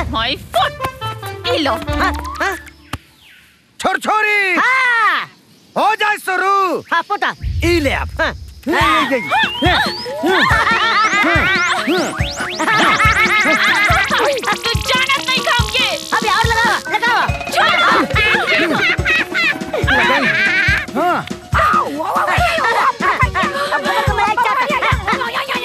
माय foot ई लो छोर छोरी हाँ हो जाए शुरू हाँ पोता ई ले आप हाँ। तू जानत नहीं खाओगे अभी और लगाओ लगाओ हाँ अब भगत को मलाई चाहता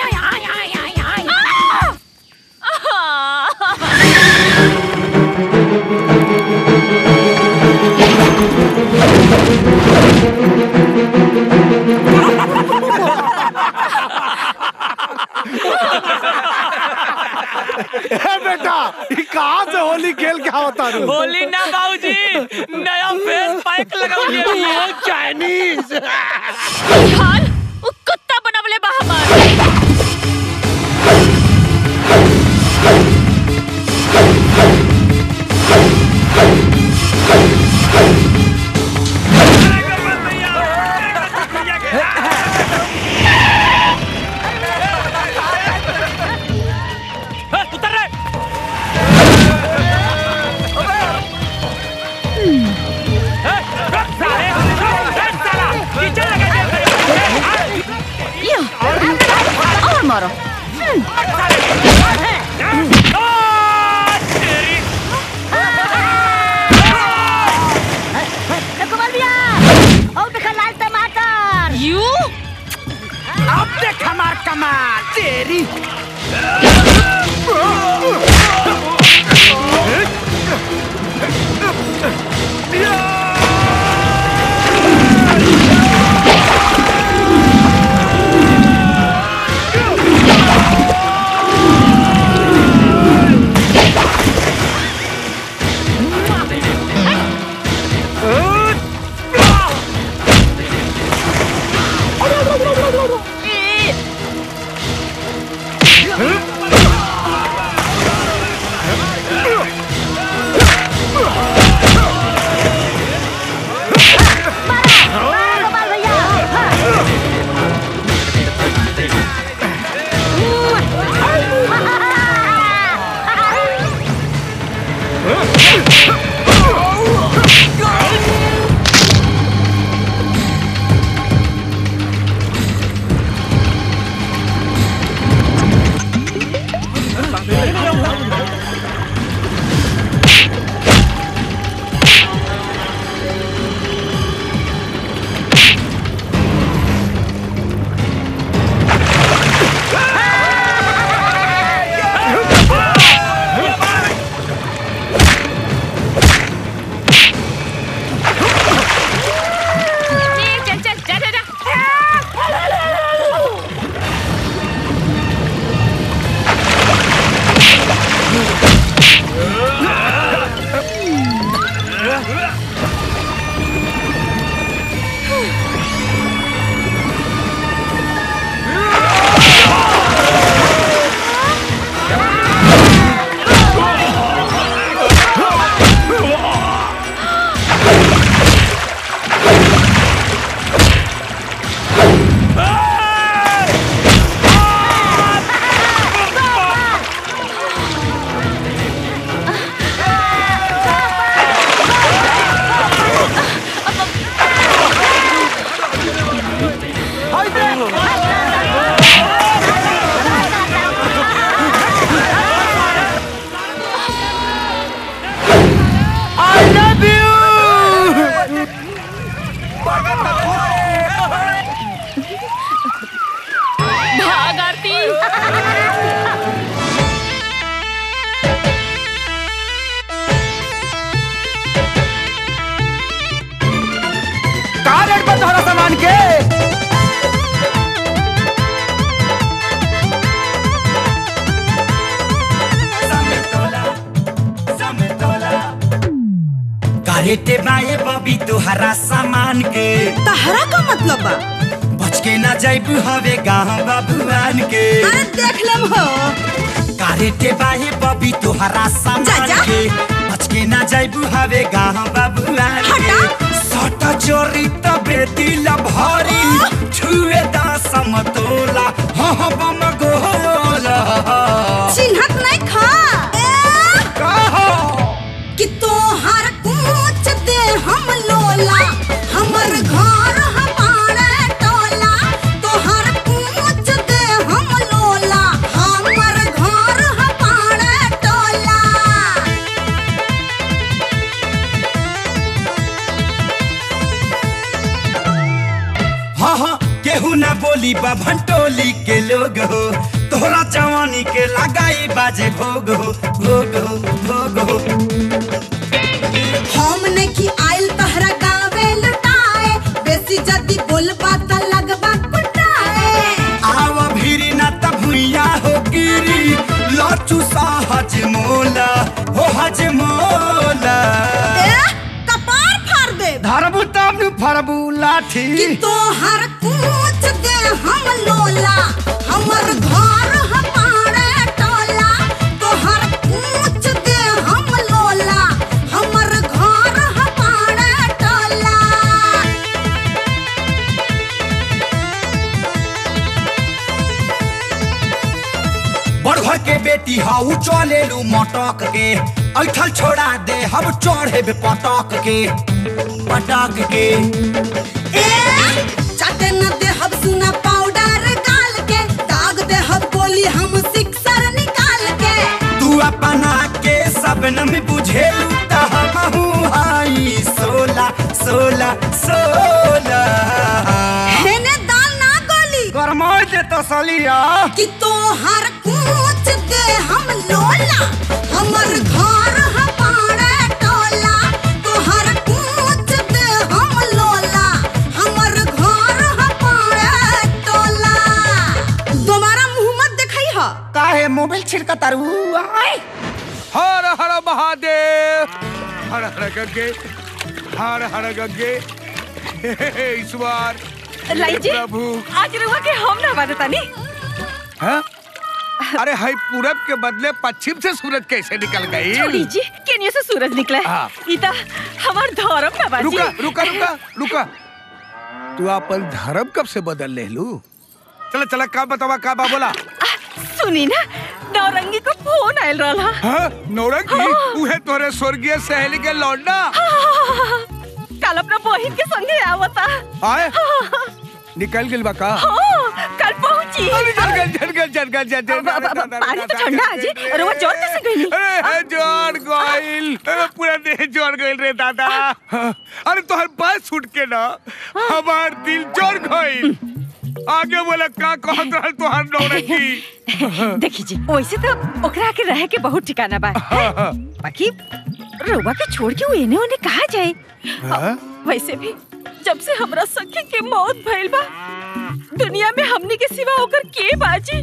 ए बेटा ये कहाँ से होली खेल के आवता रू होली ना बाबूजी नया फेस पैक लगाऊंगे चाइनीज हाल वो कुत्ता बनवले बा हमार उतर रे यो और मारो कुमार भैया और देखा लाल टमाटर यू अब देख हमार कमाल तेरी कुमार भैया चल चल जा जा जा आई लव यू भाग आरती का रेट बा तोहरा सामान के कारेटे बाए बबी तुहरा सामान के तहरा का मतलब बा बच के ना जाइबू हवे गाँव बाबुआन के अरे देख लेम हो कारेटे बाए बबी तुहरा सामान जा, जा। के बच के ना जाइबू हवे गाँव बाबुआन के हटा। सट चोरी तबे दिल भरी छुए दा समतोला हाँ हाँ बम गोला चिन्हत नहीं खा ए, का टोली बा भंटोली के लोग हो तोहरा जवानी के लगाई बाजे भोग हो भोग हो भोग हो हमने की आइल तहरा गावे लुटाए बेसी जदी बोलबा त लगबा कुटाए आव भीरी न त भुइया हो गिरी लचू सा हजमोला हो हजमोला ए कपार फाड़ दे धरबू तब नु फरबू लाठी कि तोहर कूच दे हम लोला हमर घर हमारे टोला तोहर कूच दे हम लोला हमर घर हमारे टोला बड़ घर के बेटी हाउ चले लू मटक के ऐठल छोड़ा दे हम चढ़े पटक के पटक के ए चाटे न दे हम सुना पाउडर गाल के दाग दे हम बोली हम सिक्सर निकाल के तू अपना के सबन में बुझेलू त हमहू हाई सोला सोला सोला हेने दाल ना गोली गरमाई दे तसलिया कि तोहर कूच दे हम लोला हमर घर हमारे टोला तोहर कूच दे हम लोला हमर घर हमारे टोला दोबारा मुंह मत दिखाई हा काहे मोबाइल छिड़का तारू आय हर हर महादेव हर हर गंगे हर हर गंगे हे ईश्वर लाई जी प्रभु आज रुआ के हम ना बाजतानी हाँ? अरे हाई पूरब के बदले पश्चिम से सूरज कैसे निकल गई छोड़ी जी केनिया से सूरज निकला हाँ। है इता हमार धर्म ना बाजी रुका रुका रुका रुका तू अपन धर्म कब से बदल ले लू चला चला का बतावा का बा बोला आ, सुनी ना नौरंगी को फोन आयल रहा हाँ नौरंगी उहे तोरे स्वर्गीय सहेली के लौंडा कल अपना बहिन के संगे आवता आए निकल गेल बा का हाँ, कल पहुंची अरे जल गल जल गल जल गल जल अब- अब- अब- पानी तो ठंडा है जी। अरे वो जोर कैसे गई? अरे जोर गइल अरे पूरा देह जोर गइल रे दादा अरे तोहर बात छूट के ना हमार दिल जोर गइल आगे बोला का कहत रहल तोहर नौरंगी देखी जी वैसे तो ओकरा के रहे के बहुत ठिकाना बा बाकी रोबा के छोड़ के वो एने ओने कहा जाए हाँ? वैसे भी जब से हमरा सखी के मौत भइल बा दुनिया में हमनी के सिवा ओकर के बाजी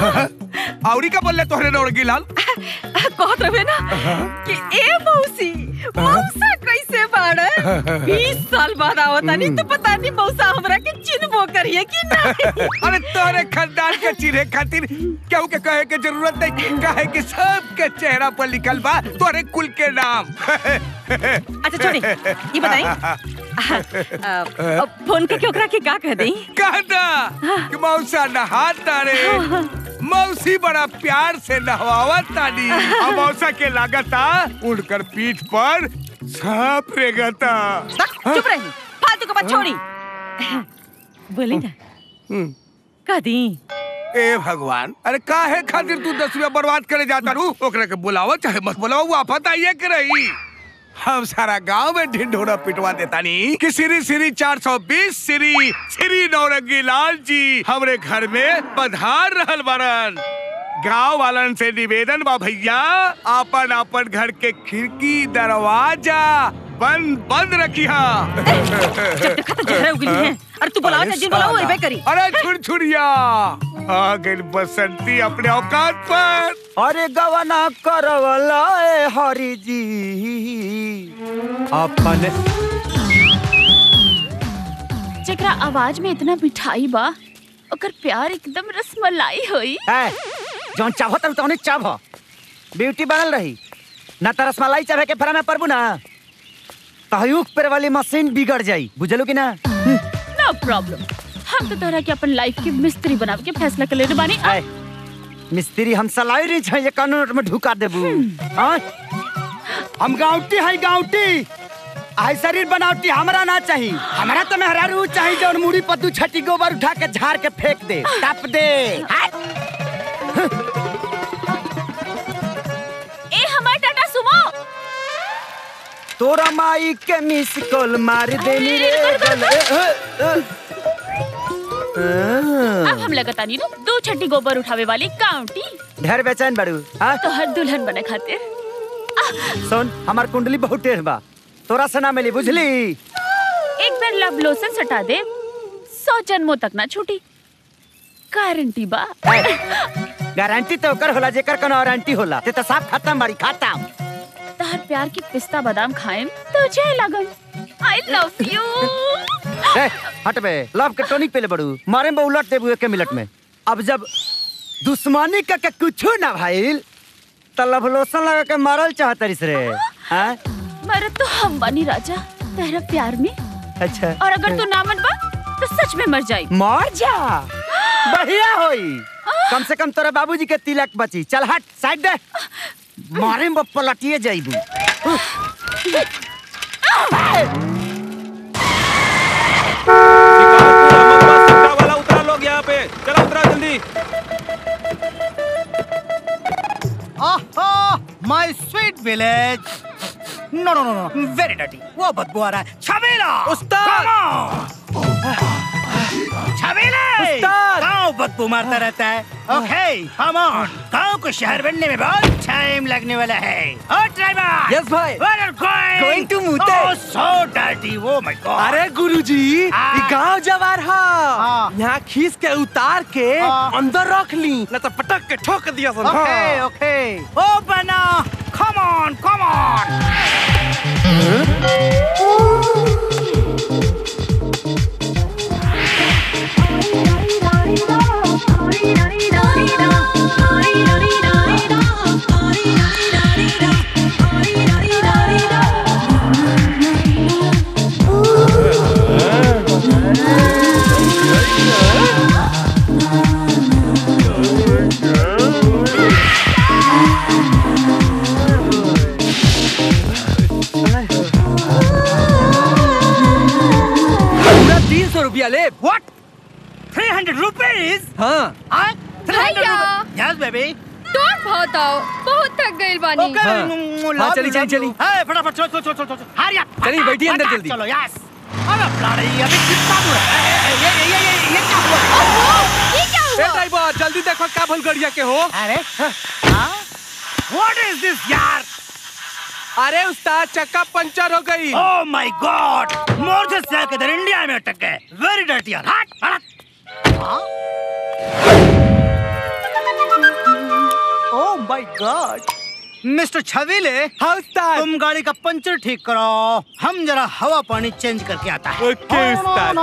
औरी का बोलले तोहरे नौरंगी लाल कहत रहे ना कि ए मौसी मौसा कैसे बाड़े बीस साल बाद आवतानी तो पता नहीं मौसा हमरा के चिन्हबो करिए कि नहीं अरे तोरे खानदान के चिन्हे खातिर केहू के कहे के जरूरत नहीं कहे कि सबके चेहरा पर लिखल बा तोरे कुल के नाम अच्छा छोड़ी ये बताई फोन करके ओकरा के का कह दई कहता कि मौसा नहाता रे मौसी बड़ा प्यार से नहवावत तानी अब मौसा के लागता उड़कर पीठ पर सांप रेगता चुप रही फालतू के बात छोड़ी बोली ना का दी ए भगवान अरे काहे खातिर तू दस रुपया बर्बाद करे जाता रू ओकरा के बुलाओ चाहे मत बुलाओ आफत आइए के रही हम सारा गांव में ढिंढोरा पिटवा देता नी कि श्री श्री 420 श्री श्री नौरंगी लाल जी हमरे घर में पधार रहल बारन गांव वालन से निवेदन बा भैया आपन आपन घर के खिड़की दरवाजा बंद बंद रखिया जब देखा तो जहरा उगली है और तू बुलाओ ना जिन बुलाओ वो एबे करी अरे छुरछुरिया आ गई बसंती अपने औकात पर अरे गवना करवला ए हरि जी अपन जेकरा आवाज में इतना मिठाई बा ओकर प्यार एकदम रसमलाई होई है जौन चाहो तब तौने चाहो ब्यूटी बनल रही ना त रसमलाई चाहे के फरा में परबू ना तहयुक पर वाली मशीन बिगड़ जाई बुझलू कि ना नो प्रॉब्लम हम तो तोरा के अपन लाइफ के मिस्त्री बनावे के फैसला कर लेने बानी आय मिस्त्री हम सलाई रही छै ये कानून में ढुका देबू हाँ? हम गाँवटी है गाँवटी आई शरीर बनावटी हमरा ना चाहिए हमरा तो मेहरारू चाहिए जौन मुड़ी पर दू छटी गोबर उठा के झाड़ के फेंक दे टप दे हाय! ए हमार टाटा सुमो तोरा माई के मिस कॉल मार देनी रे रुको, रुको, गले। अब हम लगता नहीं नु दो छठी गोबर उठावे वाली काउंटी ढेर बेचैन बड़ू हाँ तो हर दुल्हन बने खातिर सुन हमार कुंडली बहुत टेढ़ बा तोरा से ना मिली बुझली एक बार लव लोशन सटा दे सौ जन्मों तक ना छूटी गारंटी बा गारंटी तो ओकर होला जेकर कोनो वारंटी होला ते तो साफ खत्म बाड़ी खत्म तहर प्यार की पिस्ता बादाम खाएम तो जय लगन आई लव यू ए, हट बे लव के टॉनिक पीले बड़ू मारे में उलट देबू एक मिनट में अब जब दुश्मनी का के कुछो ना भाईल त लव लोशन लगा के मारल चाहतरिस रे हाँ मरद तो हम बनी राजा तेरा प्यार में अच्छा और अगर तू ना मन बा तो सच में मर जाई मर जा बढ़िया होई कम से कम तोरा बाबूजी के तिलक बची चल हट साइड दे मारे में पलटिए जाइबू वाला उतरा लोग यहाँ पे चलो उतरा जल्दी my sweet village no no no no very dirty वो बदबू आ रहा है छबीला उस्ताद! छबीला उस्ताद! गांव बदबू मारता रहता है ओके कम ऑन गांव को शहर बनने में बहुत टाइम लगने वाला है ओ ड्राइवर Yes, भाई. Where are going Going to Mute. ओह so dirty oh my God अरे गुरुजी हाँ। ये गांव जवार हा हाँ। यहाँ खींच के उतार के हाँ। अंदर रख ली न तो पटक के ठोक दिया सन ओके ओके ओ बना कम ऑन कम ऑन पूरा तीन सौ रुपया ले व्हाट 300 रुपीस हाँ भैया यस बेबी डोंट बहुत आओ बहुत थक गई बानी ओके हाँ। हाँ, चली, चली, चली। हाय फटाफट चलो चलो चलो चलो हरी अप चलिए, बैठिए अंदर जल्दी। चलो यस अरे ब्लडी अभी कितना दूर है ए, ए, ये ये ये ये क्या हुआ ये क्या ए हुआ ड्राइवर जल्दी देखो का भूल गड़िया के हो अरे हाँ व्हाट इज दिस यार अरे उस्ताद चक्का पंचर हो गई ओह माय गॉड मोर से इधर इंडिया में अटक गए वेरी डर्टी यार हट हट ओह माय गॉड मिस्टर छबीले हाँ उस्ताद तुम गाड़ी का पंचर ठीक करो हम जरा हवा पानी चेंज करके आता है ओके उस्ताद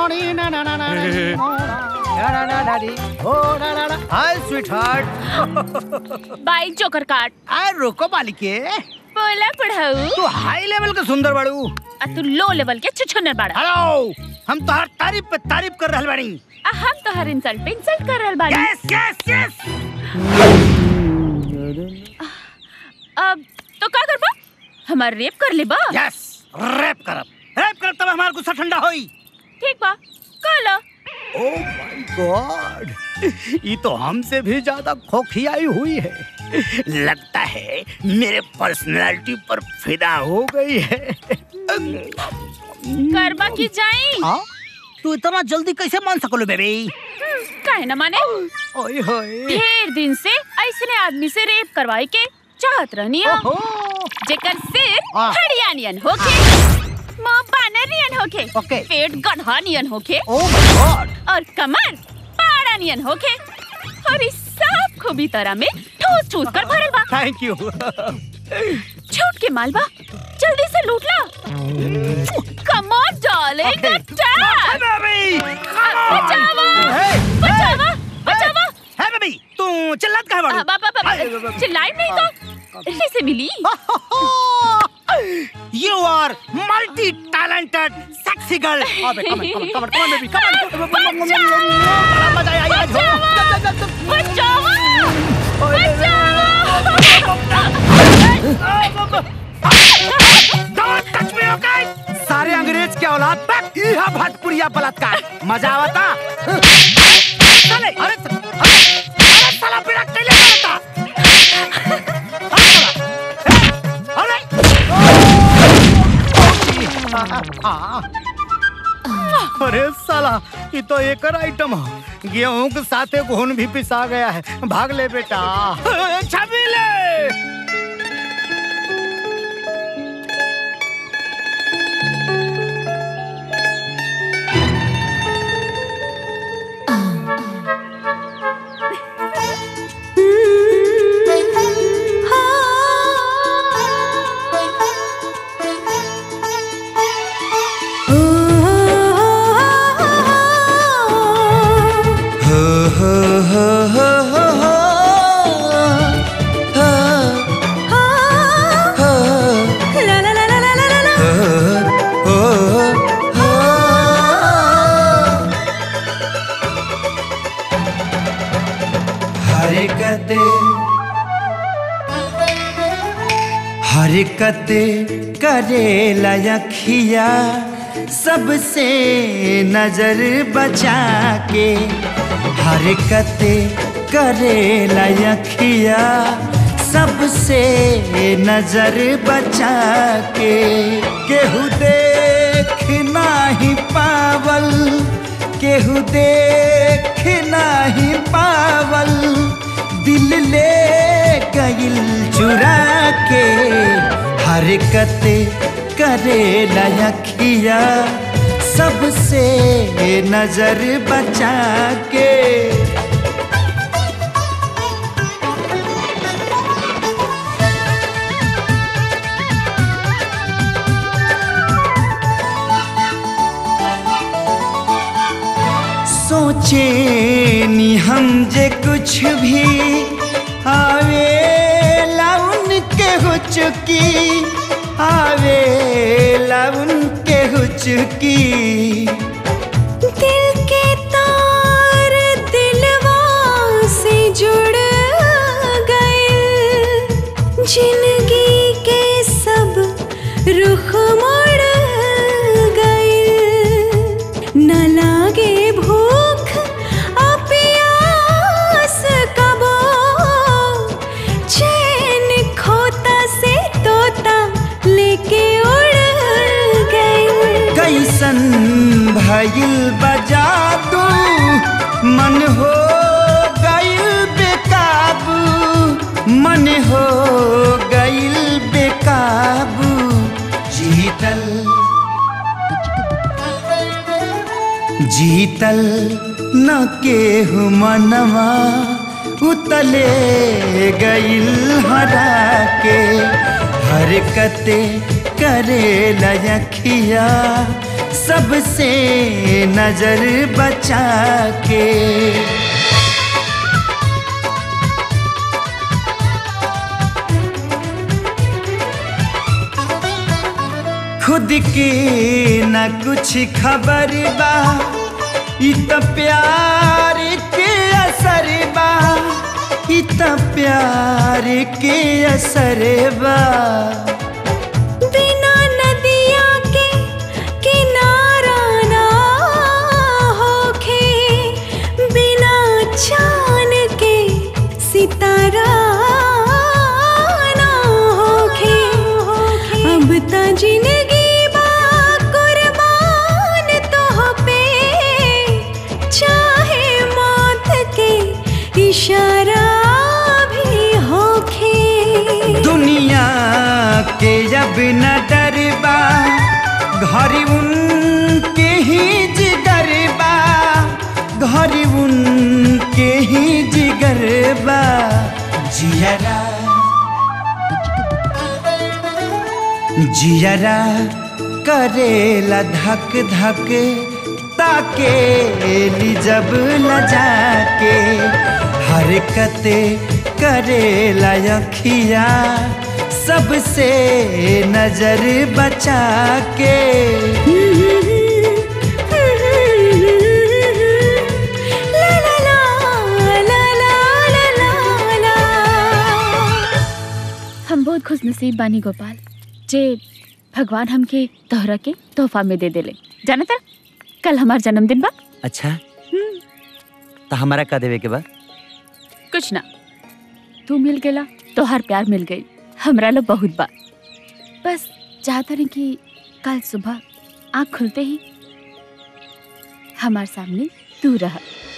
hi sweet heart bye joker काट आय रोको बालिके बोला पढ़ाऊ तू हाई लेवल का सुंदर बाड़ू आ तू लो लेवल के छुछुनर बाड़ा हेलो हम तो हर तारीफ पे तारीफ कर रहल बाड़ी आ हम तो हर इंसल्ट पे इंसल्ट कर रहल बाड़ी यस यस यस अब तो का करबा हमार रेप कर लेबा यस रैप करब रैप करब तब हमार गुस्सा ठंडा होई ठीक बा काला ओ माय गॉड ये तो हमसे भी ज्यादा खोखियाई हुई है लगता है मेरे पर्सनालिटी पर फिदा हो गई है करबा की जाई हाँ? तू इतना जल्दी कैसे मान सकलो बेबी काहे न माने ओए होए ढेर दिन से ऐसने आदमी से रेप करवाई के चाहत रहनी हम ओहो जेकर सिर हाँ। हरियाणियन होके मां बानरियन होके ओके। पेट गढ़ानियन होके ओ माय गॉड और कमर पाड़ानियन होके और इस सब खूबी तरह में ठूस ठूस कर भरल बा थैंक यू छूट के मालबा जल्दी से लूट ला come on darling attack baby बचावा Hey, बचावा बचावा है बेबी तू चिल्लात काहे बाड़ू आ, बा- बा- बा- चिल्लाई नहीं तो कैसे मिली You are multi-talented, sexy girl. अबे come on, come on, come on, come on, baby, come on. बड़ा मजा आया आज हो. बचावा Don't touch me, okay? सारे अंग्रेज के औलाद तक इहा भटपुरिया बलात्कार मजा आवता साले, अरे अरे अरे साला बिना कैले करता. अरे साला, अरे. हाँ, हाँ. अरे साला ये तो एक आइटम है गेहूं के साथे घुन भी पिसा गया है भाग ले बेटा छबीले हरकत हरकत करे लखिया सबसे नजर बचा के हरकत करे लखिया सबसे नजर बचा के केहू देख नाही पावल केहू देख नाही पावल दिल ले गइल चुरा के हरकत करे लखिया सबसे नजर बचा के सोचे नी हम जे कुछ भी आवे लाउन के हो चुकी आवे लाउन के हो चुकी दिल के तार दिलवा से जुड़ गए जिंदगी के सब रुख मुड़ गए न लागे भूख आ प्यास कबो चैन खोता से तोता लेके उड़ गए कैसन भइल बजा दू मन हो गइल बेकाबू मन हो गइल बेकाबू जीतल जीतल न केहू मनवा उतले गइल हरा के हरकत करे लखिया सबसे नजर बचा के खुद के न कुछ खबर बा इ त प्यार के असर बा इ त प्यार के असर बा बिना नदिया के किनारा ना होखे बिना चान के सितारा ना होखे अब त जिंदगी बा कुर्बान तोह पे चाहे मौत के इशारा भी होखे दुनिया के जब न डरबा घर उनके ही जिगर बा घर उनके ही जिगर बा जियरा जियरा करेला धक धक ताके ली जब लजा के हरकत करेला अखिया सबसे नजर बचा के हम बहुत खुश नसीब बानी गोपाल जे भगवान हमके तोहरा के तोहफा में दे देले जाना था कल हमार जन्मदिन बा अच्छा तो हमारा का देवे के बा कुछ ना तू मिल गेला तोहार प्यार मिल गई हमरा लो बहुत बा बस चाहता नहीं कि कल सुबह आँख खुलते ही हमार सामने तू रह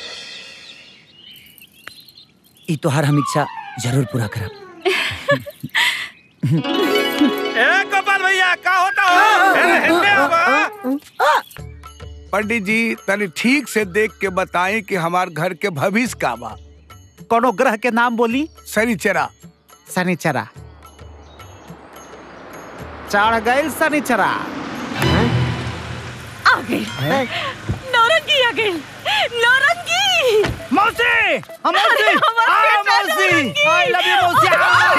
ई तोहार हम इच्छा जरूर पूरा करब ए गोपाल भैया का होता हो अरे हिलने आवा पंडित जी तनी ठीक से देख के बताएं कि हमार घर के भविष्य का बा कोनो ग्रह के नाम बोली शनिचरा शनिचरा चढ़ गई शनिचरा आ गई नौरंगी आ गई नौरंगी मौसी हम अरे, मौसी हमार आ, बेटा मौसी नौरंगी। आई लव यू मौसी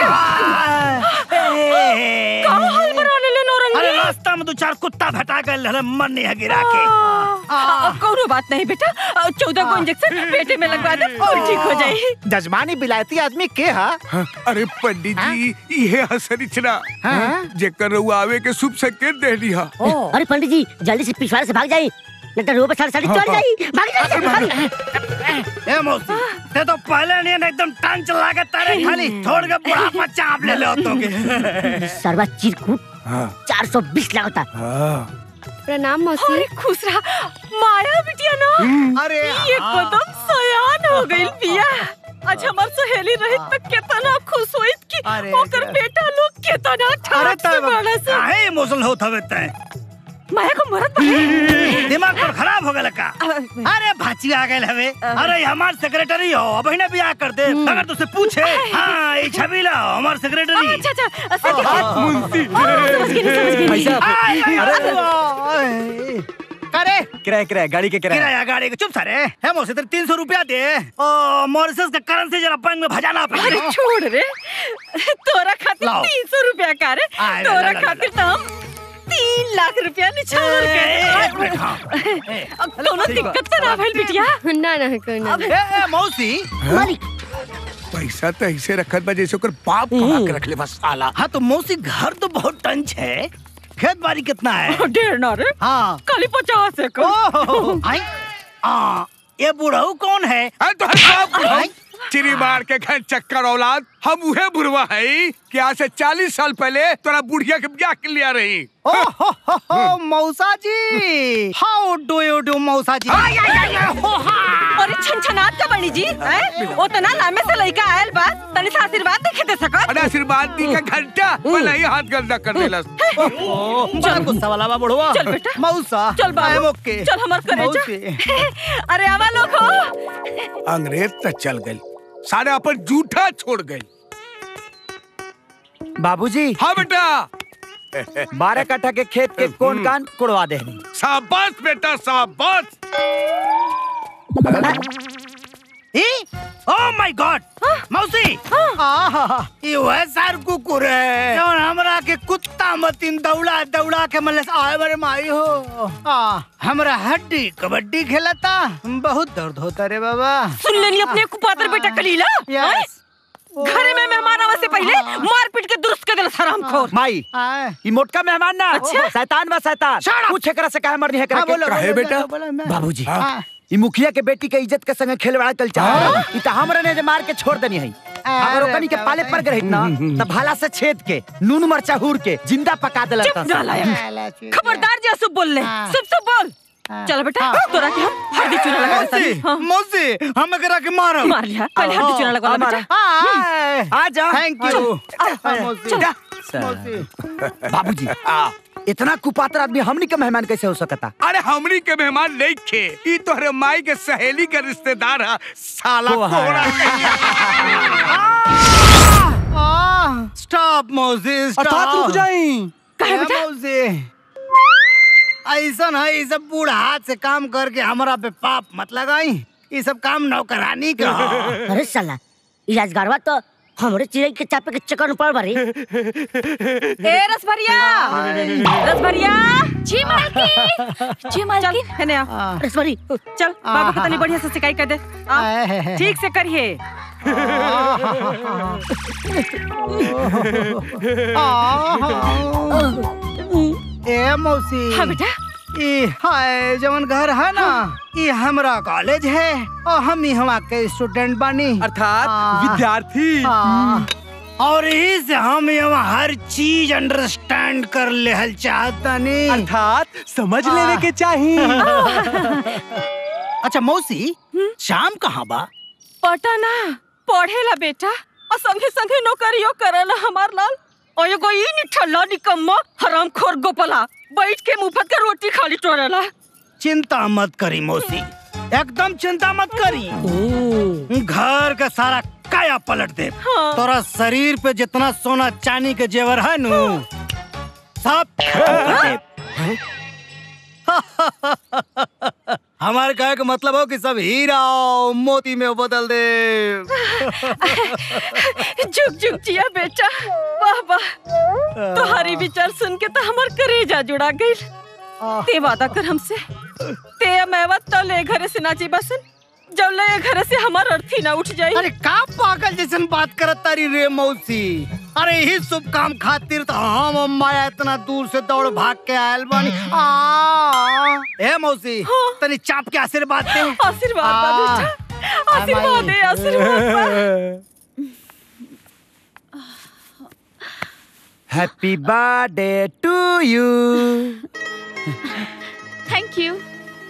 का हाल बना ले नौरंगी अरे रास्ता में दो चार कुत्ता भटा गए हले मन नहीं है गिरा के आ, कौनो बात नहीं बेटा चौदह को इंजेक्शन पेटे में लगवा दे और ठीक हो जाए जजमानी बिलायती आदमी के हा हाँ, अरे पंडित जी ये है शनिचरा जेकर रउआ आवे के शुभ संकेत दे दिया अरे पंडित जी जल्दी से पिछवाड़े से भाग जाइए नहीं तो रोड पर साड़ी साड़ी चढ़ जाई भाग जाइए भाग ए मौसी ते तो पहले नहीं एकदम टांग चला के तारे खाली छोड़ के बुढ़ापा चाप ले ले तो के सरवा चिरकुट हाँ, चार सौ बीस लागता हाँ। प्रणाम मौसी अरे खुश रहा माया बिटिया ना अरे ये कदम सयान हो गई पिया आज हमार सहेली रही तो कितना खुश होइत कि अरे ओकर रे। बेटा लोग कितना ठाक से बड़ा से काहे इमोशनल होत हवे तै माया को मरद बने दिमाग पर खराब हो गल का अरे भाची आ गए हवे अरे हमार सेक्रेटरी हो अब ही ना बियाह कर दे अगर तुझसे पूछे हाँ ये छबीला हो, हमार सेक्रेटरी अच्छा अच्छा अच्छा मुंशी समझ गई समझ गई करे किराए किराए गाड़ी के किराए किराया गाड़ी का चुप सारे है मोसे तेरे तीन सौ रुपया दे ओ मॉरिसस का करेंसी जरा बैंक में भजाना अरे पड़ेगा छोड़ रे तोरा खातिर लाओ। तीन सौ रुपया का रे आय, ला, तोरा ला, ला, खातिर तो हम तीन लाख रुपया निछावर ए, एक के मिनट, हाँ। अब कोनो दिक्कत तो ना भइल बिटिया ना ना कोई ना ए, ए, मौसी मालिक पैसा तो ऐसे रखत बा जैसे ओकर बाप कमा के रख ले बस साला हाँ तो मौसी घर तो बहुत टंच है खेत बाड़ी कितना है ढेर ना रे हाँ खाली पचास है को ओह, आई, आ, ये बुढ़ऊ कौन है अरे तो हर बाप बुढ़ाऊ, चिरी मार के घर चक्कर औलाद हम उहे बुढ़वा है कि आज से चालीस साल पहले तोरा बुढ़िया के ब्याह के लिया रही ओ हो हो हो मौसा जी हाउ डू यू डू मौसा जी अरे छनछनात का बनी जी हैं? ओ तना लामे से लइका आयल बा तनी सा आशीर्वाद देखे दे सकत अरे आशीर्वाद दी का घंटा भले ही हाथ गंदा कर देलस बड़ा गुस्सा वाला बा बुढ़वा चल बेटा। मौसा चल बाबू I am okay. चल हमार करे मौसी। अरे आवा लोग हो अंग्रेज तक चल गई सारे अपन जूठा छोड़ गई बाबूजी हाँ बेटा बारह कट्ठा के खेत के कौन कान कुड़वा दे शाबाश बेटा शाबाश ओह माय गॉड मौसी आहा, ये वह सार कुकुर है जौन हमरा के कुत्ता मतीन दौड़ा दौड़ा के मले से आए बरे माई हो आ, हमरा हड्डी कबड्डी खेलता बहुत दर्द होता रे बाबा सुन लेनी अपने कुपात्र बेटा कलीला हैं? यस घरे में मेहमान आवे से पहले मार पीट के दुरुस्त कर देला हराम खोर माई आए। ई मोटका मेहमान ना अच्छा। शैतान बा शैतान Shut up! पूछ एकरा से काहे मरनी है हाँ, एकरा बोलो, के काहे बोलो, बेटा? बोलो, बोलो, मैं- बाबूजी हाँ। ई मुखिया के बेटी के इज्जत के संगे खेलवाड़ा चल चाह ई त हमरा ने जे मार के छोड़ देनी है अगर अरे ओकनी के पाले बाबा। पर गए ना त भाला से छेद के नून मरचा हूर के जिंदा पका देला चुप ना लायक खबरदार जी सुब बोल ले हाँ। सुब सुब बोल चल बेटा तोरा के हम हल्दी चूना लगा देता मौसी हाँ मौसी हम एकरा के मारो मार लिया पहले हल्दी चूना लगा ला बेटा आ जा थैंक यू चल, मौसी चल। मौसी बाबूजी इतना कुपात्र आदमी हमनी के मेहमान कैसे हो सकता अरे हमनी के मेहमान नहीं खे ई तोहरे माई के सहेली के रिश्तेदार है साला वो है। कोहरा स्टॉप मौसी अर्थात रुक जाई काहे बेटा? मौसी ऐसा है ये सब बूढ़ हाथ से काम करके हमरा पे पाप मत लगाई ये सब काम नौकरानी का ह। अरे साला ई राजगारवा तो हमरे चिड़ै के चापे के चक्कर में पड़ बारी ए रसभरिया रसभरिया जी मालकिन जी चल मालकिन हेने आ रसभरी चल बाबू को तनी बढ़िया से सिकाई कर दे आ, ठीक से करिए ए मौसी हाँ बेटा ई हाय जवन घर है ना ई हमरा कॉलेज है और हम ही हवा के स्टूडेंट बानी अर्थात हाँ। विद्यार्थी हाँ। और यही से हम यहाँ हर चीज अंडरस्टैंड कर ले हल चाहता नहीं अर्थात समझ लेने के चाहिए अच्छा मौसी शाम कहाँ बा पटना पढ़ेला बेटा और संगे संगे नौकरियो करेला हमार लाल और एगो ई निठल्ला निकम्मा हरामखोर गोपला बैठ के मुफ्त के रोटी खाली टोरेला चिंता मत करी मौसी एकदम चिंता मत करी घर का सारा काया पलट दे हाँ। तोरा शरीर पे जितना सोना चांदी के जेवर है नु सब खत्म कर दे। हमारे कहे का मतलब हो कि सब हीरा और मोती में बदल दे झुक झुक जिया बेटा वाह वाह तुम्हारी विचार सुन के तो हमार करेजा जुड़ा गई ते वादा कर हमसे ते मैवत तो ले घरे से नाची बसन जब ले घरे से हमार अर्थी ना उठ जाई अरे का पागल जैसन बात करत तारी रे मौसी अरे ही शुभ काम खातिर तो हम अम्माया इतना दूर से दौड़ भाग के आयल बानी आ ए मौसी तनी चाप के आशीर्वाद दे आशीर्वाद बा बेटा आशीर्वाद दे आशीर्वाद बा happy birthday to you thank you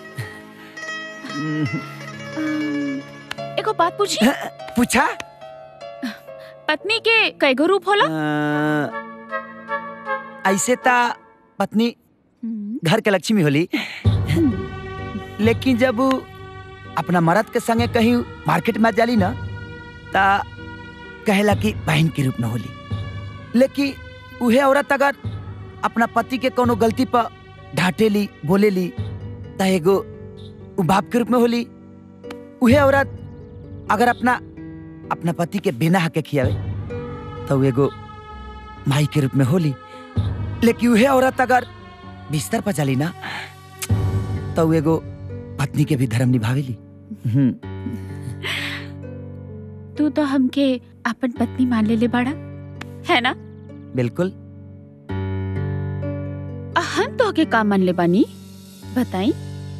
एगो बात पूछी पूछा पत्नी के कैगो रूप होला अ, ऐसे ता पत्नी घर के लक्ष्मी होली लेकिन जब उ अपना मर्द के संगे कहीं मार्केट में जाली ना ता कहेला कि बहन के रूप में होली लेकिन उहे औरत अगर अपना पति के कोनो गलती पर डांटेली बोलेली ता एगो उ बाप के रूप में होली उहे औरत अगर अपना अपना पति के बिना हक के खियावे तो उ एगो माई के रूप में होली लेकिन उहे औरत अगर बिस्तर पर चली ना तो उ एगो पत्नी के भी धर्म निभावेली हम्म, तू तो हमके अपन पत्नी मान ले ले बाड़ा है ना बिल्कुल आ, हम तो के काम मान ले बानी बताई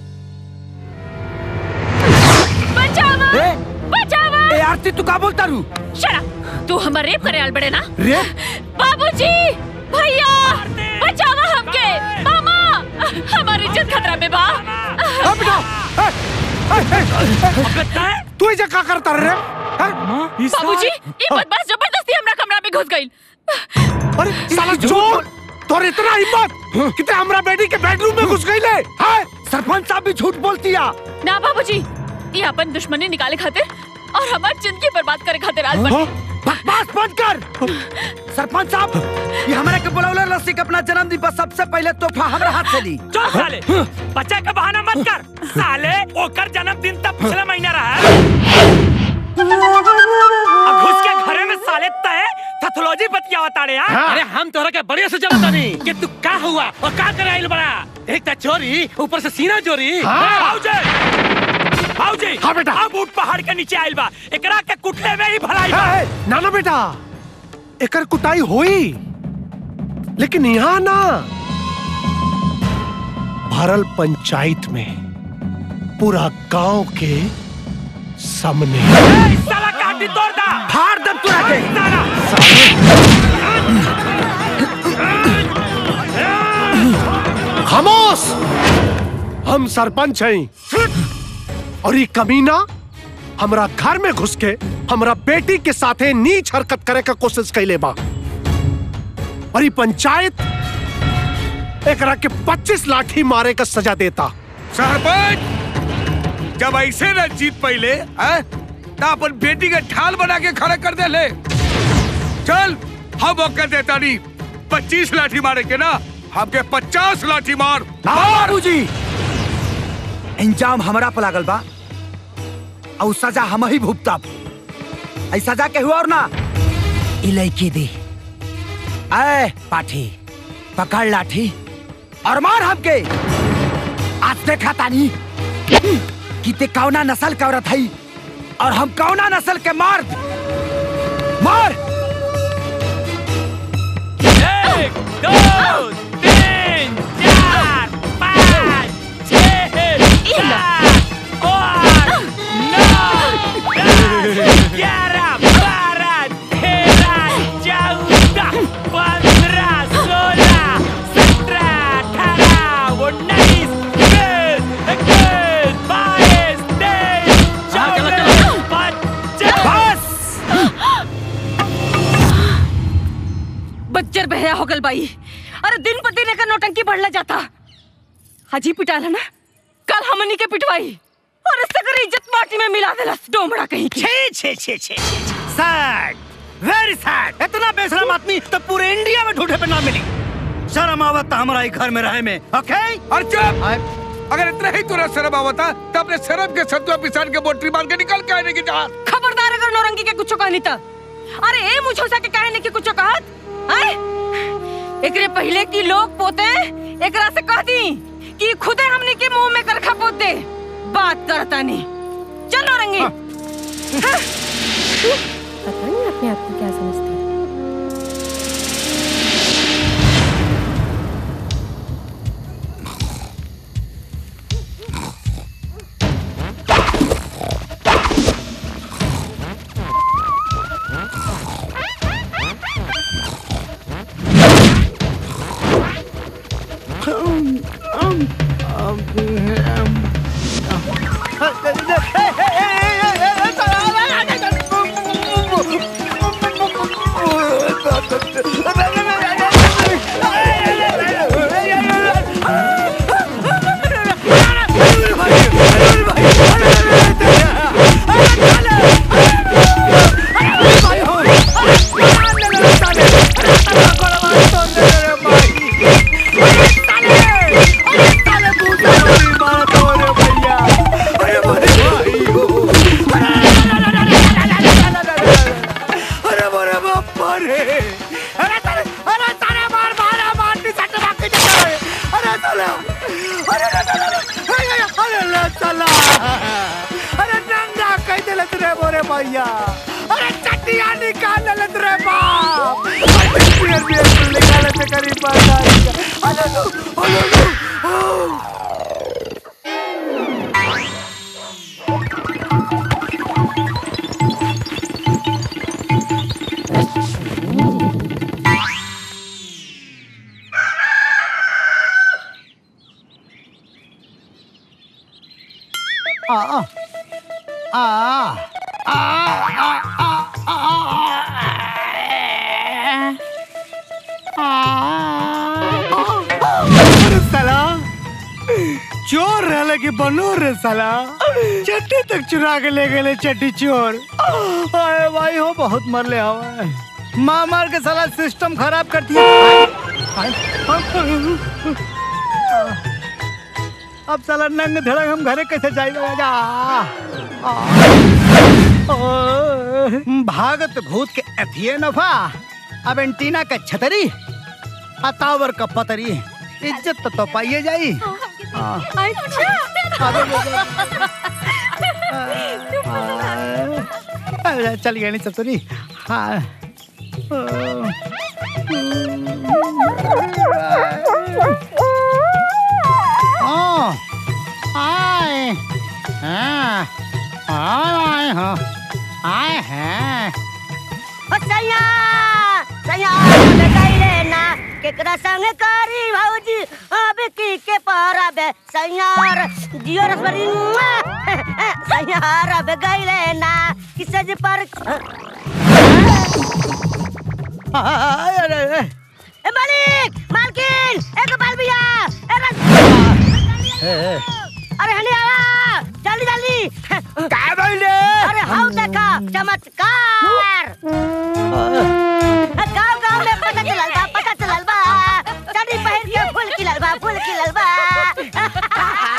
बचावा ए, बचावा ए आरती तू का बोलता रू शरा तू हमर रेप करे आल बड़े ना रेप बाबूजी भैया बचावा हमके मामा हमारी इज्जत खतरा में बा तू इजे का करता रे बाबूजी ये बदमाश जबरदस्ती हमरा कमरा में घुस गई अरे साला चोर तोर इतना हिम्मत कि ते हमरा बेटी के बेडरूम में घुस गई ले हाय सरपंच साहब भी झूठ बोलती है ना बाबूजी ये अपन दुश्मनी निकाले खातिर और हमारी जिंदगी बर्बाद करे खातिर आज बने बकवास बंद कर सरपंच साहब ये हमारे के बुलावला लस्सी के अपना जन्मदिन पर सबसे पहले तोहफा हमरा हाथ से ली चल साले बच्चा का बहाना मत कर साले ओकर जन्मदिन तब पिछला महीना रहा है अब घुस के घरे में साले तय पैथोलॉजी बतिया ताड़े हाँ अरे हम तोहरा के बढ़िया से जानता नहीं कि तू का हुआ और का कराइल बड़ा एक ता चोरी ऊपर से सीना चोरी भाऊजी भाऊजी हाँ बेटा। अब ऊट पहाड़ के नीचे आइल बा एकरा के कुटले में ही भलाई बा है, ना ना बेटा एकर कुटाई होई लेकिन यहाँ ना भरल पंचायत में पूरा गांव के सामने ए, इस साला काटी तोड़ दा फाड़ दम तुरा के साला खामोश हम सरपंच हैं और ये कमीना हमरा घर में घुस के हमरा बेटी के साथे नीच हरकत करे का कोशिश कैले बा और ये पंचायत एकरा के 25 लाठी मारे का सजा देता सरपंच जब ऐसे न जीत पहले तो अपन बेटी के ढाल बना के खड़ा कर दे ले चल हम ओके देता नहीं पच्चीस लाठी मारे के ना हमके पचास लाठी मार बाबूजी इंजाम हमरा पर लागल बा और सजा हम ही भुगतब ऐ सजा के हुआ और ना इलाइके दे ऐ पाठी पकड़ लाठी और मार हमके आज देखा तानी कि ते कौना नस्ल का औरत है और हम कौना नस्ल के मर्द मार एक दो तीन चार पाँच छः सात आठ नौ दस ग्यारह बारह तेरह चौदह पंद्रह सोलह सत्रह अठारह उन्नीस बीस इक्कीस बाईस बच्चर बहया हो गल बाई अरे दिन पर दिन एकर नौटंकी बढ़ला जाता हाजी पिटाला ना कल हमनी के पिटवाई और सगर इज्जत माटी में मिला देलस डोमड़ा कहीं की छे छे छे छे सैड वेरी सैड इतना बेशरम आदमी तो पूरे इंडिया में ढूंढे पे ना मिली शर्म आवत हमारा ही घर में रहे में ओके और चुप अगर इतना ही तुरंत शर्म आवता तो अपने शर्म के सत्वा पिसान के बोटरी मार के निकल के आने की जहाँ खबरदार अगर नौरंगी के कुछ कहनी त अरे ए मुझोसा के काहे ने के कुछ कहत हैं एकरे पहले की लोग पोते एकरा से कह दी कि खुदे हमनी के मुंह में करखा पोत दे बात करता नहीं चल नौरंगी हाँ। पता नहीं अपने आप को क्या समझते हैं अरे बोरे बापा रे अरे तारे अरे तारे मार मारा मारनी सट बाकी चले अरे चलो अरे अरे अरे अरे ले चला अरे नंगा कह देले रे बोरे भैया अरे चटिया निकाल ले रे बाप बियर बियर निकाल ले करी पाता अरे लो अरे लो आ आ आ अरे साला चोर रहले कि बनो रे साला चट्टी तक चुरा के ले गए चट्टी चोर अरे भाई हो बहुत मरले हवा मार मार के साला सिस्टम खराब कर दिया अब साला नंग धड़क हम घरे कैसे जाएगा जा भागत भूत के अथिये नफा अब एंटीना का छतरी अतावर का पतरी इज्जत तो, तो पाइए जाई अच्छा चल गया नहीं सतुरी हाँ ओ आए हाँ आए हाँ आए हैं सैया सैया लगाई लेना केकरा संग करी भौजी अब की के पारा बे सैयार जियो रसवरी सैयार अब गई लेना किसे जे पर अरे ए मालिक मालकिन एक बाल भैया ए रस अरे हनी आवा जल्दी जल्दी का बोले अरे हाउ देखा चमत्कार गाँव गाँव में पता चलल बा पता चलल बा चढ़ी पहिर के फूल खिलल बा फूल खिलल बा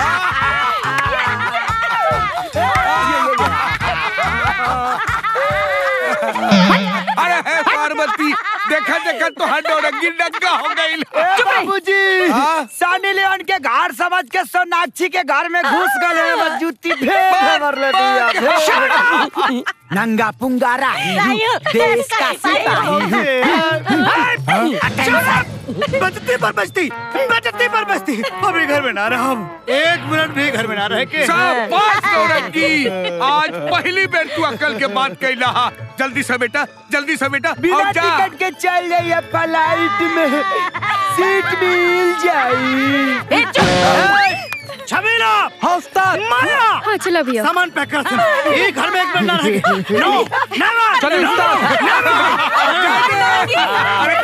अरे हे पार्वती देखा देखा तो हडोरंगी डग्गा हो गई बाबूजी हाँ? सानी लेवन के घर समझ के सोनाक्षी के घर में घुस गए बस जूती फेंक मार ले दिया फेंक। नंगा पुंगारा रायू, देश का रायू। सिपाही बचती पर बचती बचती पर बचती अभी घर में ना रहा हम एक मिनट भी घर में ना रह के शाबाश नौरंगी आज पहली बेर तू अक्कल के बात कैला हा जल्दी से बेटा जल्दी से बेटा बिना और जा टिकट के चल जाइए फ्लाइट में सीट मिल जाई छबीला हौसला माया हाँ चलो भैया सामान पैक कर सुन ये घर में एक मिनट ना रहेगी नो नेवर चलो नो उस्ताद। अरे जा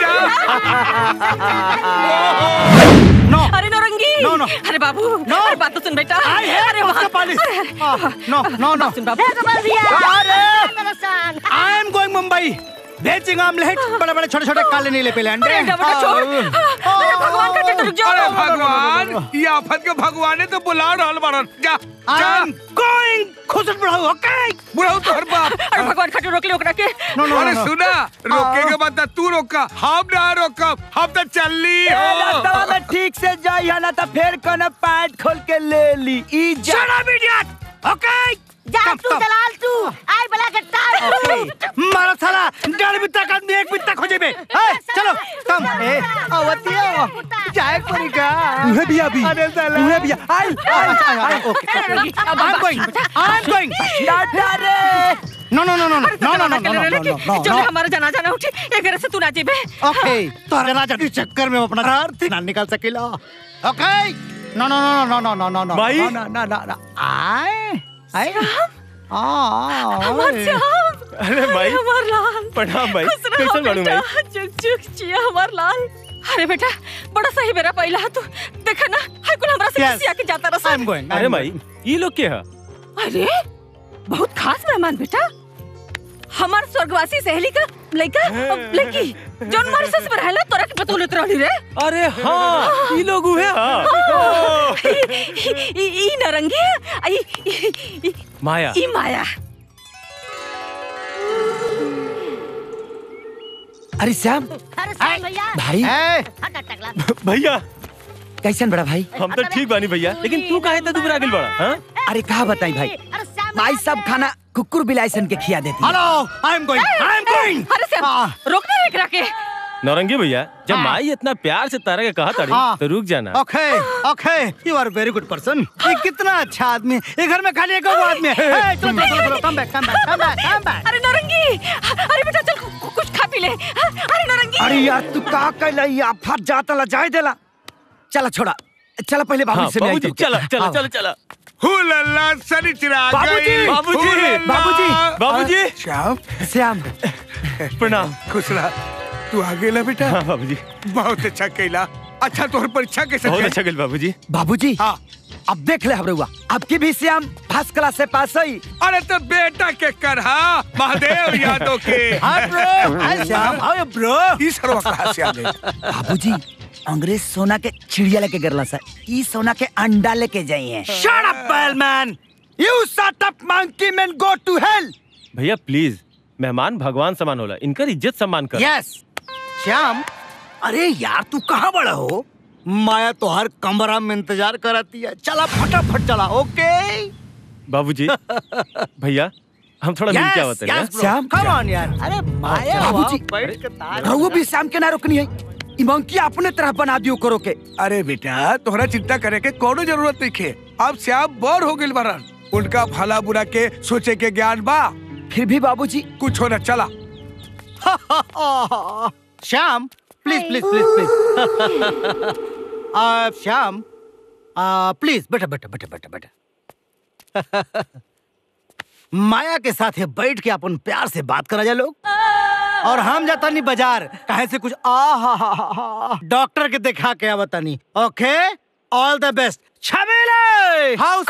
नो अरे नौरंगी No, no. अरे बाबू No. अरे बात तो सुन बेटा आई है अरे वहाँ पालिस अरे, अरे, नो नो नो सुन बाबू ए, कमल भैया दर्शन आई एम गोइंग मुंबई भेजिंग आमलेट बड़े बड़े छोटे छोटे काले नीले पीले अंडे अरे बेटा छोड़ अरे भगवान का टेंडर रुक अरे जाओ भगवान ये आफत के भगवाने तो बुला रहल बारन जा आई जा एम गोइंग खुश बढ़ाओ ओके बुढ़ाऊ तोहर बाप अरे भगवान खटो रोक ले ओकरा के नो नो अरे नो सुना रोके के बाद तू रोका हम ना रोकब हम तो चलली ए, हो रास्ता में ठीक से जाई है ना तो फिर कौन पैंट खोल के ले ली ई जा शट अप इडियट ओके जा तू दलाल तू आई बला के टाल मारा साला डर बित्ता का एक बित्ता खोजे बे ए, चलो कम ए आवतिया जाए पड़ेगा उहे भी अभी अरे साला उहे भी I I I okay I am going I am going tata रे no no no no no no no no no no नो जब हमारा जनाजा ना उठे ये घर से तू ना जेबे ओके तोरा जनाजा के चक्कर में हम अपना घर से ना निकाल सकेला ओके नो no no no no no no नो भाई? नो नो नो नो आए आए आ हमार श्याम अरे भाई हमार लाल प्रणाम भाई खुश रहो कैसे मालूम बेटा भाई चुक चुक चिया हमार लाल अरे बेटा बड़ा सही बेरा पहिला है तू देखा ना हाय कुल हमरा से Yes. किसी आके जाता रहा आई एम गोइंग अरे भाई ये लोग क्या है अरे बहुत खास मेहमान बेटा हमार स्वर्गवासी सहेली का लड़का लड़की जोन मॉरिशस में रहला तोरा के बतौलत रहली रे अरे हाँ ये लोग हुए हाँ ई ई नरंगी है, आ, ई ई- ई- माया ई माया अरे श्याम अरे श्याम भैया भाई ए हट हट टकला भैया कैसन बड़ा भाई हम तो ठीक बानी भैया लेकिन तू काहे इतना दुबरा गिल बड़ा हाँ अरे कहा बताई भाई अरे श्याम भाई सब खाना कुकुर बिलाइसन के खिया देती है। Hello I am going I am going अरे श्याम रोकना रे एकरा के नौरंगी भैया जब माई इतना प्यार से तारा के कहा ताड़ी हाँ। तो रुक जाना okay okay you are very good person ये कितना अच्छा आदमी है ये घर में खाली एक और आदमी है ए, चलो चलो चलो come back come back come back come back अरे नरंगी अरे बेटा चल कु- कु- कुछ खा पी ले अरे नरंगी अरे यार तू का कैला या फट जाता ला जाए देला चला छोड़ा चला पहले बाबू हाँ से मिलाई बाबूजी तुमके। चला चला हाँ। चला चला हु लल्ला सनी चिराग बाबूजी, गई। बाबूजी, हु लल्ला। बाबूजी, बाबूजी श्याम श्याम प्रणाम खुश रहा तू आ गेला बेटा हाँ बाबूजी बहुत अच्छा कैला अच्छा तोहर परीक्षा कैसे बहुत गई? अच्छा गल बाबूजी बाबूजी हाँ अब देख ले हमरुआ आपकी भी श्याम फर्स्ट क्लास से पास हुई अरे तो बेटा के करहा महादेव यादव के hi bro hi Shyam hi bro ई सरवा कहाँ से आ गए बाबूजी अंग्रेज सोना के चिड़िया लेके गिरला सर ई सोना के अंडा लेके जाई है shut up bellman you shut up monkey man go to hell भैया प्लीज मेहमान भगवान समान होला इनकर इज्जत सम्मान कर यस श्याम अरे यार तू कहाँ बड़ा हो माया तो हर कमरा में इंतजार कराती है चला फटाफट चला ओके बाबूजी भैया हम थोड़ा मिल के आवत हैं श्याम कम ऑन यार अरे माया बाबूजी वहाँ बैठ के ताल- रहुआ भी श्याम के ना रोकनी है ई मंकी अपने तरह बना दियो करो के अरे बेटा तोहरा चिंता करे के कोनो जरूरत नहीं खे अब श्याम बोर हो गइल बारन उनका भला बुरा के सोचे के ज्ञान बा फिर भी बाबूजी कुछ होना चला Shyam please please please please Shyam please बेटा बेटा बेटा बेटा बेटा माया के साथ है बैठ के अपन प्यार से बात करा जाए लोग और हम जाता नहीं बाजार कहे से कुछ आ हा हा हा हा डॉक्टर के दिखा के आवता नहीं ओके ऑल द बेस्ट छबीले हाउस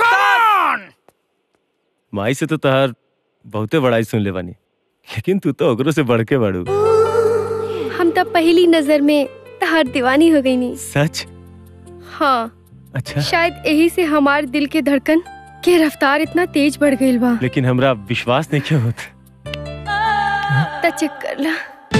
माई से तो तहार बहुते बड़ाई सुन ले बानी लेकिन तू तो ओकरो से बढ़ के बाड़ू हम तब पहली नजर में तहार दीवानी हो गई नी सच हाँ अच्छा शायद यही से हमार दिल के धड़कन के रफ्तार इतना तेज बढ़ गई बा लेकिन हमरा विश्वास नहीं क्यों होता त चेक कर ला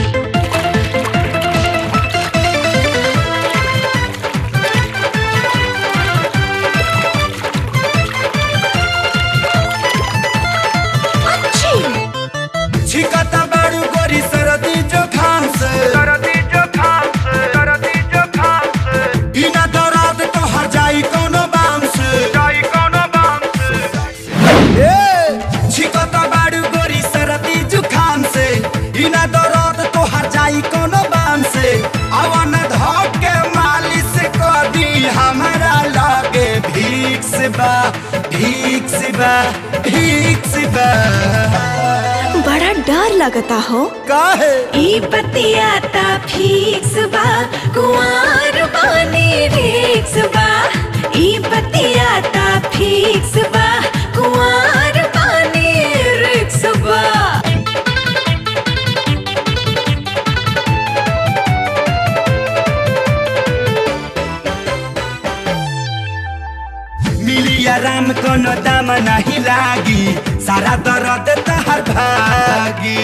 छिकता बाड़ू गोरी सरदी जोखाम से सरदी जोखाम से सरदी जोखाम से बिना दर्द तो हर जाई कोनो बाम से जाई कोनो बाम से ए छिकता बाड़ू गोरी सरदी जोखाम से बिना दर्द तो हर जाई कोनो बाम से अवन धक के मालिश कर दी हमरा लगे भीख से बा भीख से बा भीख से बा बड़ा डर लगता हो काहे ई बतियाता फीक फिक्स बा कुंवार बानी रिक्स बा ई बतियाता फिक्स बा कुंवार बानी रिक्स बा मिली आराम कोनो दाम नहीं लागी सारा दर्द तहर भागी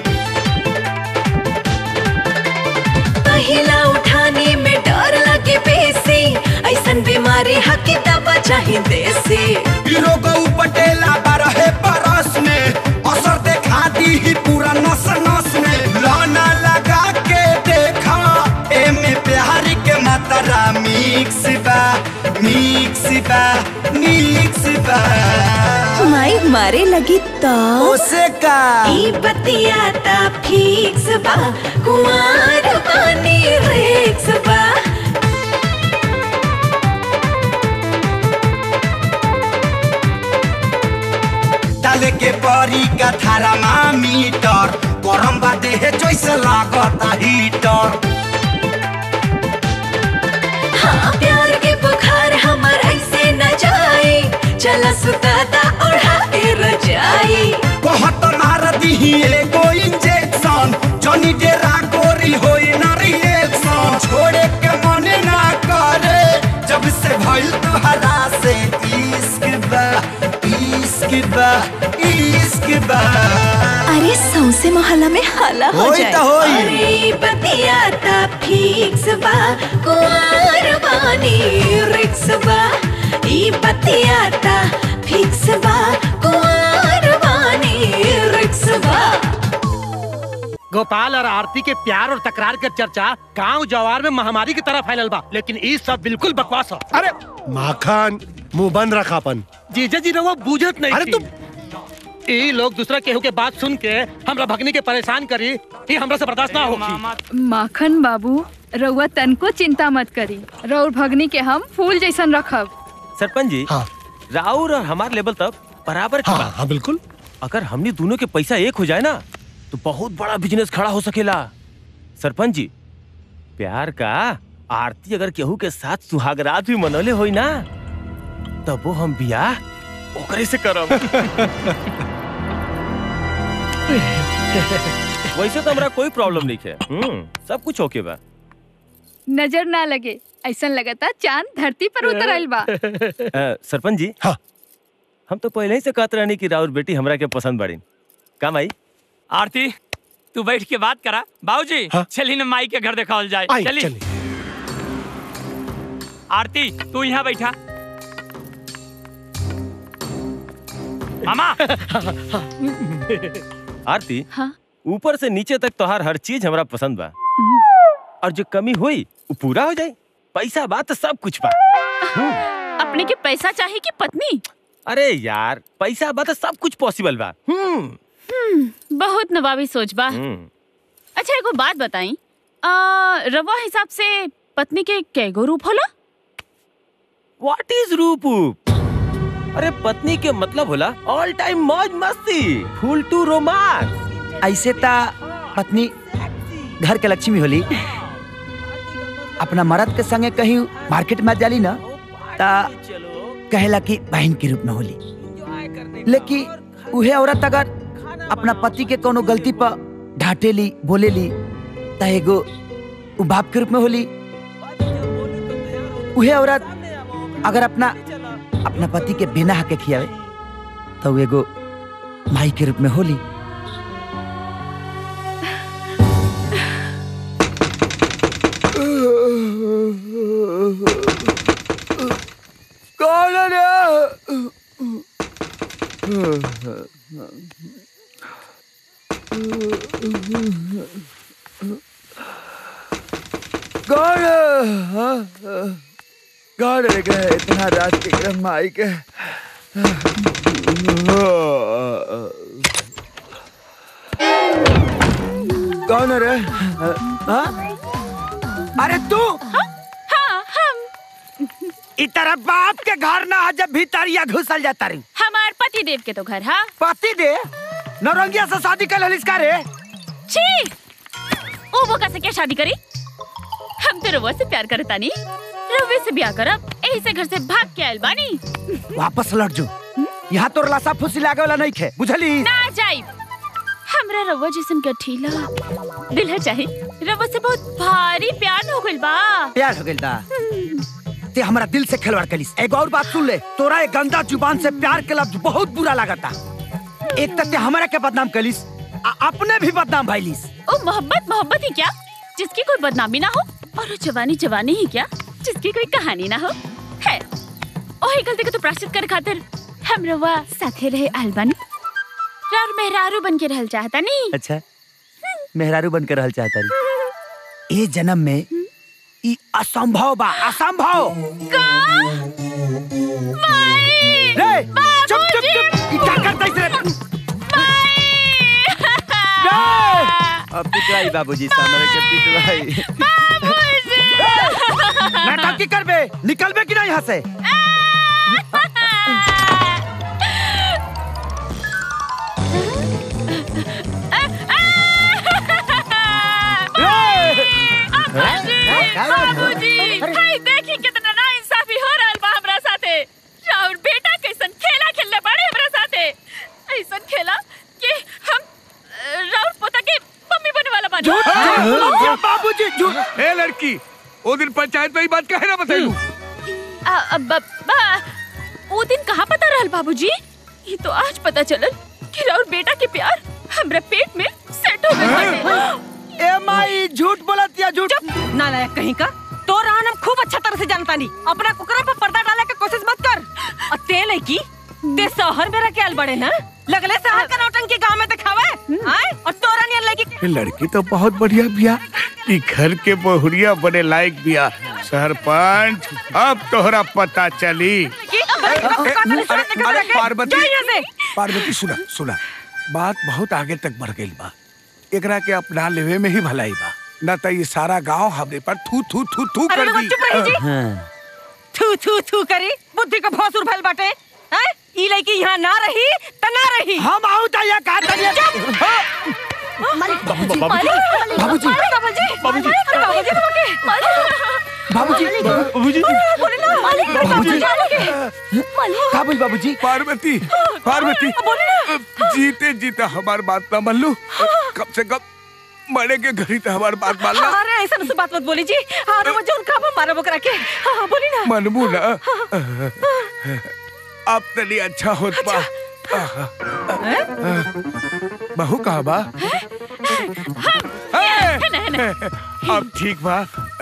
पहिला उठाने में डर लगे बेसी ऐसन बीमारी हकी दवा चाहे देसी रोग पटेला बारहे बरस में असर देखा दी ही पूरा नस नस में लाना लगा के देखा एमे प्यार के मात्रा मिक्स बा मिक्स बा मिक्स बा माई मारे लगी तो ओसे का ई बतियाता फिक्स बा कुंवार बानी रिक्स बा डाले के परी का थारा मा मीटर गरम बा देह जैसे लागता हीटर हाँ प्यार के बुखार हमर ऐसे न जाए चला सुताता ओढ़ा के रजाई बहुत मार दी एगो इंजेक्शन जनी डेरा गोरी होई ना रिएक्शन छोड़े के मन ना करे जब से भइल तुहरा से इश्क बा इश्क बा इश्क बा अरे सौसे मोहल्ला में हाला हो होई जाए त होई। अरे बतियाता फिक्स बा कुंवार बानी रिक्स बा ई बतियाता फिक्स बा कुंवार बानी रिक्स बा गोपाल और आरती के प्यार और तकरार के चर्चा गांव जवार में महामारी की तरह फैलल बा लेकिन ई सब बिल्कुल बकवास हो अरे माखन मुंह बंद रखा अपन जीजा जी रहुआ बूझत नहीं अरे थी। ई लोग दूसरा केहू के बात सुन के हमरा भगनी के परेशान करी ई हमरा से बर्दाश्त ना होगी माखन बाबू रउआ तनको चिंता मत करी रउर भगनी के हम फूल जैसन रखब सरपंच जी हाँ। राउर और हमार लेवल तक बराबर की हाँ बात हाँ बिल्कुल अगर हमने दोनों के पैसा एक हो जाए ना तो बहुत बड़ा बिजनेस खड़ा हो सकेला सरपंच जी प्यार का आरती अगर केहू के साथ सुहागरात भी मनौले होई ना तब वो हम बियाह ओकरे से करब वैसे तो हमरा कोई प्रॉब्लम नहीं है हम्म, सब कुछ ओके बा नजर ना लगे ऐसन लगता चांद धरती पर उतर आइल बा अ, सरपंच जी हाँ। हम तो पहले ही से कहत रहनी कि राउर बेटी हमरा के पसंद बड़ी काम आई आरती तू बैठ के बात करा बाबूजी हाँ? चली ना माई के घर दिखावल जाए आई चली चलिए आरती तू यहाँ बैठा मामा आरती हाँ ऊपर से नीचे तक तोहार हर चीज हमरा पसंद बा और जो कमी हुई वो पूरा हो जाए पैसा बा तो सब कुछ बा अपने के पैसा चाहिए कि पत्नी अरे यार पैसा बा तो सब कुछ पॉसिबल बा हम्म हम्म, बहुत नवाबी सोच बा हम्म। अच्छा एगो बात बताई आ, रवा हिसाब से पत्नी के कैगो रूप होला व्हाट इज रूप अरे पत्नी के मतलब होला ऑल टाइम मौज मस्ती फुल टू रोमांस ऐसे ता पत्नी घर के लक्ष्मी होली अपना मर्द के संगे कहीं मार्केट में जाली ना ता कहेला कि बहन के रूप में होली लेकिन उहे औरत अगर अपना पति के कोनो गलती पर डांटेली बोलेली ता एगो उ बाप के रूप में होली उहे औरत अगर अपना अपना पति के बिना हक के खियावे तो उ एगो माई के रूप में होली कौन है रे कौन है? हाँ? कौन है के इतना रात के क्रम में आई के कौन है रे हाँ? अरे तू हाँ हम इ तरह बाप के घर ना जब भीतरिया घुसल जाता रही हमार पति देव के तो घर हाँ पति दे नौरंगिया से शादी कर लिस का रे छी ओ बोका से क्या शादी करी हम तो रउआ से प्यार करता नहीं रउवे से ब्याह करब यही से घर से भाग के आयल बानी वापस लौट जो यहाँ तोर लाशा फुसी लागे वाला नहीं खे बुझली ना जाइब हमरा रउआ जैसन गठीला दिल है चाहे रउआ से बहुत भारी प्यार हो गइल बा प्यार हो गइल बा ते हमारा दिल से खिलवाड़ कलिस एक और बात सुन ले तोरा एक गंदा जुबान से प्यार के लफ्ज बहुत बुरा लागता एक तक ते हमारा के बदनाम कलिस आ अपने भी बदनाम भइलिस ओ मोहब्बत मोहब्बत ही क्या जिसकी कोई बदनामी ना हो और वो जवानी जवानी ही क्या जिसकी कोई कहानी ना हो है ओही गलती को तो प्राश्चित कर खातिर हम रवा साथे रहे अलबन रार मेहरारू बन के रहल चाहता नहीं अच्छा मेहरारू बनकर रहल चाहता रही ए जन्म में ई असंभव बा असंभव का रे चुप चुप चुप ई क्या करता इस रे अब पिटवाई बाबूजी सामने के पिटवाई नाटक की करबे निकलबे कि नहीं यहाँ से बाबूजी हाय देखी कितना ना इंसाफी हो रहल बा हमरा साथे राउर बेटा कैसन खेला खेलले बाड़े हमरा साथे ऐसन खेला कि हम अ, राउर पोता के मम्मी बने वाला बानी बाबूजी झूठ ए लड़की वो दिन पंचायत में ही बात कहे ना बताइलू आ, आ, ब- बा वो दिन कहाँ पता रहल बाबूजी ये तो आज पता चलल कि राउर बेटा के प्यार हमरा पेट में सेट हो गइल ए माई झूठ बोलत या झूठ नालायक कहीं का तो रान हम खूब अच्छा तरह से जानता नहीं अपना कुकरा पे पर्दा डाले के कोशिश मत कर और ते लड़की ते शहर में रखे आल बड़े ना लगले शहर का नौटंकी गांव में दिखावे आए और तोरा नियन लड़की ये लड़की तो बहुत बढ़िया बिया ई घर के बहुरिया बने लायक बिया सरपंच अब तोहरा पता चली अरे पार्वती पार्वती सुना सुना बात बहुत आगे तक बढ़ गई बा एकरा के अपना लेवे में ही भलाई बा न तो ये सारा गांव हमरे पर थू थू थू थू अरे कर लोगों, दी चुप रही जी। थू थू थू करी बुद्धि का भौसुर भइल बाटे हैं ई लड़की यहाँ ना रही त ना रही हम आऊ त या का तनिया बाबूजी बाबूजी। बाबूजी बाबूजी बाबूजी बाबूजी बाबूजी बोले ना बाबूजी बाबूजी का बोल बाबूजी पार्वती पार्वती बोले ना जीते जीते हमार बात ना मान लो कम से कम मरे के घड़ी तो हमार बात मान ला अरे ऐसा से बात मत बोली जी अरे वो जोन का मारा बकरा के हाँ बोली ना मनमू ना अब तनी अच्छा होत बा बहू कहा बा अब ठीक बा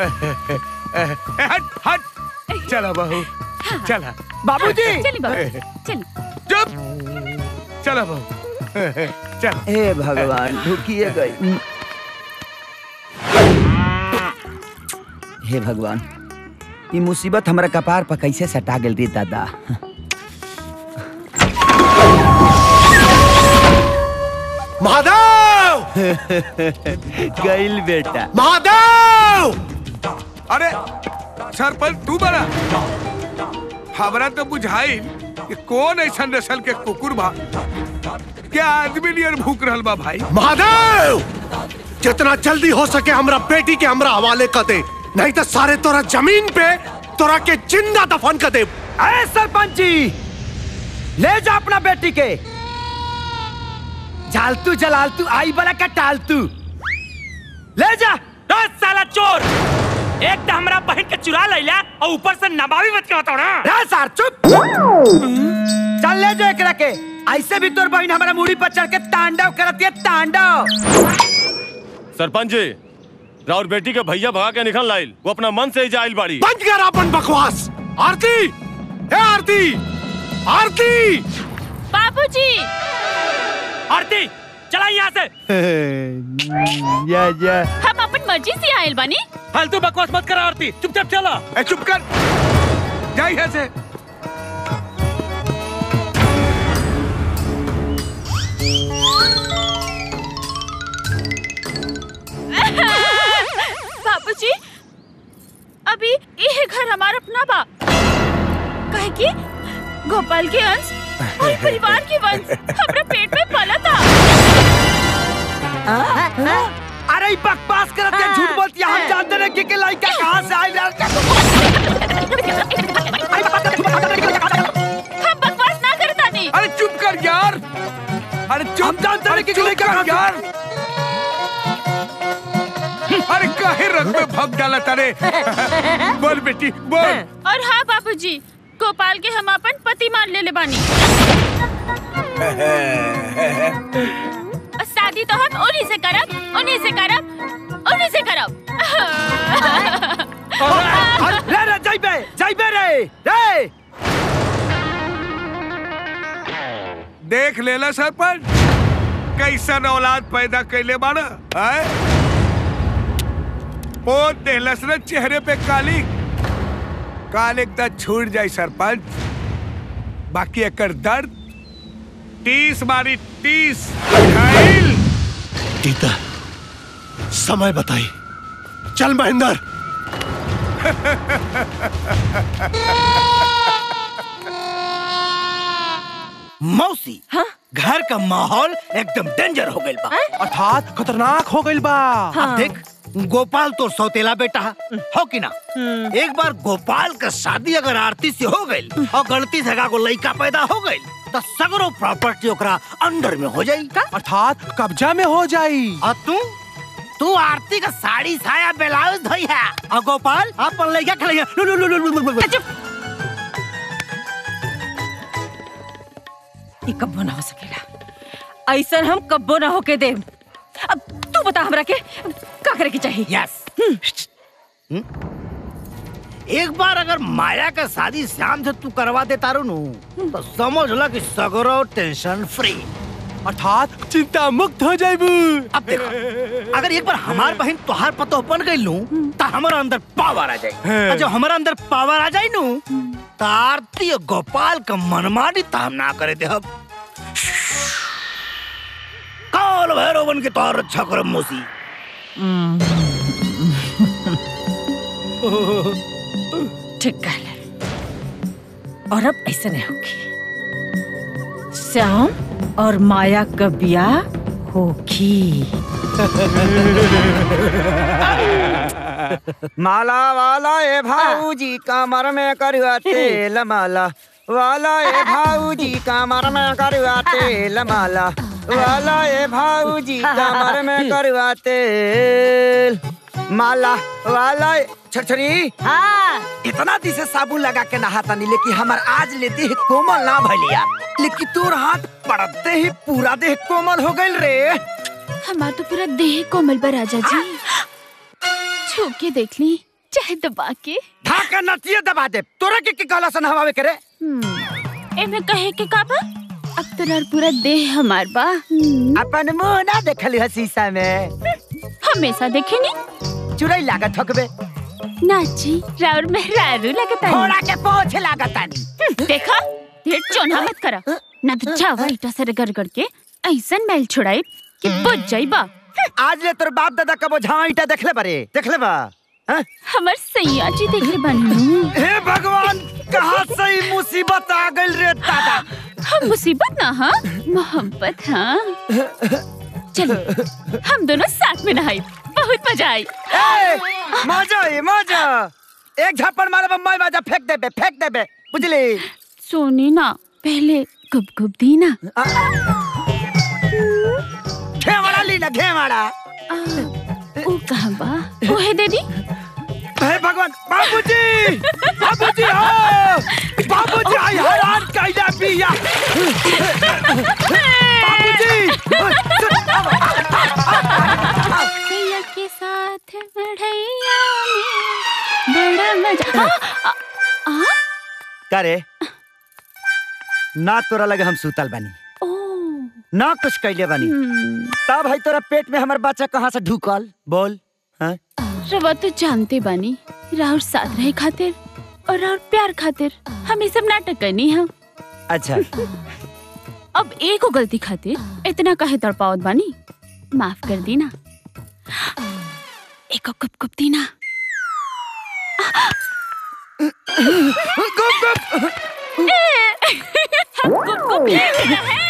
हट हट चला बहू चला बाबूजी चली बाबू चली चुप चला बहू चल हे भगवान ढुकिए गई हे भगवान ये मुसीबत हमारा कपार पर कैसे सटा गेल रे दादा महादेव गइल बेटा महादेव अरे सरपंच तू बड़ा हमरा तो बुझाई कि कौन ऐसा नस्ल के कुकुर बा क्या आदमी नियर भूख रहल बा भाई महादेव जितना जल्दी हो सके हमरा बेटी के हमरा हवाले कर दे नहीं तो सारे तोरा जमीन पे तोरा के जिंदा दफन कर दे अरे सरपंच जी ले जा अपना बेटी के झालतू जलालतू आई बला का टालतू ले जा दस साला चोर एक तो हमरा बहन के चुरा लैला और ऊपर से नबावी मत के बताओ ना रे सार चुप चल ले जो एकरा के ऐसे भी तोर बहन हमारा मुड़ी पर चढ़ के तांडव करती है तांडव सरपंच जी राउर बेटी के भैया भगा के निकल लाइल वो अपना मन से ही जाइल बाड़ी बंद कर अपन बकवास आरती ए आरती आरती बाबूजी आरती चला यहाँ से या या हम अपन मर्जी से आयल बानी फालतू बकवास मत करा आरती चुपचाप चला ए चुप कर जा यहाँ से बाबूजी अभी ये घर हमारा अपना बा कहे कि गोपाल के अंश और परिवार के वंश हमारे पेट में पला था अरे ई बकवास करत है झूठ बोलती है हम जानते हैं कि लड़की के लड़का कहाँ से आयल हम बकवास ना करता नहीं अरे चुप कर यार अरे चुप हम जानते हैं कि चुप लड़का कर कहाँ से- यार अरे काहे रंग में भग डाला तारे बोल बेटी बोल और हाँ बाबूजी गोपाल के हम अपन पति मान ले ले बानी और शादी तो हम उन्हीं से करब उन्हीं से करब उन्हीं से करब रे रे जाइबे जाइबे रे रे देख लेला सरपंच कैसन औलाद पैदा कैले बाड़ा आय पोत देहलस न चेहरे पे काली काल एक छूट जाई सरपंच बाकी एकर दर्द टीस मारी टीस घायल गीता समय बताई चल महेंद्र मौसी हाँ? घर का माहौल एकदम डेंजर हो गइल बा अर्थात खतरनाक हो गइल बा अब देख गोपाल तो सौतेला बेटा है, हो कि ना एक बार गोपाल का शादी अगर आरती से हो गई और गलती से को लड़का पैदा हो गई तो सगरो प्रॉपर्टी ओकरा अंडर में हो जाई अर्थात कब्जा में हो जाई और तू तू आरती का साड़ी साया ब्लाउज धोई है और गोपाल अपन लड़का खड़े लु लु लु लु लु लु लु ये कब्बो ना हो सकेला ऐसा हम कब्बो ना होके दे अब तू बता हमरा के का करे के चाहिए यस एक बार अगर माया का शादी श्याम से तू करवा दे तारू नु तो समझ ला कि सगरो टेंशन फ्री अर्थात चिंता मुक्त हो जाइबू अब देखो अगर एक बार हमार बहन तोहार पतो बन गई लू तो हमारा अंदर पावर आ जाए और जब हमारा अंदर पावर आ जाए नू तो आरती और गोपाल का मनमानी तो हम ना करे दे अब काल भैरव बन के तोहार रक्षा करम मोसी ठीक कहले और अब ऐसा नहीं होगी श्याम और माया का ब्याह होगी माला वाला ए भाऊजी कमर में करुआ तेल माला वाला ए भाऊजी कमर में करुआ तेल माला वाला ए भाऊजी कमर में करुआ तेल माला वाला ए- छरछरी हाँ इतना दिन से साबुन लगा के नहाता नहीं लेकिन हमार आज लेते ही कोमल ना भलिया लेकिन तोर हाथ पड़ते ही पूरा देह कोमल हो गइल रे हमार तो पूरा देह कोमल बा राजा जी छू के देख ली चाहे दबा के धाका नचिए दबा दे तोरा के के कहला सन हवावे करे एमे कहे के का बा अब तो यार पूरा देह हमार बा अपन मुंह ना देखली है शीशा में हमेशा देखे नी चुरई लागत हकबे नाची राउर मेहरारू लगता है घोड़ा के पोछ लागत आनी देखा ढेर चोना मत करा ना तो चावा ईटा से रगड़ रगड़ के ऐसन मैल छुड़ाई कि बुझ जाइबा आज ले तोर बाप दादा कबो झावा ईटा देखले बारे देखले बा हैं? हमर सैया जी देखले बानी हे भगवान कहाँ से ई मुसीबत आ गइल रे दादा हम मुसीबत ना हाँ मोहब्बत हाँ चलो हम दोनों साथ में नहाई बहुत मजा आई ए मजा आई मजा एक झप्पड़ मारे बम्बई बाजा फेंक देबे फेंक देबे बुझली सोनी ना पहले गुब गुब दी ना घेवाड़ा ली ना घेवाड़ा ओ कहाँ बा ओहे दे दी हे भगवान बाबूजी बाबूजी हो बाबूजी आई हैरान कैला बिया सैया के साथ बढ़ैया में बड़ा मजा आ, आ, आ, करे ना तोरा लगे हम सुतल बानी ना कुछ कैले बानी तब भाई तोरा पेट में हमर बच्चा कहाँ से ढुकल बोल हाँ? रवा तो जानते बानी राहुल साथ रहे खातिर और राहुल प्यार खातिर हम ये सब नाटक करनी हम अच्छा अब एक गलती खातिर इतना काहे तड़पावत बानी माफ कर दी ना एक गुप गुप दी ना गुप गुप हम गुप गुप ले रहे हैं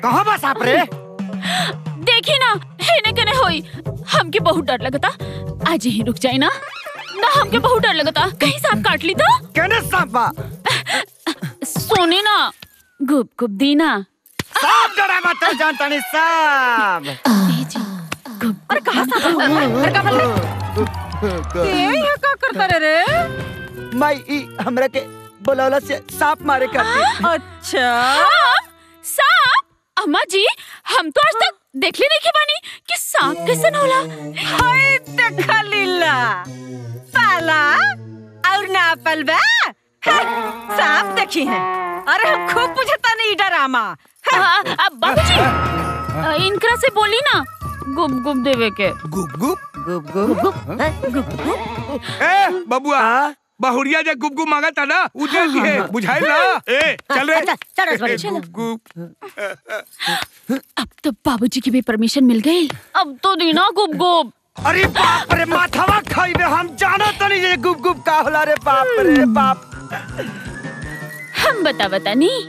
कहाँ बा सांप रे देखी ना हेने कने होई हमके बहुत डर लगता आज ही रुक जाए ना ना हमके बहुत डर लगता कहीं सांप काट ली तो केने सांप बा सोने ना गुप गुप दी ना सांप डरा मत जानता नहीं सांप अरे कहाँ सांप है? अरे कहाँ फंस गए? ये यहाँ का करता रे रे मैं ई हमरा के बोलौला से सांप मारे करती अच्छा सांप अम्मा जी हम तो आज तक देख ले नहीं के बानी कि सांप कैसे होला हाय देखा लीला पाला और ना पलबा सांप देखी है अरे हम खूब बुझता नहीं डरामा हाँ, अब बाबूजी अ, इनकरा से बोली ना गुप गुप देवे के गुप गुप गुप गुप ए बबुआ बहुरिया जे गुप गुप मांगा था ना उ दे दिए बुझाई ना ए चल रे चल रसवाड़ी, चल। गुप गुप अब तो बाबूजी की भी परमिशन मिल गई अब तो देना गुप गुप अरे बाप रे माथवा खाइबे हम जानो तो नहीं ये गुप गुप का होला रे बाप रे बाप हम बता बता नहीं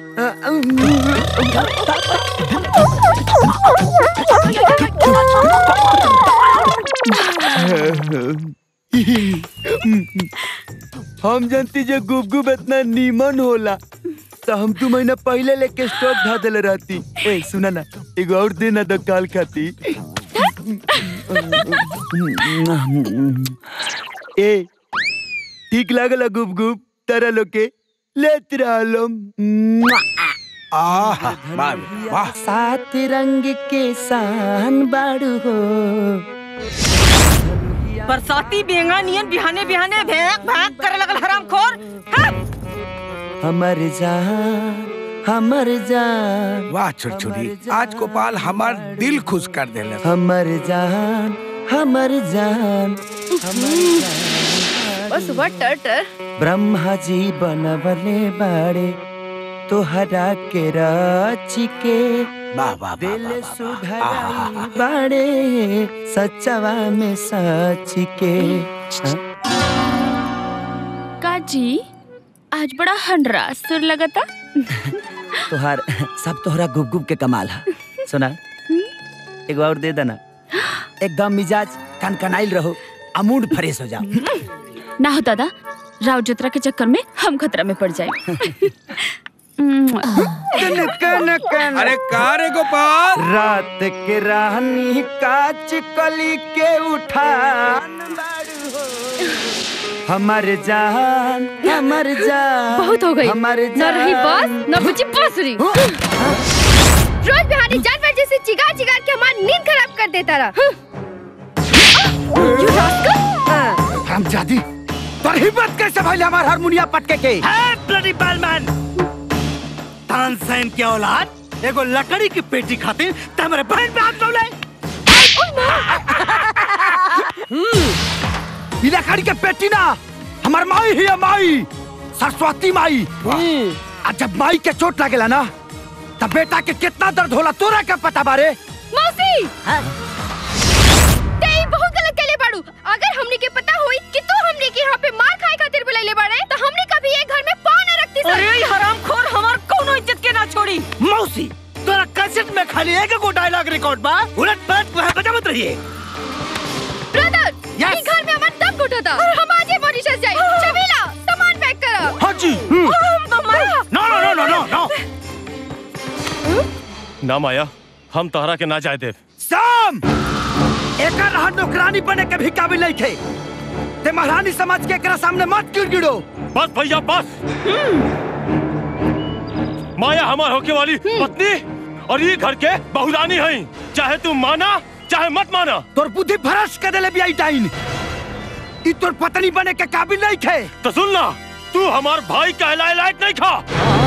हम जानती जे गुप गुप इतना नीमन होला तो हम तू महीना पहले लेके स्टॉक धा देले रहती ए सुना ना एगो और दे ना तो काल खाती ए ठीक लागल गुप गुप तारा लोग के लेत रहलो आह वाह वाह सात रंग के सान बाड़ू हो बरसाती बेंगा नियन बिहाने बिहाने भेंक भाग करे लगल हराम खोर हमर जान हमर जान वाह छुरछुरी आज गोपाल हमार दिल खुश कर देले हमर जान हमर जान बस सुबह टर टर ब्रह्मा जी बनवले बाड़े तोहरा के राची के वाह वाह दिल सुधराई बाड़े सचवा में सच के काजी आज बड़ा हंडरा सुर लगता तोहार सब तोहरा गुप गुप के कमाल है सुना एगो और दे देना एकदम मिजाज कनकनाइल रहो अमूड फ्रेश हो जाओ ना हो दादा राव जतरा के चक्कर में हम खतरा में पड़ जाए अरे का रे गोपाल रात के रानी काच कली के उठान बाड़ू हो। हमर जान हमर जान बहुत हो गई हमर न रही बस न बुझी बांसुरी रोज बिहारी जानवर जैसे चिगार चिगार के हमारी नींद खराब कर देता रहा हम जादी पर हिम्मत कैसे भइल हमार हारमोनिया पटके के है ब्लडी बैलमैन तानसेन के औलाद एगो लकड़ी की पेटी खातिर ते हमरे बहन पे हाथ डोले ई लकड़ी के पेटी ना हमार माई ही है माई सरस्वती माई आ जब माई के चोट लागेला ना तब बेटा के कितना दर्द होला तोरा क्या पता बारे मौसी ते ई बहुत गलत केले बाड़ू अगर हमनी के पता होई कि तू हमनी के यहाँ पे मार खाए खातिर बुलाइले बाड़े तो हमनी कभी ये घर में पाँव न रखती सर अरे हराम खोर हमार कोनो इज्जत के ना छोड़ी मौसी तोरा कैसेट में खाली एक गो डायलॉग रिकॉर्ड बा उलट पलट वह बजावत रहिए ब्रदर ये घर में हमार दम घुटा था और हम आज ही मॉरिशस जाए चमेला सामान पैक करो हाँ जी नो नो नो नो नो नो ना माया हम तहरा के ना जाए देव साम एकर रहा नौकरानी बने के भी काबिल नहीं थे ते महारानी समझ के एकरा सामने मत गिड़गिड़ो बस भैया बस माया हमार होके वाली पत्नी और ये घर के बहुरानी है चाहे तू माना चाहे मत माना तोर बुद्धि भ्रष्ट कर देले बियाई टाइन ई तोर पत्नी बने के काबिल नहीं थे तो सुन ना तू हमार भाई कहलाए लायक नहीं खा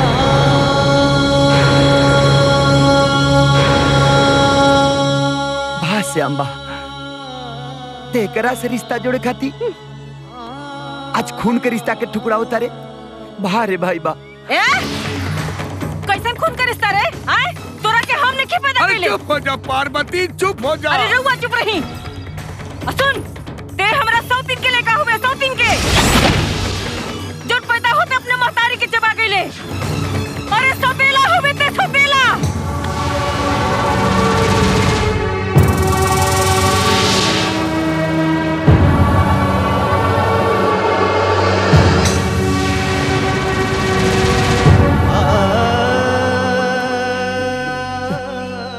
भाष्य अम्बा तेकरा से रिश्ता जोड़े खाती आज खून के रिश्ता के टुकड़ा उतारे बा रे भाई बा ए कैसन खून का रिश्ता रे आए तोरा के हम नहीं पैदा अरे कैले चुप हो जा पार्वती चुप हो जा अरे रहुआ चुप रही आ सुन ते हमरा सौतीन के लेका हुए सौतीन के जो पैदा होते अपने महतारी के चबा गईले अरे सपेला हुए ते सपेला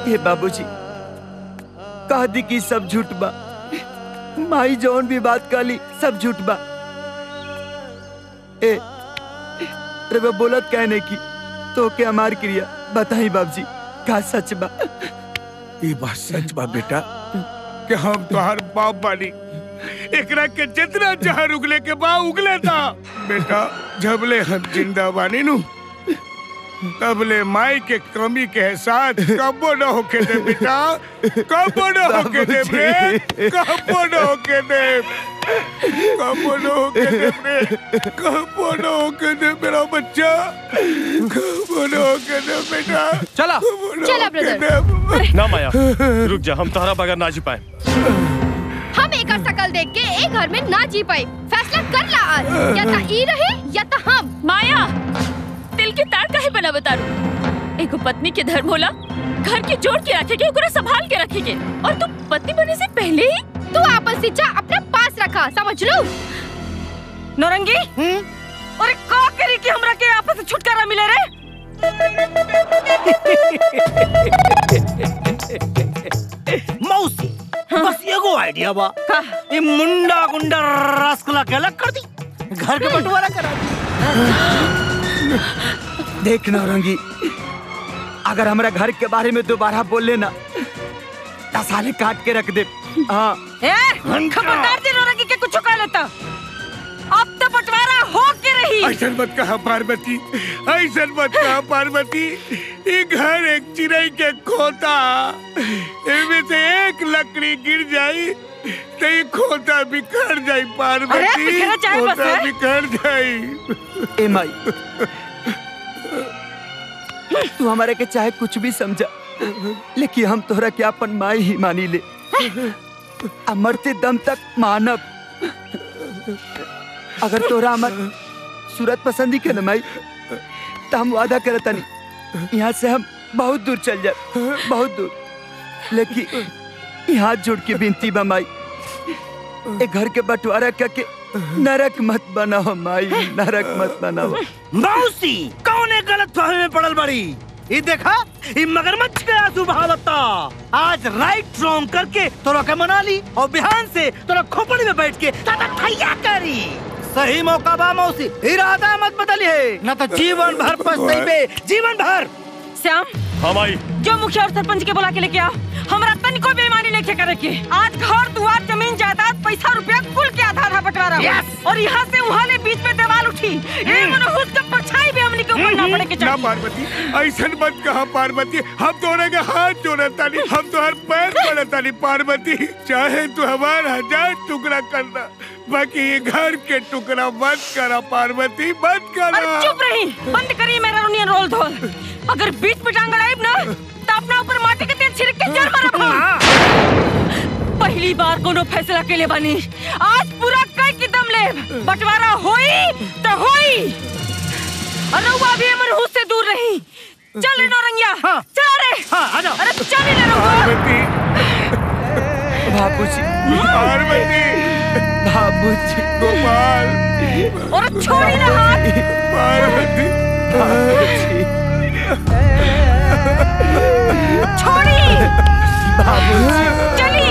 हे बाबूजी कह दी कि सब झूठ बा माई जौन भी बात कहली सब झूठ बा ए रे बोलत कहने की तो के हमार क्रिया बताई बाबूजी का सच बा ये बात सच बा बेटा कि हम तोहर बाप बानी एकरा के जितना जहर उगले के बा उगले था बेटा जबले हम जिंदा बानी नु तबले माई के कमी के एहसास कबो न होके दे बेटा कबो न होके दे रे कबो न होके दे कबो न होके दे रे कबो न होके दे मेरा बच्चा कबो न होके दे बेटा चला चला ब्रदर ना माया रुक जा हम तोहरा बगैर ना जी पाए हम एक शकल देख के एक घर में ना जी पाए फैसला कर ला आज या ता ई रहे या ता हम माया दिल के तार काहे बना बतारू एगो पत्नी के धर्म होला घर के जोड़ के रखेगे ओकरा संभाल के रखेगे और तू पत्नी बनने से पहले ही तू आपन शिक्षा अपने पास रखा समझ लो नौरंगी अरे का करी कि हमरा के आपस से छुटकारा मिले रे मौसी बस एगो आइडिया बा ये मुंडा गुंडा रसगुल्ला के अलग कर दी घर के बंटवारा करा दी देख नौरंगी अगर हमरा घर के बारे में दोबारा बोल लेना साले काट के रख दे हाँ ए खबरदार जी नौरंगी के कुछ कह लेता अब तो बंटवारा हो के रही ऐसा मत कहा पार्वती ऐसा मत कहा पार्वती ये घर एक चिड़ै के खोता इनमें से एक लकड़ी गिर जाई तो ये खोता बिखर जाई पार्वती अरे, बिखरा जाए बस, खोता है? बिखर जाई ए माई तू हमारे के चाहे कुछ भी समझा लेकिन हम तोहरा के अपन माई ही मानी ले आ मरते दम तक मानब अगर तोरा हमर सूरत पसंदी के न माई तो हम वादा करत नहीं यहाँ से हम बहुत दूर चल जाए बहुत दूर लेकिन ई हाथ जोड़ के विनती बा माई ए घर के बंटवारा करके नरक मत बनाओ माई नरक मत बनाओ मौसी कौन गलत फहमी में पड़ल बड़ी ये देखा ये मगरमच्छ के आंसू बहावता आज राइट रॉन्ग करके तोरा के मना ली और बिहान से तोरा खोपड़ी में बैठ के ताता ठैया करी सही मौका बा मौसी इरादा मत बदली है न तो जीवन भर पछताइबे जीवन भर श्याम हाँ माई जो मुखिया और सरपंच के बुला के लेके आओ हमरा तनिको बेईमानी लेके करे के आज घर दुआर जमीन जायदाद पैसा रुपया कुल के आधा आधा बंटवारा हो। Yes! और यहाँ से वहाँ ले बीच में दीवार उठी ए मनोहूस का परछाई भी हमनी के ऊपर ना पड़े के ना चाहिए पार्वती ऐसा मत कहा पार्वती हम तोरे के हाथ जोड़े तानी हम तो हर पैर पड़े तानी पार्वती चाहे तू हमार हजार टुकड़ा करना बाकी ये घर के टुकड़ा मत करा पार्वती मत करा अरे चुप रही बंद करिए मेरा रोनियन रोल धोल अगर बीच में टांग अड़ाइब ना तो अपना ऊपर माटी के तेल छिड़क के जड़ मारब हम पहली बार कोनो फैसला के लिए बनी आज पूरा कई की दम ले बंटवारा होई तो होई और रउआ भी मनहूस से दूर रही चल रे नौरंगिया चल रे हाँ, आ जाओ। अरे चल रे रउआ बाबूजी पार्वती बाबूजी गोपाल और छोड़ी ना हाथ पार्वती बाबूजी छोड़ी बाबूजी चली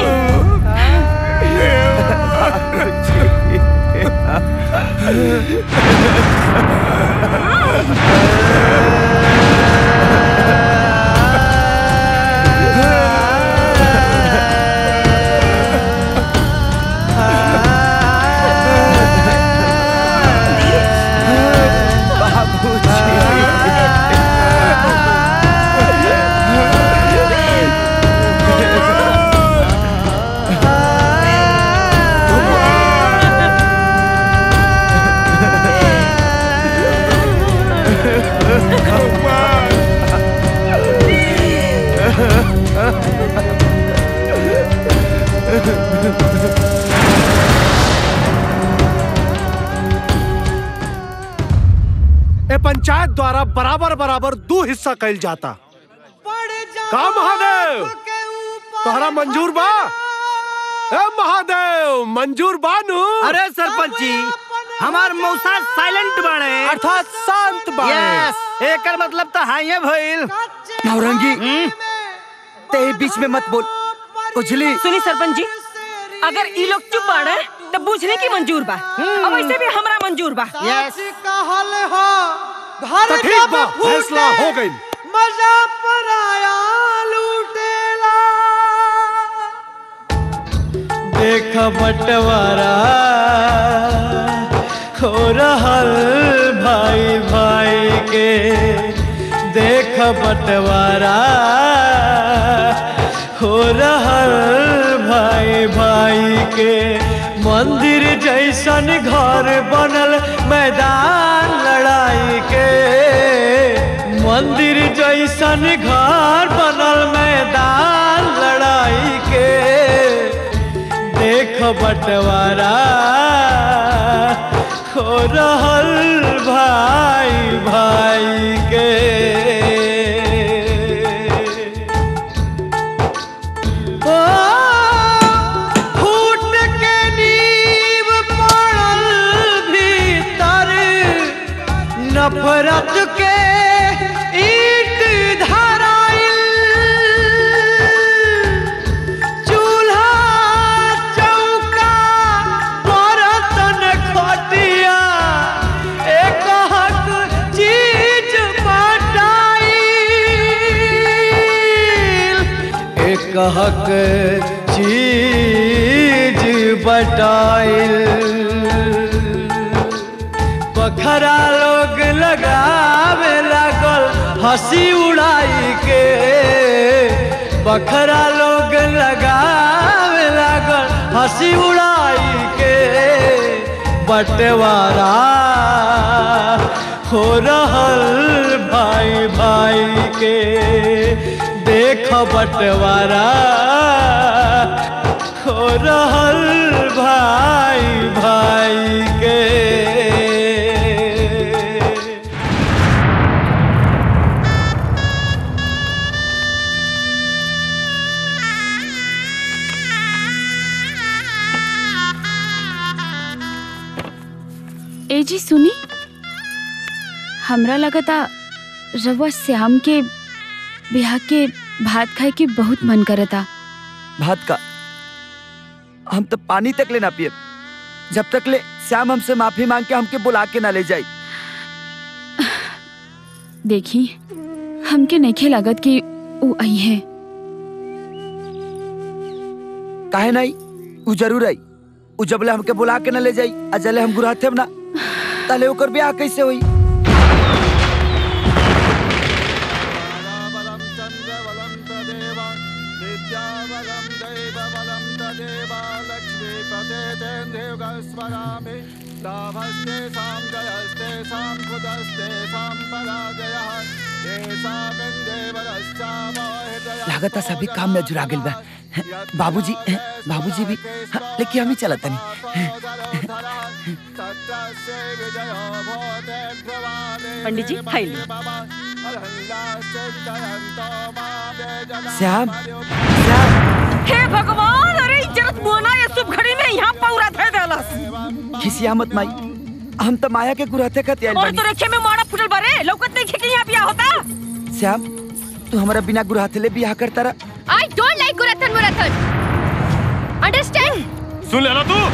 ए पंचायत द्वारा बराबर बराबर दो हिस्सा कैल जाता का महादेव तोहरा मंजूर बा ए महादेव मंजूर बानू अरे सरपंच जी हमार मौसा साइलेंट बाड़े अर्थात शांत बाड़े। यस एकर मतलब तो हाइए भइल नौरंगी ते ही बीच में मत बोल उजली सुनी सरपंच जी अगर ई लोग चुप बाड़े तो बुझने की मंजूर बा अब ऐसे भी हमरा मंजूर बा यस कहल हो घर तो ठीक बा फैसला हो गई मजा पर आया लूटेला देख बंटवारा हो रहल भाई भाई के देख बंटवारा हो रहल भाई भाई के मंदिर जैसन घर बनल मैदान लड़ाई के मंदिर जैसन घर बनल मैदान लड़ाई के देख बंटवारा हो रहल भाई भाई के ओ, फूट के नींव पड़ल भीतर नफरत के ईट धराइल चूल्हा चौका बर्तन खटिया एक हक चीज बटाइल एक हक चीज बटाइल बखरा लोग लगावे लागल हंसी उड़ाई के बखरा लोग लगावे लागल हंसी उड़ाई के बंटवारा हो रहल भाई भाई के देख बंटवारा हो रहल भाई भाई के ए जी सुनी हमरा लगता रवा श्याम के ब्याह के भात खाए के बहुत मन करता भात का हम तो पानी तक ले ना पिए जब तक ले श्याम हमसे माफी मांग के हमके बुला के ना ले जाई देखी हमके नइखे लागत कि वो आई है काहे नहीं उ जरूर आई उ जबले हमके बुला के ना ले जाई आ जले हम गुराथे ना तले ओकर ब्याह कैसे होई लागत सभी काम में जुड़ा गेल बा बाबूजी बाबूजी भी हाँ, लेकिन हम ही चलत नहीं पंडित जी खाई ली श्याम हे भगवान अरे इज्जत मोना ये शुभ घड़ी में यहाँ पौरा थे देलस खिसिया मत माई हम तो माया के गुराथे का त्याल और बानी तो रेखे में मोड़ा फुटल बारे लौकत नहीं कि यहाँ बिया होता श्याम तू हमारा बिना गुराथे ले बियाह करता रहा आई डोंट लाइक गुरथन मुरथन अंडरस्टैंड सुन लेना तू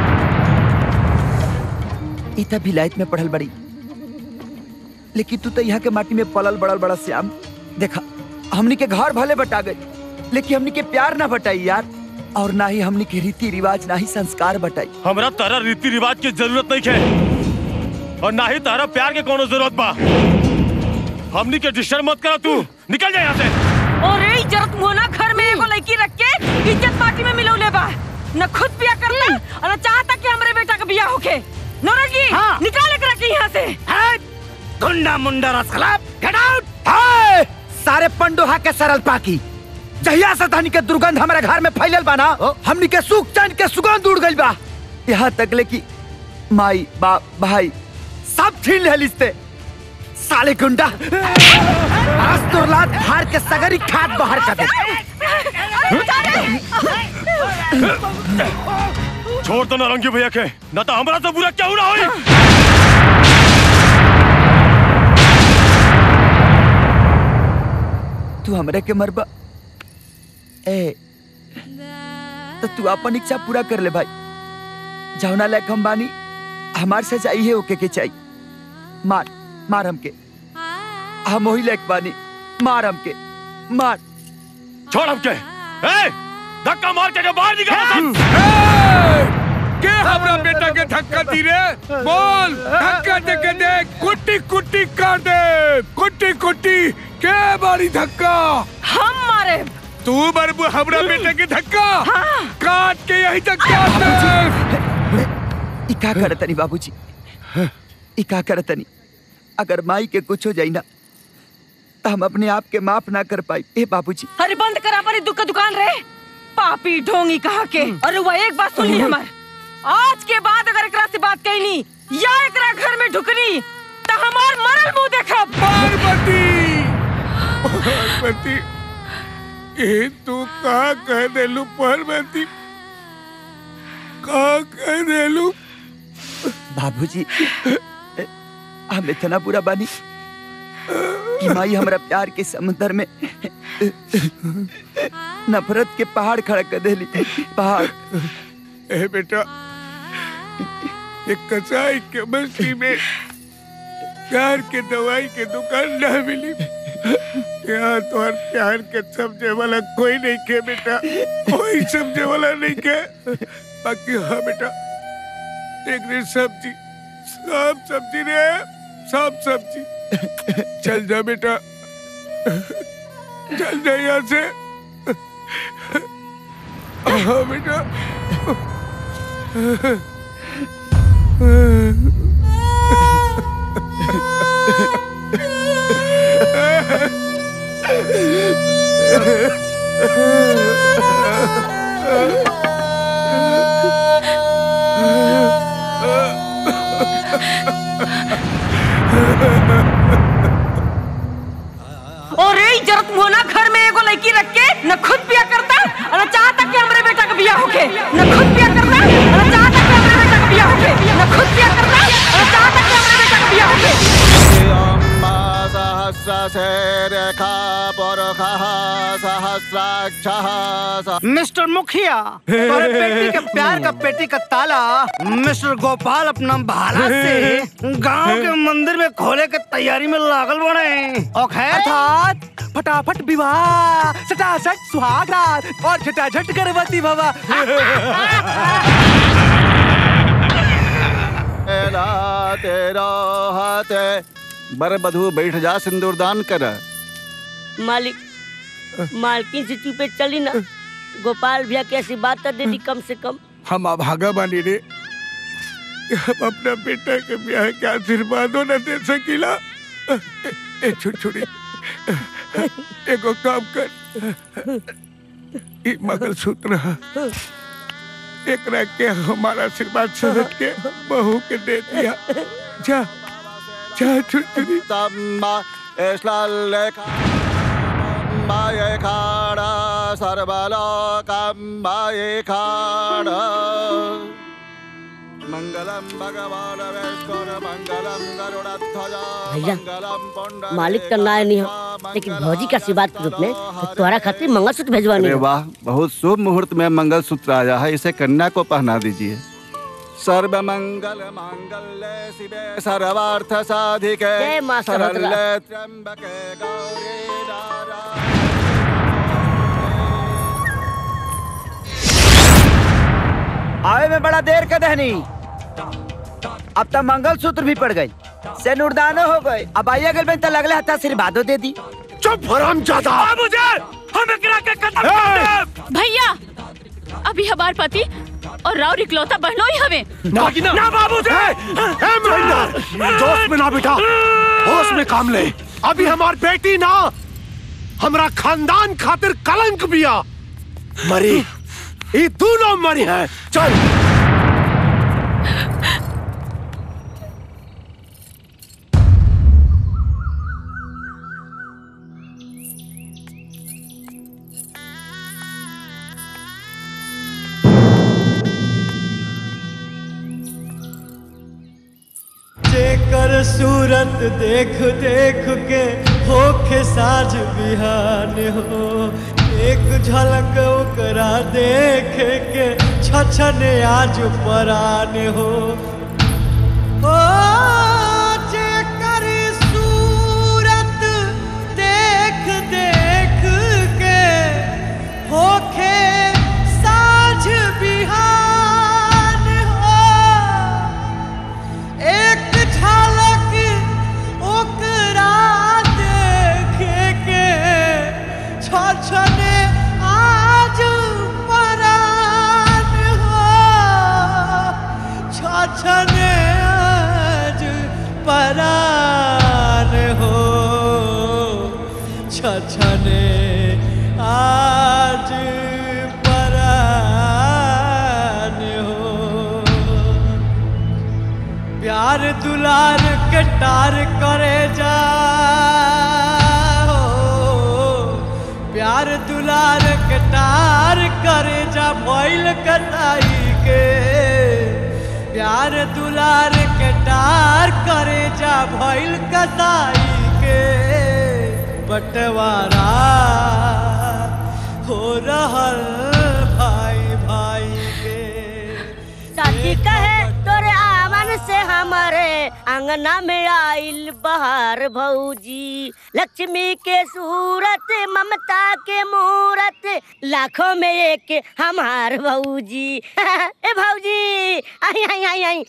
इतना विलायत में पढ़ल बड़ी लेकिन तू तो यहाँ के माटी में पलल बड़ल बड़ा श्याम देखा हमनी के घर भले बटा गए लेकिन हमनी के प्यार ना बटाई यार और ना ही हमनी के रीति रिवाज ना ही संस्कार बटाई हमरा तारा रीति रिवाज की जरूरत नहीं है और ना ही तारा प्यार के कोनो जरूरत बा हमनी के डिस्टर्ब मत करा तू निकल जा यहाँ से और ये इज्जत मोना घर में एगो लड़की रख के इज्जत माटी में मिलौले बा न खुद बिया करता और न चाहता कि हमरे बेटा का बिया होके नौरंगी हाँ। निकाल के रखी यहाँ से गुंडा मुंडा रसखला गेट आउट हाय सारे पंडोहा के सरल पाकी जहिया से धनी के दुर्गंध हमारे घर में फैलल बा ना हमनी के सुख चैन के सुगंध उड़ गइल बा यहाँ तक ले कि माई बाप भाई सब छीन ले लिस्ते साले गुंडा आज तो लात फाड़ के सगरी खाद बाहर कर दे छोड़ तो नारंगी भैया के न तो हमरा से बुरा क्या हो रहा होई तू हमरे के मरबा ए तो तू अपन इच्छा पूरा कर ले भाई जौना लायक हम बानी हमार से चाहिए ओके के चाहिए मार मार हमके हम वही लायक बानी मार हमके मार छोड़ हमके ए धक्का मार के बाहर निकाल के हमरा बेटा के धक्का दी रे बोल धक्का दे के दे कुट्टी कुट्टी कर दे कुट्टी कुट्टी के मारी धक्का हम मारे तू बरबू हमरा बेटे के धक्का काट के यही तक काट दे ई का करतनी बाबूजी ई का करतनी अगर माई के कुछ हो जाई ना तो हम अपने आप के माफ ना कर पाई ए बाबूजी अरे बंद करा पर दुख का दुकान रे पापी ढोंगी कहा के अरे वो एक बात सुनी हमार आज के बाद अगर एकरा से बात कहनी या एकरा घर में ढुकनी तो हमार मरल मुंह देखब पार्वती पार्वती ए तू का कह देलू पार्वती का कह देलू बाबूजी हम इतना बुरा बानी कि माई हमरा प्यार के समुद्र में नफरत के पहाड़ खड़ा कर देली पहाड़ ए बेटा एक कसाई के बस्ती में प्यार के दवाई के दुकान ना मिली यहाँ तो हर प्यार के समझे वाला कोई नहीं के बेटा कोई समझे वाला नहीं के बाकी हाँ बेटा एक रे सब्जी सब सब्जी रे सब सब्जी चल जा बेटा चल जा यहाँ से हाँ बेटा और ये जरूरत होना घर में एगो लड़की रख के न खुद पिया करता और न चाहता कि हमरे बेटा का बियाह होके न खुद पिया करता और न चाहता कि हमरे बेटा का बियाह होके न खुद पिया करता और न चाहता कि हमरे बेटा का बियाह होके मिस्टर मुखिया तुम्हारे बेटी के प्यार का पेटी का ताला मिस्टर गोपाल अपना भाला से गांव के मंदिर में खोले के तैयारी में लागल बने ओके अर्थात फटाफट विवाह सटासट सुहाग रात और झटाझट गर्भवती भवा तेरा तेरा हाथ है बर बधू बैठ जा सिंदूरदान कर मालिक मालकिन से चुपे चली ना गोपाल भैया की ऐसी बात तो दे दी कम से कम हम अभागा बानी रे कि हम अपना बेटा के ब्याह के आशीर्वादों न दे सकीला ए, ए छुटछुड़ी एगो काम कर ई मंगलसूत्र है एकरा के हमारा आशीर्वाद समझ के बहू के दे दिया जा जा छुटछुड़ी तम्मा ऐसला लेखा माये खाड़ा सर्वलोकम माये खाड़ा मंगलम भगवान विष्णु मंगलम गरुड़ध्वजा भैया मंगलम पुंड मालिक का नाय नहीं हो लेकिन भौजी का आशीर्वाद के रूप में तो तुम्हारा खातिर मंगलसूत्र भेजवानी अरे है वाह बहुत शुभ मुहूर्त में मंगल सूत्र आया है इसे कन्या को पहना दीजिए सर्व मंगल मांगल्य शिवे सर्वार्थ साधिके जय मां सरस्वती। शरण्ये त्र्यंबके गौरी आवे में बड़ा देर कर दहनी अब तो मंगल सूत्र भी पड़ गई से नुरदानो हो गए अब आइए गल में तो लगले हता आशीर्वादो दे दी चुप हराम जादा मुझे हम एकरा के खत्म कर देब भैया अभी हमार पति और राव इकलौता बहनों ही हमें ना ना बाबूजी ए महेंद्र जोश में ना बेटा होश में काम ले अभी हमार बेटी ना हमरा खानदान खातिर कलंक बिया मरी ये दोनों मरी है चल जेकर सूरत देख देख के होखे साज बिहान हो एक झलक ओकरा देखे के छछने आज परान हो ओ जेकर सूरत देख देख के होखे साँझ बिहान हो एक झलक ओकरा देखे के छछने आज परान हो छछने आज परान हो छछने आज परान हो प्यार दुलार के टार करे जा प्यार दुलार के टार करे जा भइल कटाई के प्यार दुलार के टार करे जा भइल कटाई के बंटवारा हो रहल भाई भाई के साथी कहे तोरे आवन से हमारे अंगना में आइल बहार भौजी लक्ष्मी के सूरत ममता के मूरत लाखों में एक हमार भौजी ए भौजी आई आई आई आई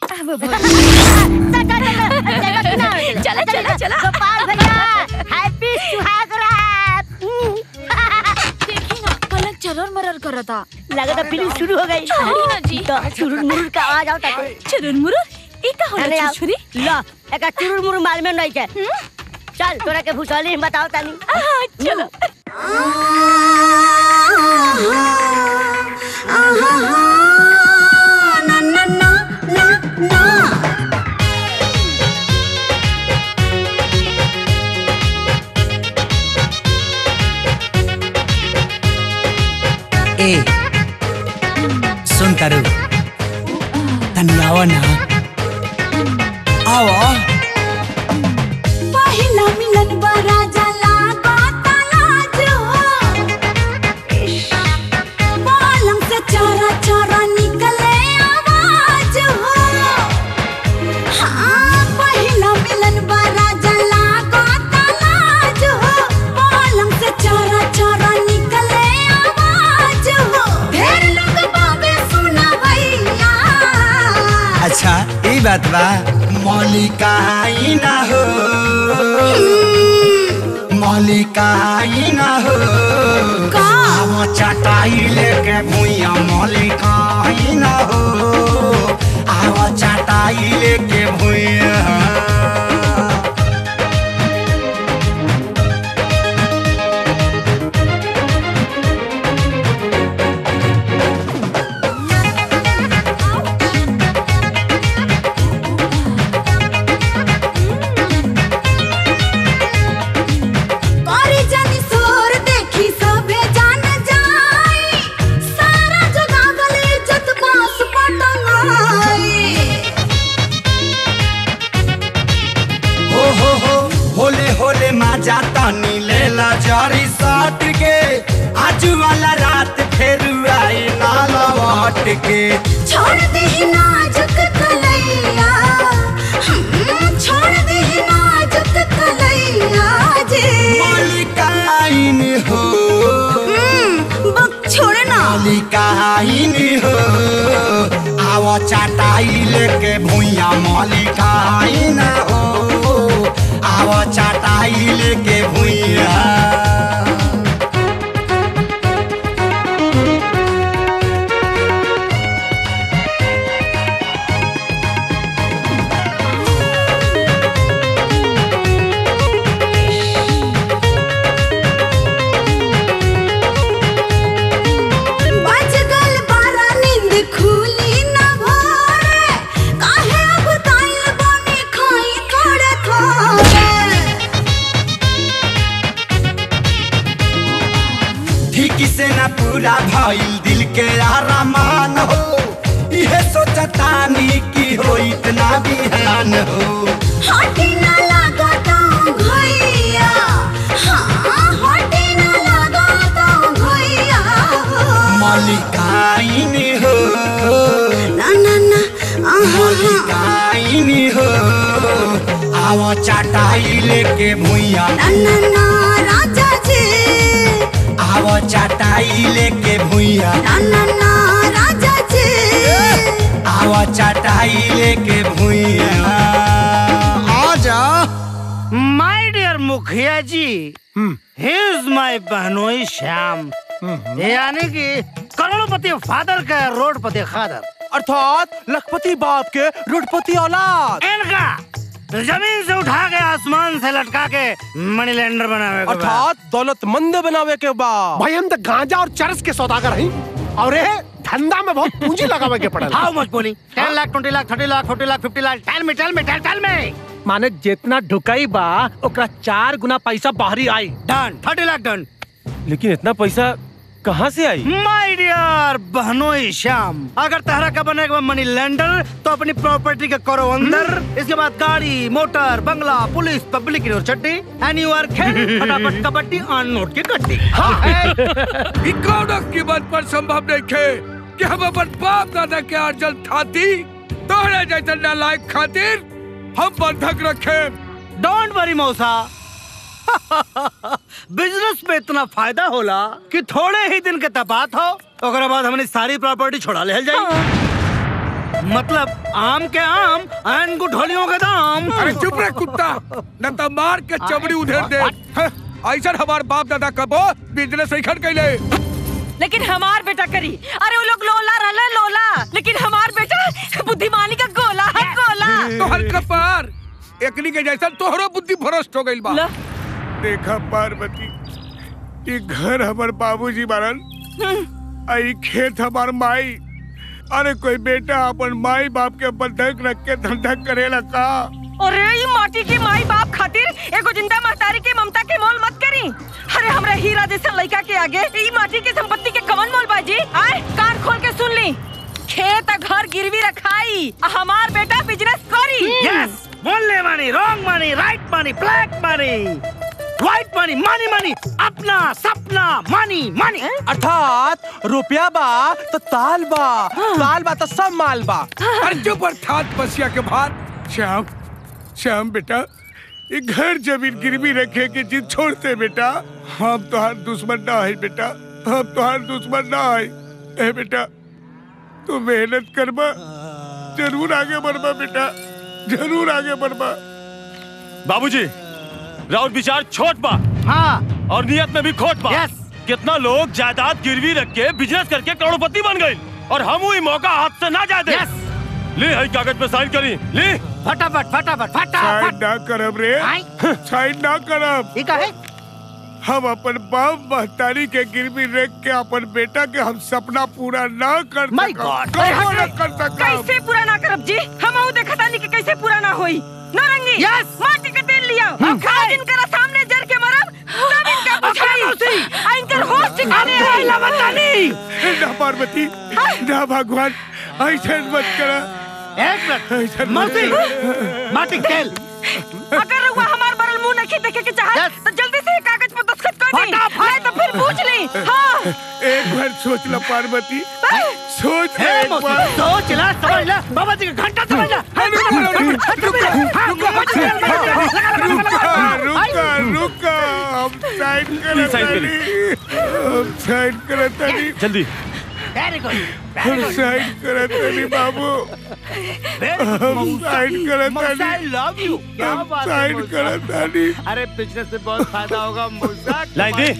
चला, चला, चला। गोपाल भैया हैप्पी सुहाग रात देखी ना पलक चरर मरर करता लगता फिल्म शुरू हो गई छोड़ी ना जी तो चुरुर मुरुर का आवाज आवता है चुरुर मुरुर ई का होला अरे आओ। छुरी ला एक चुरुर मुरुर माल में नहीं के चल तोरा के भूसौली हम बताओ तानी चलो ए सुन तारू तनी आओ ना आओ पहिला मिलन बड़ा जला गाता लाज हो बालम से चोरा चोरा निकले आवाज हो हाँ पहिला मिलन बड़ा जला गाता लाज हो बालम से चोरा चोरा निकले आवाज हो ढेर लोग बाबे सुना भैया अच्छा ई बात बा मौलिका ही ना हो मौलिका ही ना हो आवो चटाई लेके भूया मौलिका ही ना हो आवो चटाई लेके भूया करी जानी सोर देखी सभे जान जाई सारा जगावल इज्जत बास पटंगाई हो हो हो होले होले माजा तानी लेला जारी साट के आज वाला रात फिर आई नाला वाट के छोड़ दे नाजुक कलैया हम्म, छोड़ दे नाजुक कलैया जे मालिकाइन हो बक छोड़ना मालिकाइन हो आवा चाटाई लेके भूया मालिकाइन हो आवा चाटाई लेके भूया बज गल बारा नींद खुली न भोरे काहे अब ताइल बने खाई थोड़े थोड़े ठीक से न पूरा भइल दिल के आरामान हो इहे सोचतानी कि हो इतना बिहान हो हटी न लगा तो भैया हाँ हटी न लगा तो मलिकाइन हो ना ना ना आहा मलिकाइन हो आवा चाटाई लेके भुइया ना ना ना राजा जी आवा चाटाई लेके भुइया ना ना ना राजा जी आवा चाटाई लेके भुइया आजा माय डियर मुखिया जी ही इज माय बहनोई श्याम यानी कि करोड़पति फादर का रोडपति खादर अर्थात लखपति बाप के रुडपति औलाद इनका जमीन से उठा के आसमान से लटका के मनी लैंडर बनावे के बाद। अर्थात दौलतमंद बनावे के बाद भाई हम तो गांजा और चरस के सौदागर हैं और ये धंधा में बहुत पूंजी लगावे के पड़ल हाउ मच बोली ten lakh twenty lakh thirty lakh forty lakh fifty lakh टेल में टेल में टेल टेल में माने जितना ढुकाई बा ओकरा चार गुना पैसा बाहरी आई डन थर्टी लाख डन लेकिन इतना पैसा कहाँ से आई माय डियर बहनोई श्याम अगर तहरा का बनेगा मनी लैंडर तो अपनी प्रॉपर्टी के करो अंदर इसके बाद गाड़ी मोटर बंगला police public university and you are खेल फटाफट कबड्डी ऑन नोट की गड्डी ई कौनो कीमत पर संभव नहीं खे कि हम अपन बाप दादा के अर्जन थाती तोहरे जैसे नालायक खातिर हम बंधक रखे डोंट वरी मौसा बिजनेस में इतना फायदा होला कि थोड़े ही दिन के तपात हो ओकरा बाद हमने सारी प्रॉपर्टी छोड़ा ले जाई मतलब आम के आम एंड गुठलियों के दाम अरे चुप रह कुत्ता न तो मार के चमड़ी उधेर दे हाँ, ऐसा हमार बाप दादा कबो बिजनेस ऐखन कैले लेकिन हमार बेटा करी अरे वो लोग लोला रहले लोला लेकिन हमार बेटा बुद्धिमानी का गोला है गोला तोहर कपार एकनी के जैसा तोहरो बुद्धि भ्रष्ट हो गइल बा देखा पार्वती ये घर हमार बाबूजी बारन आई खेत हमार माई अरे कोई बेटा अपन माई बाप के बंधक रख के धंधा करेला का अरे ये माटी की माई बाप खातिर एगो जिंदा महतारी के ममता के मोल मत करी अरे हमरा हीरा जैसा लड़का के आगे ई माटी की संपत्ति के कवन मोल बाजी आए कान खोल के सुन ली खेत आ घर गिरवी रखाई आ हमार बेटा बिजनेस करी यस बोलने मानी रॉन्ग मानी राइट मानी ब्लैक मानी व्हाइट मानी मानी मानी अपना सपना मानी मानी अर्थात रुपया बा तो ताल बा ताल बा तो सब माल बा अरे चुप अर्थात बसिया के भात श्याम श्याम बेटा ये घर जमीन गिरवी रखे के जिद छोड़ते बेटा हम तुहार दुश्मन ना है बेटा हम तुहार दुश्मन ना है ए बेटा तू मेहनत करबा जरूर आगे बढ़बा बेटा जरूर आगे बढ़बा बाबूजी राउत विचार छोट बा हाँ और नियत में भी खोट बा यस कितना लोग जायदाद गिरवी रख के बिजनेस करके करोड़पति बन गए और हम ही मौका हाथ से ना जाए दे यस ले हई कागज पे साइन करी ले फटाफट फटाफट साइन फटाफट ना करब रे साइन ना करब ये का है हम अपन बाप महतारी के गिरवी रख के अपन बेटा के हम सपना पूरा ना कर My सकब। God! कबो ना कर सकब कैसे पूरा ना करब जी हम देखा तानी कि कैसे पूरा ना होई नौरंगी Yes! माटी के तेल लिया खा दिन करा सामने जर के मरब तब इनका बुझाई आ इनकर होश ठिकाने आई बतानी ना पार्वती ना भगवान ऐसे मत करा एक मिनट मौसी माटी खेल अगर रउआ हमार बरल मुंह नहीं देखे के चाहत तो जल्दी से ये कागज पर दस्तखत कर दी नहीं तो फिर पूछ ली हाँ एक बार सोच ला पार्वती सोच ले ए, एक मौसी, बार सोच ला समझ ला बाबा जी का घंटा समझ ला रुका रुका रुका हम साइन साइन करत करी। हम साइन करत तानी जल्दी वेरी गुड हम साइन करत तानी बाबू हम साइन करत तानी आई लव यू क्या हम बात है साइन मौसा? करत तानी अरे बिजनेस से बहुत फायदा होगा मौसा लाई दे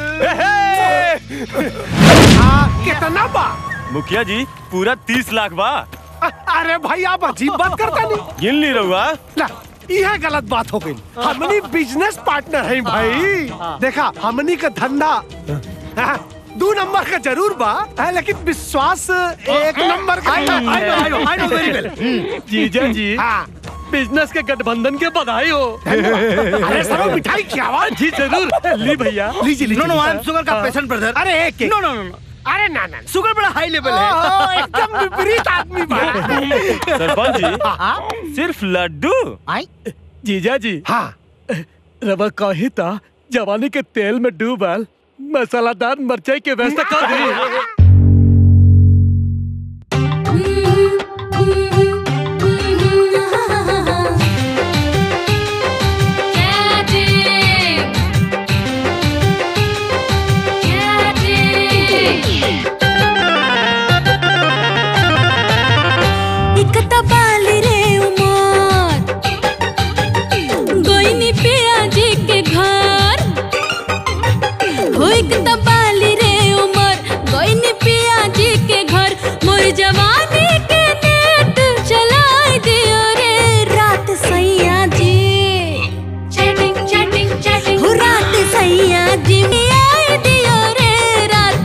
कितना बा मुखिया जी पूरा तीस लाख बा अरे भाई आप अजीब बात करता नहीं गिन ली रहुआ ला, यह गलत बात हो गई हमनी बिजनेस पार्टनर हैं भाई देखा हमनी का धंधा हाँ, दो नंबर का जरूर बा हाँ, लेकिन विश्वास एक नंबर का I know, I know, I know, I know very well. जीजा जी हाँ बिजनेस के गठबंधन के बधाई हो अरे सरो मिठाई खिलावा जी जरूर ली भैया लीजिए लीजिए no no I am sugar का पेशेंट ब्रदर अरे एक एक नो नो नो अरे ना ना शुगर बड़ा हाई लेवल ओहो, है एकदम विपरीत आदमी बा सरपंच जी सिर्फ लड्डू जीजा जी हाँ रवा कही था जवानी के तेल में डूबल मसालादार मरचाई के व्यवस्था कर दी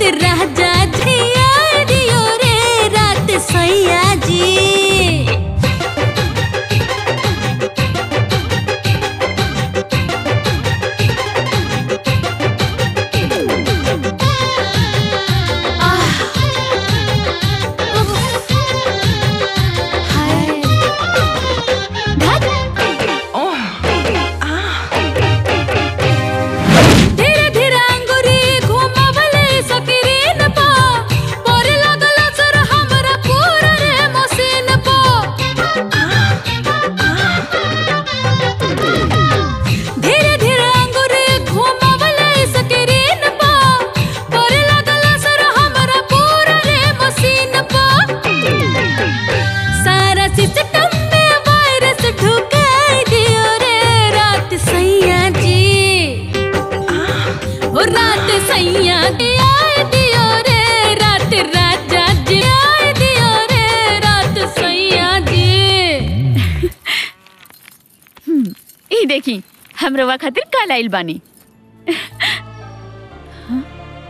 रात राजा जी आए दियो रे रात सैया जी धीरे धीरे अंगुरी घुमावले सकिरीन पा पोरे लागल सर हमरा पूरा रे मशीन पा धीरे धीरे अंगुरी घुमावले सकिरीन पा पोरे लागल सर हमरा पूरा रे मशीन पा सारा सिस्टम में वायरस ढुकाई दियो रे रात सैया जी वो रात सैया के आए दियो रे रात राजा जी आए दियो रे रात सैया जी ई देखी हम रवा खातिर कल आइल बानी हाँ?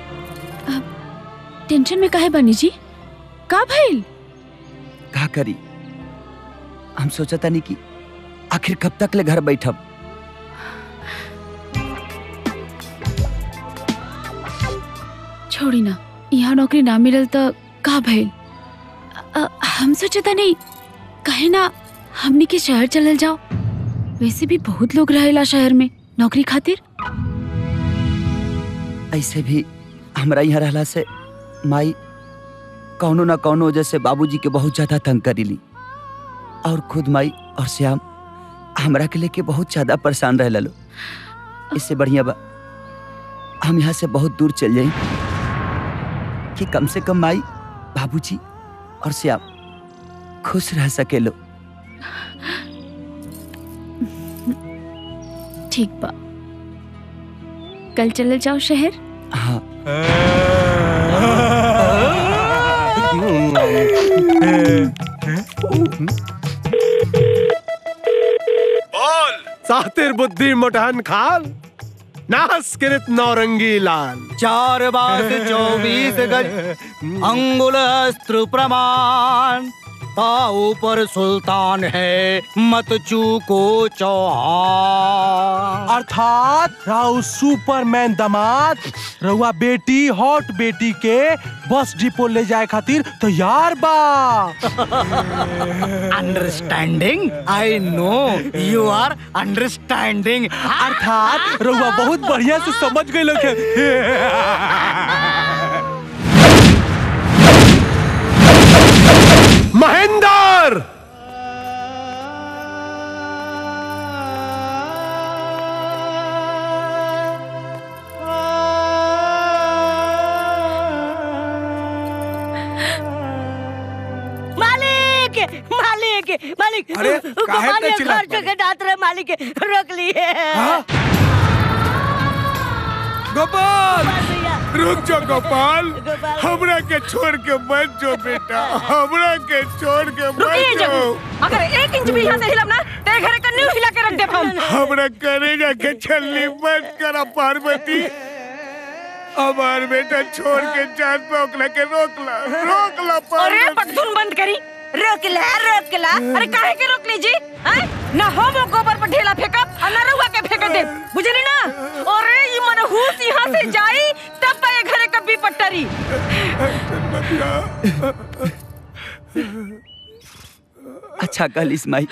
अब टेंशन में काहे बानी जी का भइल का करी हम सोचता नहीं कि आखिर कब तक ले घर बैठब छोड़ी ना यहाँ नौकरी ना मिलल तो का भइल अ, हम सोचता नहीं कहे ना हमनी के शहर चलल जाओ वैसे भी बहुत लोग रहेला शहर में नौकरी खातिर ऐसे भी हमरा यहाँ रहला से माई कौनो ना कौनो वजह से बाबूजी के बहुत ज्यादा तंग करीली और खुद माई और श्याम हमरा के लेके बहुत ज्यादा परेशान रह लो इससे बढ़िया बा हम यहाँ से बहुत दूर चल जाई कि कम से कम माई बाबूजी और श्याम खुश रह सके लो ठीक बा कल चलल जाओ शहर हाँ सातिर बुद्धि मुठहन खाल नास किरित नौरंगी लाल चार बास चौबीस गज अंगुल अस्त्र प्रमाण पाऊ पर सुल्तान है मत चूको चौहान अर्थात राउ सुपरमैन दामाद रउआ बेटी हॉट बेटी के बस डिपो ले जाए खातिर तैयार बा understanding I know you are understanding अर्थात रउआ बहुत बढ़िया से समझ गए लोग महेंद्र मालिक मालिक मालिक अरे, काहे गोपाल इतना ये चिल्लात घर के डांट रहे मालिक रोक लिए गोपाल रुक जा गोपाल हमरा के छोड़ के मत जो बेटा हमरा के छोड़ के रुकिए मत जब जो अगर एक इंच भी यहाँ से हिलब ना तेरे घर का न्यू हिला के रख दे हम हमरा करे जाके छलनी मत करा पार्वती हमार बेटा छोड़ के जान पे ओकरा के रोकला रोकला अरे पार्वती पगधुन बंद करी रोक ला रोक ला अरे काहे के रोक लीजी हैं? ना हम गोबर पर ढेला फेंकब और ना रहुआ के फेंक दे बुझली ना अरे ये मनहूस यहाँ से जाई तब पाए घरे कभी पट्टरी अच्छा कल इस्माई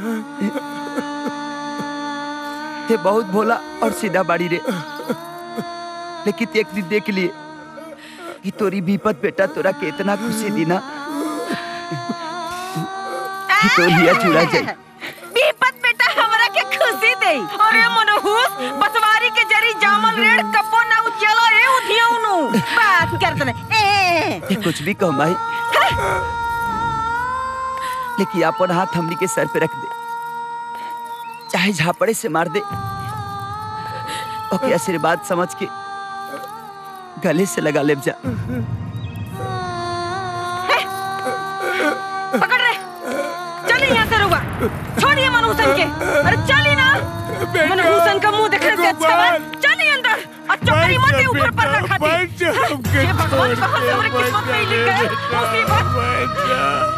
ते बहुत भोला और सीधा बाड़ी रे लेकिन एक दिन देख लिए कि तोरी विपत बेटा तोरा के इतना खुशी दी ना कि तो लिया चुरा जाई बीपत बेटा हमरा के खुशी दे अरे मनहूस बसवारी के जरी जामल रेड़ कपो ना उचलो ए उधियौनु बात करत ने ए ते कुछ भी कह माई लेकिन अपन हाथ हमनी के सर पे रख दे चाहे झापड़े से मार दे ओके आशीर्वाद समझ के गले से लगा ले जा पकड़ रे चल यहाँ से रुआ छोड़िए मनहूसन के अरे चली ना मनहूसन का मुंह देखने से अच्छा है चलिए अंदर और चुप हमारी मत ही ऊपर पर रखा थी बच जा, हमके हे भगवान छोड़ कहाँ से हमारी के किस्मत में ही लिख गए मुसीबत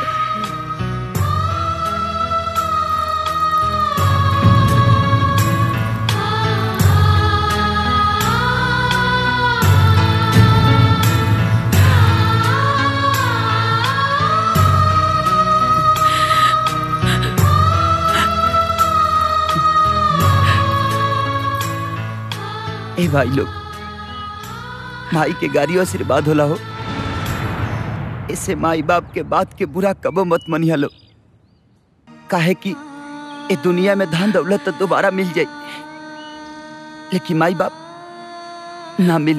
ए भाई लोग माई के गाड़ियों आशीर्वाद होला हो इससे माई बाप के बात के बुरा कबो मत मनिया लो काहे कि ए दुनिया में धन दौलत तो दोबारा मिल जाई लेकिन माई बाप ना मिली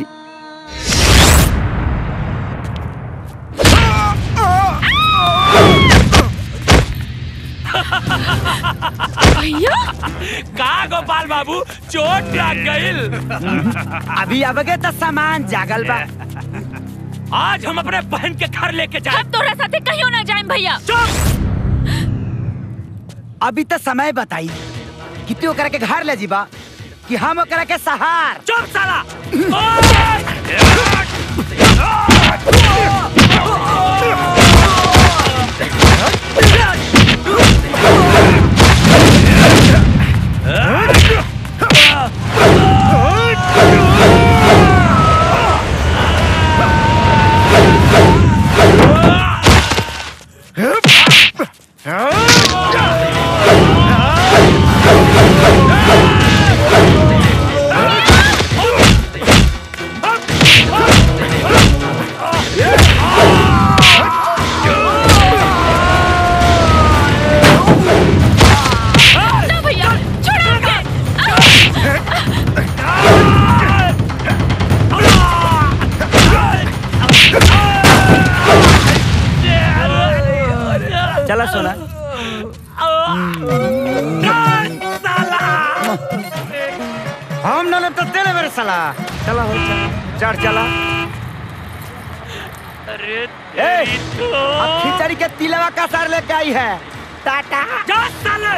भैया का गोपाल बाबू चोट लग गईल अभी अबगे तो सामान जागल बा आज हम अपने बहन के घर लेके जाए हम तोरा साथे कहियो ना जाएं भैया अभी तो समय बताई कि तू ओकरा के घर ले जीबा कि हम ओकरा के सहार चुप साला ना भैया छोड़ के चला सोना हम न तो तेरे मेरे साला चला हो चला चढ़ चला अरे ए अब खिचड़ी के तिलवा का सार लेके आई है टाटा जा साले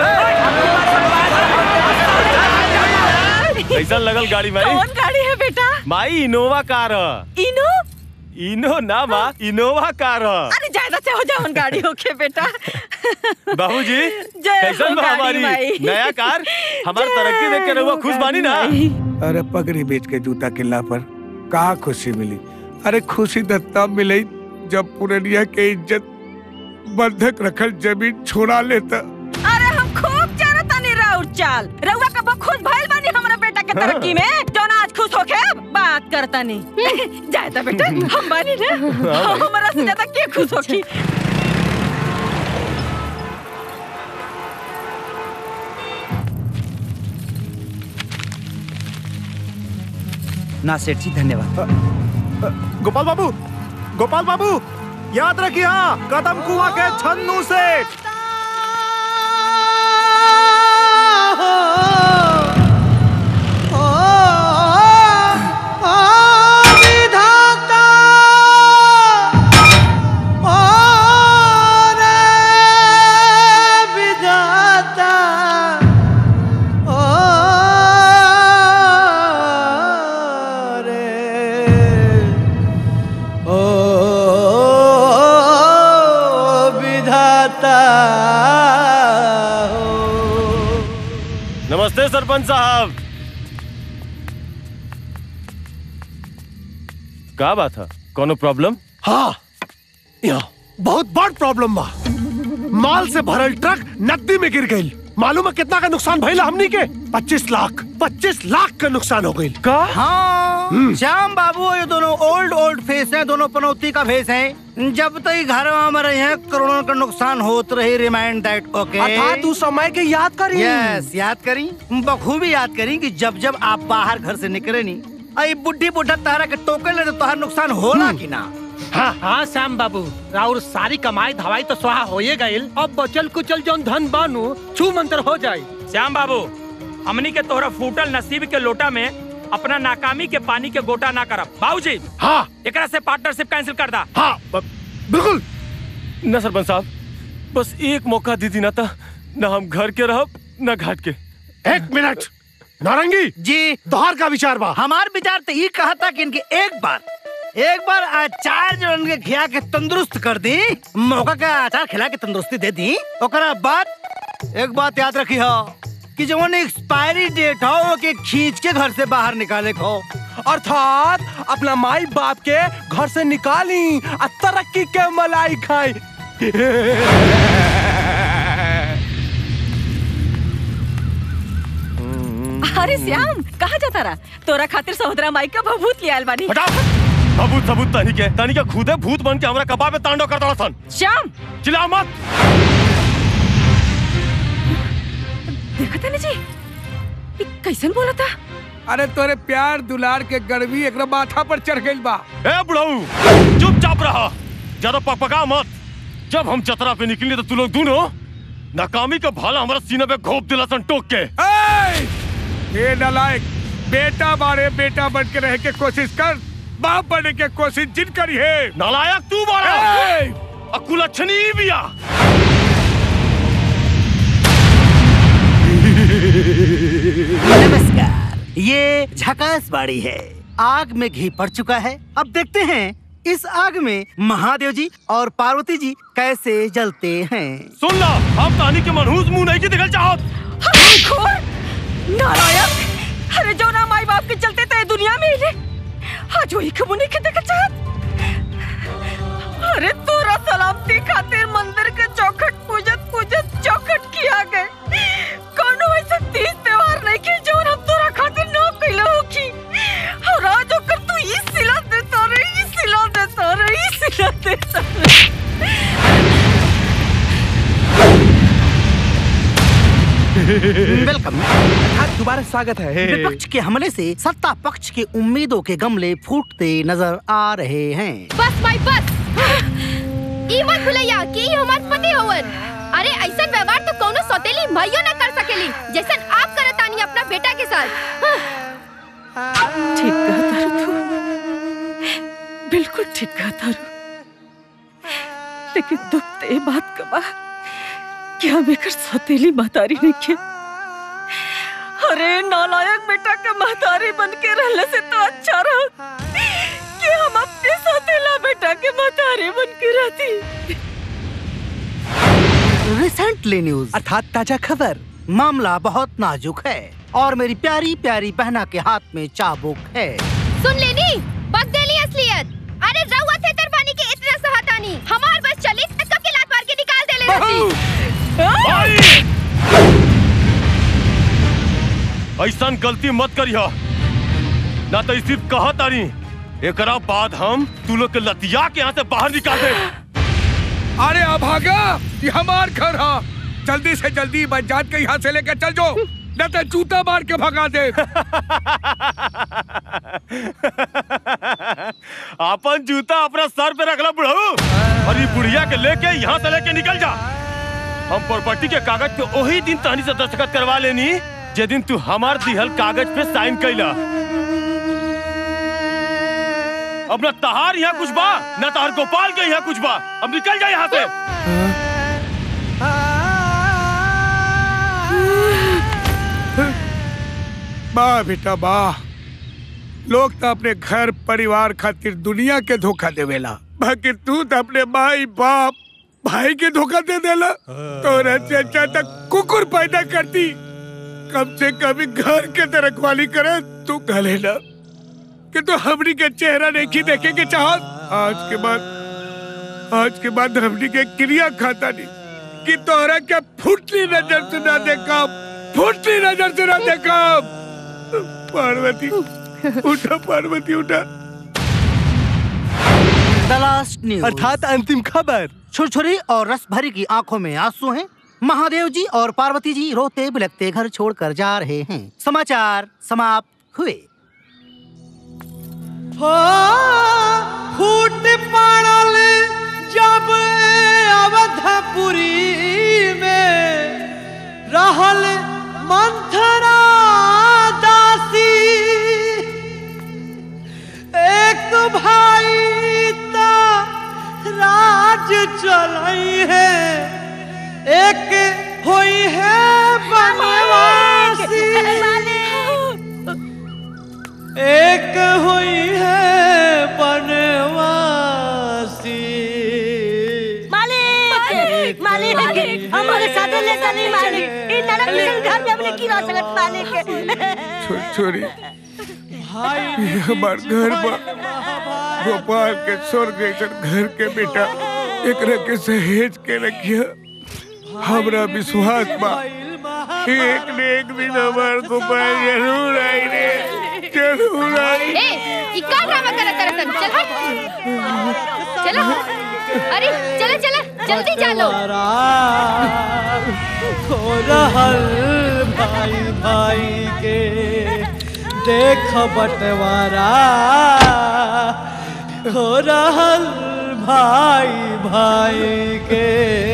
कैसा लगल गाड़ी माई कौन गाड़ी है बेटा माई इनोवा कार ह। इनो इनो ना माँ इनोवा कार ह। अरे ज्यादा से हो जाओ गाड़ी होके बेटा बाबूजी जय कैसन हो बा गाड़ी हमारी माई। नया कार हमार तरक्की देख के रहुआ खुश बानी ना अरे पगड़ी बेच के जूता किला पर कहा खुशी मिली अरे खुशी तो तब मिली जब पुरनिया के इज्जत बंधक रखल जमीन छोड़ा लेता अरे हम खूब जानत तानी राउर चाल रउआ कब खुश भइल बानी हमरा बेटा के तरक्की में जौन आज खुश होके बात करतानी जायता बेटा हम बानी ना हाँ भाई। हमरा से ज्यादा के खुश होकी ना सेठ जी धन्यवाद गोपाल बाबू गोपाल बाबू याद रखिए हाँ कदम कुआ के छन्नू सेठ विधाता नमस्ते सरपंच साहब का बात है कोनो प्रॉब्लम हाँ यहाँ बहुत बड़ प्रॉब्लम बा माल से भरल ट्रक नदी में गिर गई मालूम है कितना का नुकसान भइला हमनी के 25 लाख 25 लाख का नुकसान हो गई का हाँ श्याम बाबू ये दोनों ओल्ड ओल्ड फेस हैं दोनों पनौती का फेस हैं जब तक ये घर में रहे हैं करोड़ों का नुकसान होत रही रिमाइंड दैट ओके अर्थात उस समय के याद करी यस याद करी बखूबी याद करी कि जब जब आप बाहर घर से निकले नी आई बुढ़ी बुढ़ा तारा के टोके ले तो तोहर नुकसान होला कि ना हाँ हाँ श्याम बाबू राउर सारी कमाई धवाई तो स्वाहा होए गईल अब बचल कुचल जौन धन बानू छू मंतर हो जाई श्याम बाबू हमनी के तोहरा फूटल नसीब के लोटा में अपना नाकामी के पानी के गोटा ना करब बाबूजी हाँ एकरा से पार्टनरशिप कैंसिल कर दा हाँ बिल्कुल ना सरपंच साहब बस एक मौका दीदी ना था ना हम घर के रहब ना घाट के एक मिनट नारंगी जी तोहार का विचार बा हमार विचार तो ये कहा था कि इनके एक बार एक बार अचार जो उनके खिया के तंदुरुस्त कर दी मौका का अचार खिला के तंदुरुस्ती दे दी ओकरा बाद एक बात याद रखी हो कि जो एक्सपायरी डेट हो वो के खींच के घर से बाहर निकाले को अर्थात अपना माई बाप के घर से निकाली आ तरक्की के मलाई खाई अरे श्याम कहाँ जाता रहा तोरा खातिर सहोदरा माई का भभूत ले आयल बानी सबूत सबूत तनी के तनी के खुदे भूत बन के हमरा कबाब में तांडव करता सन श्याम चिल्ला मत देखा था जी ये कैसन बोला था अरे तोरे प्यार दुलार के गर्मी एक माथा पर चढ़ गई बा ए बुढ़ाऊ चुपचाप रहा ज्यादा पकपका मत जब हम चतरा पे निकली तो तू लोग दोनों नाकामी का भाला हमारा सीने पे घोप दिला सन टोक के ए! ये नलायक बेटा बारे बेटा बन के रह के कोशिश कर बाप बनने के कोशिश जिन करी है नालायक तू बारा ए! अकुल अच्छनी बिया नमस्कार ये झकास बाड़ी है आग में घी पड़ चुका है अब देखते हैं इस आग में महादेव जी और पार्वती जी कैसे जलते हैं सुन ला हम कहानी के मनहूस मुंह नहीं की दिखल चाहत नारायण अरे जो ना माई बाप के चलते ते दुनिया में हिले आज वही के मुने के देख चाहत अरे तोरा सलामती खातिर मंदिर के चौखट पूजत पूजत चौखट किया गए कोनो ऐसा तीज त्योहार नहीं की जो हम तोरा खातिर ना कइले हो की और आज ओकर तू ई सिला देता रे ई सिला देता रे ई सिला देता रे वेलकम दोबारा स्वागत है विपक्ष के हमले से सत्ता पक्ष के उम्मीदों के गमले फूटते नजर आ रहे हैं बस माई बस ई मत भुलैया कि ई हमार पति होवन अरे ऐसा व्यवहार तो कोनो सौतेली भाइयों न कर सकेली जैसन आप करतानी अपना बेटा के साथ ठीक कहा तारू तू बिल्कुल ठीक कहा तारू लेकिन दुख तो ये बात का बा कि हम एकर सौतेली महतारी नहीं के अरे नालायक बेटा के महतारी बन के रहने से तो अच्छा रहा कि हम अपने सौतेला बेटा के महतारी बन के रहती रिसेंटली न्यूज अर्थात ताजा खबर मामला बहुत नाजुक है और मेरी प्यारी प्यारी बहना के हाथ में चाबुक है सुन लेनी बक देली असलियत अरे रउआ थे तरफानी के इतना सहतानी हमार बस चली त कब के लात मार के निकाल देले रहती ऐसा गलती मत करिया ना तो सिर्फ कहा तारी एकरा बाद हम तू लोग के लतिया के यहाँ से बाहर निकाल दे अरे अभागा ये हमार घर है जल्दी से जल्दी बजात के यहाँ से लेकर चल जाओ न तो जूता मार के भगा दे अपन जूता अपना सर पे रखला बुढ़ऊ और ये बुढ़िया के लेके यहाँ से लेके निकल जा हम प्रॉपर्टी के कागज पे वही दिन तहनी से दस्तखत करवा लेनी जे दिन तू हमार दिहल कागज पे साइन कैला अब न तहार यहाँ कुछ बा न तहार गोपाल के यहाँ कुछ बा अब निकल जा यहाँ से वाह बेटा वाह लोग तो अपने घर परिवार खातिर दुनिया के धोखा देवेला बाकी तू तो अपने माई बाप भाई के धोखा दे देला तोरा से अच्छा तक कुकुर पैदा करती कम से कभी घर के तो रखवाली करे तू कहे ना कि तो हमनी के चेहरा नहीं देखे के चाहत आज के बाद आज के बाद हमनी के क्रिया खाता नहीं कि तोहरा क्या फुटली नजर से ना देखा फुटली नजर से ना देखा पार्वती उठा पार्वती उठा द लास्ट न्यूज अर्थात अंतिम खबर छुरछुरी और रस भरी की आंखों में आंसू हैं महादेव जी और पार्वती जी रोते बिलखते घर छोड़कर जा रहे हैं समाचार समाप्त हुए हो फूट पड़ल जब अवधपुरी में रहल मंथरा दासी एक भाई ता राज चलाई है एक होई है बनवासी नहीं रह सकत पाले के छो- छोड़ी ये हमार घर बा गोपाल के स्वर्ग जैसन घर के बेटा एकरा के सहेज के रखिया हमरा विश्वास बा एक न एक दिन हमार गोपाल जरूर आई रे जरूर आई ए ई का ड्रामा करत करत चल हट चलो अरे चलो चलो जल्दी चलो हो रहल भाई भाई के देख बंटवारा हो रहल भाई भाई के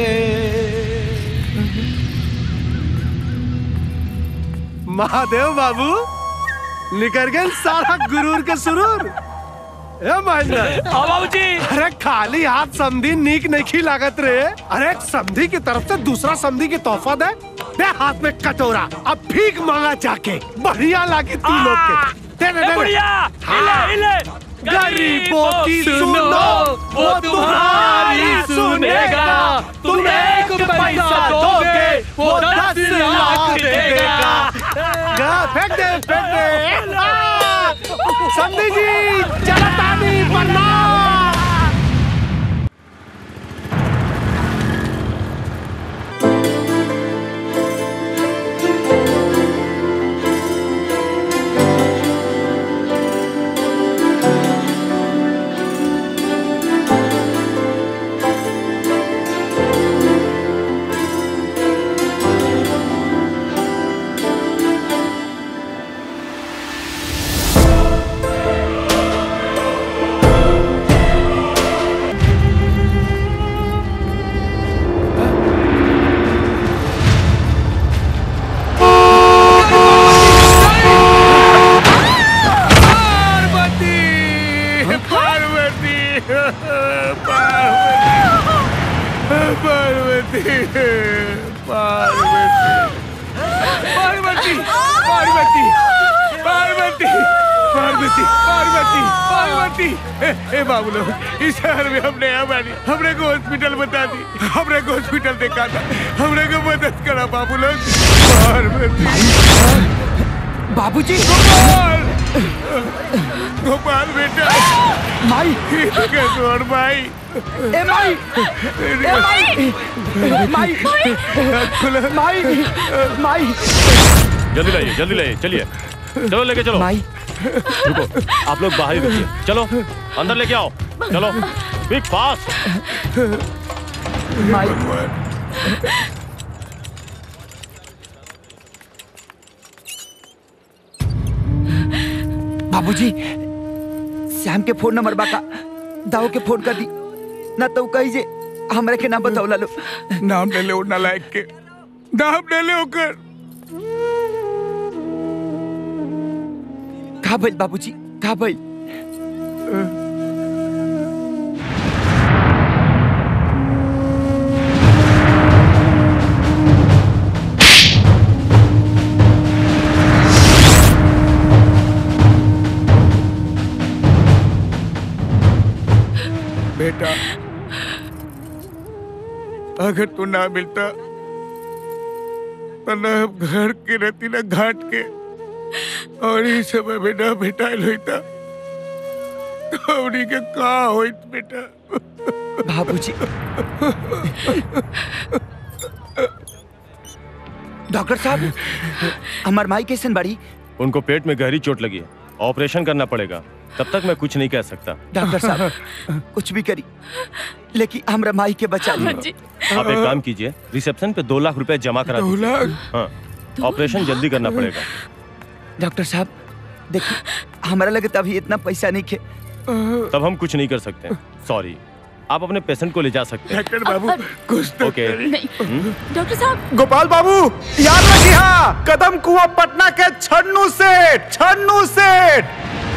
महादेव बाबू निकल गए सारा गुरूर के सुरूर ए महेंद्र बाबूजी अरे खाली हाथ समधी नीक नहीं लागत रे अरे एक समधी की तरफ से दूसरा समधी की तोहफा दे दे हाथ में कटोरा अब भीख मांगा जाके बढ़िया लागी तू लोग के दे दे ए दे बुढ़िया हाँ। हिले हिले गरीबों की सुनो वो तुम्हारी सुनेगा तुम एक पैसा दोगे वो दस लाख देगा गा, फेंक दे फेंक दे आ! समधी जी चला तानी प्रणाम पार्वती पार्वती पार्वती पार्वती पार्वती पार्वती पार्वती पार्वती पार्वती ए, ए बाबू लोग इस शहर में हमने हमारी हमने को हॉस्पिटल बता दी हमने को हॉस्पिटल देखा था हमने को मदद करा बाबू लोग पार्वती बाबूजी गोपाल गोपाल बेटा माई और भाई ए माई ए माई माई माई माई जल्दी लाइए जल्दी लाइए चलिए चलो लेके चलो माई रुको आप लोग बाहर ही रुकिए चलो अंदर लेके आओ चलो बिग फास्ट बाबूजी श्याम के फोन नंबर बाका दाऊ के फोन कर दी ना तो कही जे हमरा के नाम बताओ लो नाम ले ले उड़ना लायक के नाम ले ले ओकर का भइल बाबूजी का भइल बेटा अगर तू ना मिलता तो न हम घर के रहती ना घाट के और इस समय में ना भेटाइल होता तो हमनी के का होइत बेटा बाबूजी डॉक्टर साहब हमार माई कैसन बाड़ी उनको पेट में गहरी चोट लगी है ऑपरेशन करना पड़ेगा तब तक मैं कुछ नहीं कह सकता डॉक्टर साहब कुछ भी करी लेकिन हमरा माई के बचा ली आप एक काम कीजिए रिसेप्शन पे दो लाख रुपए जमा करा दो दीजिए लाख? हाँ ऑपरेशन जल्दी करना पड़ेगा डॉक्टर साहब देखिए हमारा लगे अभी इतना पैसा नहीं खे तब हम कुछ नहीं कर सकते सॉरी आप अपने पेशेंट को ले जा सकते हैं डॉक्टर बाबू कुछ तो ओके हम्म? डॉक्टर साहब गोपाल बाबू याद रखिए कदम कुआ पटना के छन्नू सेठ छन्नू सेठ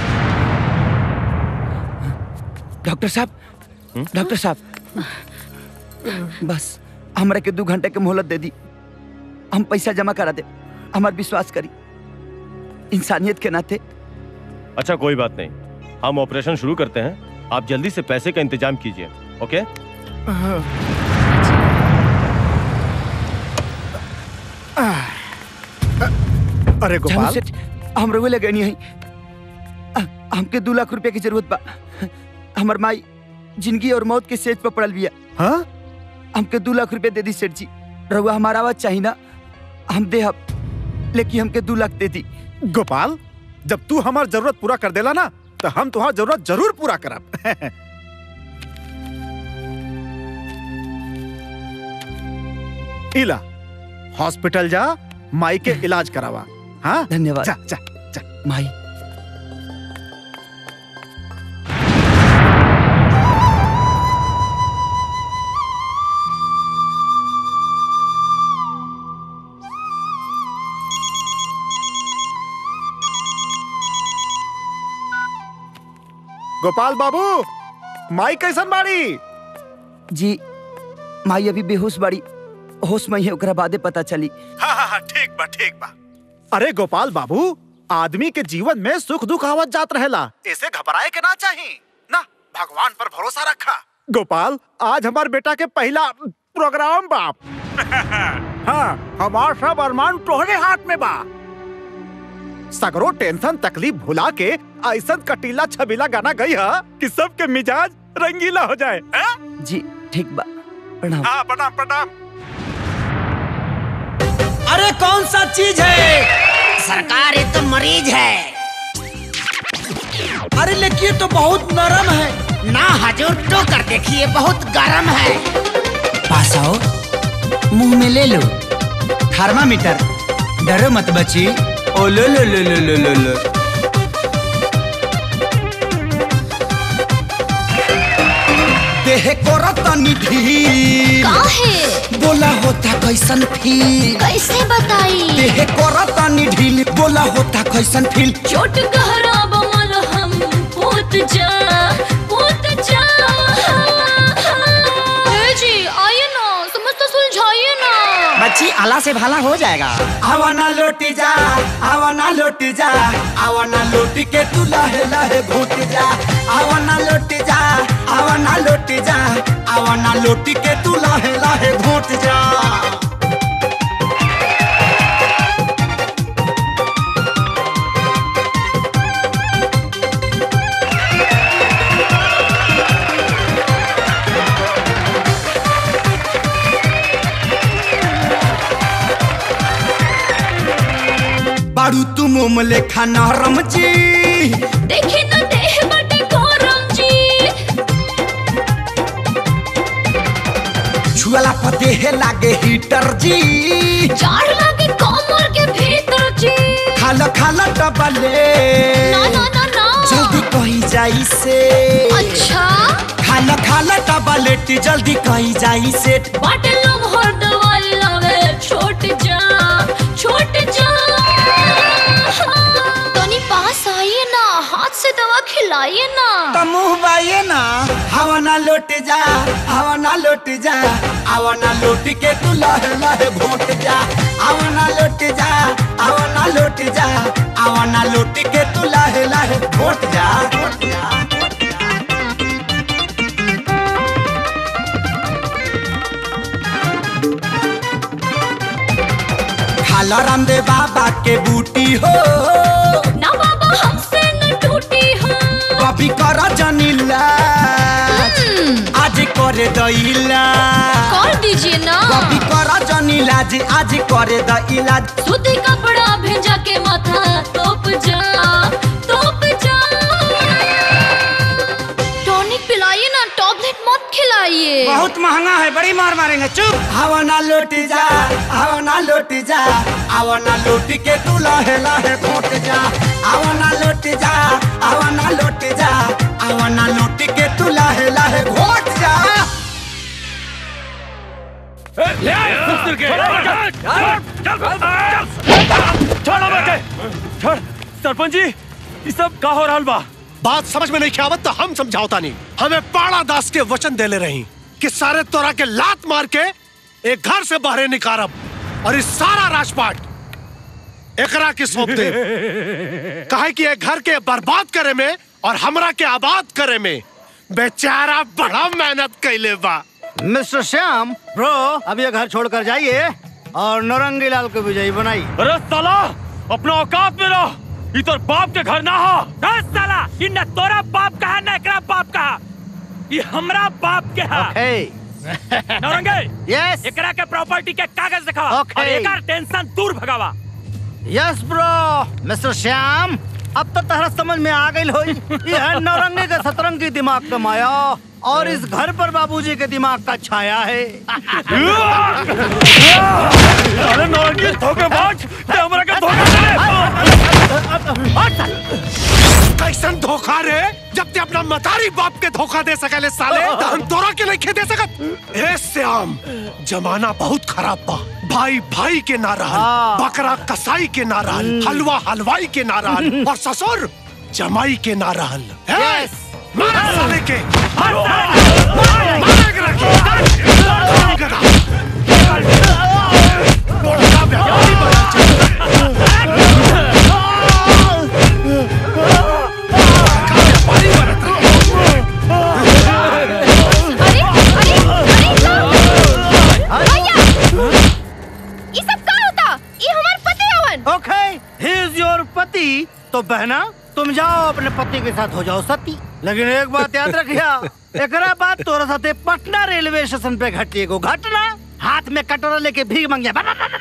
डॉक्टर साहब डॉक्टर साहब बस हमरा के दो घंटे के मोहलत दे दी हम पैसा जमा करा दे हमार विश्वास करी इंसानियत के नाते अच्छा कोई बात नहीं हम ऑपरेशन शुरू करते हैं आप जल्दी से पैसे का इंतजाम कीजिए ओके अरे गोपाल। जानू सेठ हम रउए लगे नहीं है हमके दो लाख रुपया की जरूरत बा हमर माई जिंदगी और मौत के सेज पर पड़ल बिया हाँ हमके दो लाख रुपया दे दी सेठ जी रउआ हमारा आवाज चाहिए ना हम दे हम लेकिन हमके दो लाख दे दी गोपाल जब तू हमार जरूरत पूरा कर देला ना तो हम तुम्हार जरूरत जरूर पूरा करब इला हॉस्पिटल जा माई के इलाज करावा हाँ धन्यवाद जा जा जा माई गोपाल बाबू माई कैसन बाड़ी जी माई अभी बेहोश बाड़ी होश में ही है ओकरा बादे पता चली हाँ हाँ हाँ ठीक बा ठीक बा अरे गोपाल बाबू आदमी के जीवन में सुख दुख आवत जात रहेला ऐसे घबराए के ना चाहिए ना भगवान पर भरोसा रखा गोपाल आज हमार बेटा के पहला प्रोग्राम बाप हाँ हमार सब अरमान तोहरे हाथ में बा सगरो टेंशन तकलीफ भुला के ऐसा कटीला छबीला गाना गई है कि सबके मिजाज रंगीला हो जाए हाँ? जी ठीक बा प्रणाम हाँ प्रणाम प्रणाम अरे कौन सा चीज है सरकार ये तो मरीज है अरे लेकिन ये तो बहुत नरम है ना हजूर तो कर देखिए बहुत गर्म है पास आओ मुंह में ले लो थर्मामीटर डरो मत बची ओ लो लो लो लो लो लो लो देह को रतनी ढील काहे बोला होता कैसन फील कैसे बताई देह को रतनी ढील बोला होता कैसन फील चोट गहरा बमल हम पोत जा पोत जा ए जी आइए ना समझ तो सुलझाइए ना बच्ची आला से भाला हो जाएगा आवा ना लौट जा आवा ना लौट जा आवा ना लौट के तू लहे लहे घोट जा आवा ना लौट जा आवा ना लौट जा आवा ना लौट के तू लहे लहे घोट जा बारू तू मोम लेखा नरम जी देखी तो देह बटे गरम जी छुअला पर देह लागे हीटर जी जाड़ लागे कमर के भीतर जी खाला खाला डबले ना ना ना ना जल्दी कही जाई से अच्छा खाला खाला डबलेट जल्दी कही जाई से बाटे लोग हर दवाई लावे छोट जा छोट जा तनी पास आइए ना हाथ से दवा खिलाइए ना तो मुंह बाइए ना हवा ना लौट जा हवा ना लौट जा हवा ना लौट के तू लहे लहे घोट जा हवा ना लौट जा हवा ना लौट जा हवा ना लौट के तू लहे लहे घोट जा घोट जा खाला रामदेव बाबा के बूटी हो ना बाबा हमसे न टूटी हो कभी कर जनीला आज करे दैला कर दीजिए ना कभी कर जनीला जी आज करे दैला सूती कपड़ा भेजा के माथा तोप जा तोप जा टॉनिक पिलाइए ना टॉबलेट मत खिलाइए बहुत महंगा है बड़ी मार मारेंगे चुप हवा ना लौट जा हवा ना लौट जा हवा ना लौट के तू लहे लहे घोट जा हवा ना लौट जा हवा ना लौट जा हवा ना लौट के तू लहे लहे घोट जा छोड़ सरपंच जी ये सब का हो रहल बा बात समझ में नहीं आवत तो हम समझाओता नहीं हमें पाड़ा दास के वचन देले रही कि सारे तोरा के लात मार के एक घर से बाहर निकारब और इस सारा राजपाट एकरा के सौंप दे कहे कि एक घर के बर्बाद करे में और हमरा के आबाद करे में बेचारा बड़ा मेहनत कैले बा मिस्टर श्याम ब्रो अब ये घर छोड़कर जाइए और नौरंगी लाल को विजयी बनाइए अरे साला अपना औकात में रहो ई तोर बाप के घर ना हो दस साला इ न तोरा बाप कहा न एकरा बाप कहा ये हमरा बाप के हा नौरंगे यस एकरा के प्रॉपर्टी के कागज दिखावा Okay. और एकर टेंशन दूर भगावा यस ब्रो मिस्टर श्याम अब तो तहरा समझ में आ गई होई ये है नौरंगी के सतरंगी दिमाग का माया और इस घर पर बाबूजी के दिमाग का छाया है अरे नौरंगी धोखेबाज ते हमरा के धोखा कैसन धोखा रे जब ते अपना मतारी बाप के धोखा दे सकले साले तो हम तोरा के नहीं दे सकत ए श्याम जमाना बहुत खराब बा भाई भाई के ना रहल बकरा कसाई के ना रहल हलवा हलवाई के ना रहल और ससुर जमाई के ना रहल ए, मारा साले के मारा के रखी। काम करा। बड़ा व्यापारी बना ये सब का होता ये हमार पति हवन ओके ही इज योर पति तो बहना तुम जाओ अपने पति के साथ हो जाओ सती लेकिन एक बात याद रखिया एकरा बाद तोरा साथे पटना रेलवे स्टेशन पे घटी एगो घटना हाथ में कटोरा लेके भीख मांगिया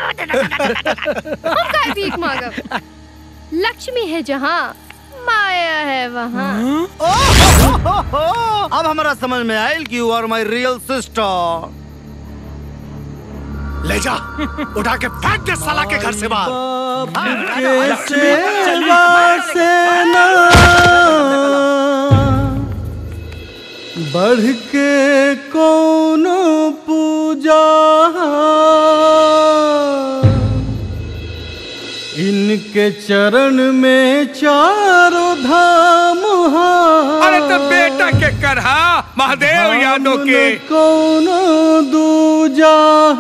हम का भीख मांगब लक्ष्मी है जहाँ माया है वहाँ अब हमारा समझ में आयल कि you are my real sister ले जा उठा के फेंक दे साला के घर से बाहर सेना बढ़ के कौन पूजा इनके चरण में चारों धाम अरे तो बेटा के करहा महादेव यादव के कौन दूजा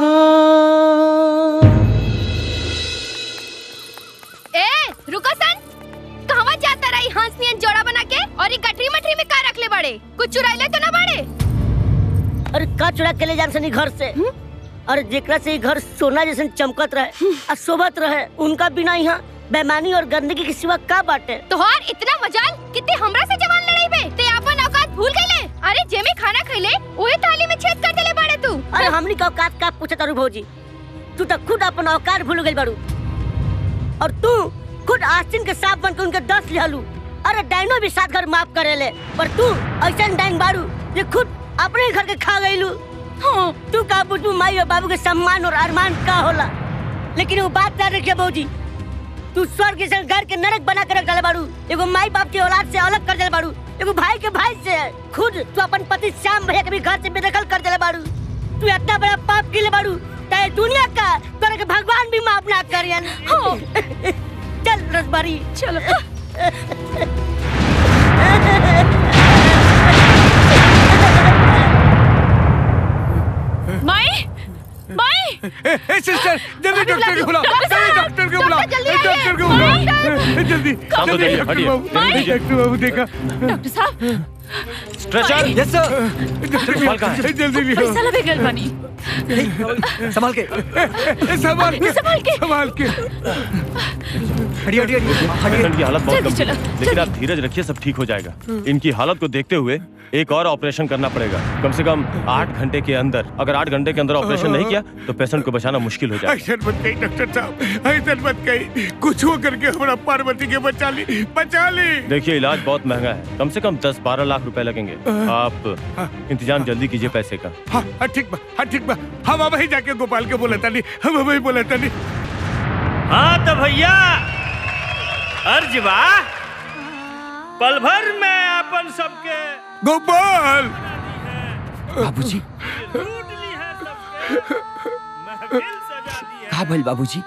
ए रुको सन कहवा जाता रही हंस नियन जोड़ा बना के और ये गठरी मठरी में का रख ले बड़े कुछ चुराइले तो ना बड़े अरे का चुरा के ले जान सनी घर से अरे जेकरा से ई घर सोना जैसन चमकत रहे और शोभत रहे उनका बिना यहाँ बेमानी और गंदगी के सिवा का बाटे तोहार इतना मजाल कितने हमरा से जवान लड़ाई बे ते अपन औकात भूल गईले अरे जे में खाना खइले ओए थाली में छेद कर देले बाड़े तू अरे हमनी का औकात का पूछे तारू भौजी तू तो खुद अपन औकात भूल गई बारू और तू खुद आस्तीन के सांप बन के उनके दस लिहलू अरे डाइनो भी सात घर माफ करेले पर तू ऐसा डाइन बारू ये खुद अपने ही घर के खा गईलू हाँ, तू का बुझू माई और बाबू के सम्मान और अरमान का होला लेकिन वो बात ना रखिए भौजी तू स्वर्ग जैसे घर के नरक बना कर रख डाले बारू एगो माई बाप की औलाद से अलग कर देले बारू एगो भाई के भाई से खुद तू अपन पति श्याम भैया के भी घर से बेदखल कर देले बारू तू इतना बड़ा पाप के ले बारू ताए दुनिया का तोरे के भगवान भी माफ ना करियन हो चल रसबारी चलो माई माई ए, ए सिस्टर जल्दी डॉक्टर को बुलाओ जल्दी डॉक्टर को बुलाओ ए, डॉक्टर को बुलाओ ए, जल्दी शांत हो जल्दी जाइए, डॉक्टर हटिए। बाबू माई। डॉक्टर बाबू देखा डॉक्टर साहब स्ट्रेचर यस सर संभाल कर। जल्दी लियो पैसा लगे गल बनी संभाल के संभाल के संभाल के संभाल के हटिए हटिए पेशेंट की हालत बहुत जल्दी गंभीर चलो, है लेकिन आप धीरज रखिए सब ठीक हो जाएगा इनकी हालत को देखते हुए एक और ऑपरेशन करना पड़ेगा कम से कम आठ घंटे के अंदर अगर आठ घंटे के अंदर ऑपरेशन नहीं किया तो पेशेंट को बचाना मुश्किल हो जाएगा ऐसा मत कही डॉक्टर साहब ऐसा मत कही कुछ हो करके हमारा पार्वती के बचा ली बचा ली देखिए इलाज बहुत महंगा है कम से कम दस बारह लाख रुपए लगेंगे आप इंतजाम जल्दी कीजिए पैसे का हाँ हाँ ठीक बा हाँ ठीक बा हम वही जाके गोपाल के बोला तानी हम वही बोला तानी हाँ तो भैया अर्ज बा पल भर में अपन सबके गोपाल बाबूजी कहा भइल बाबूजी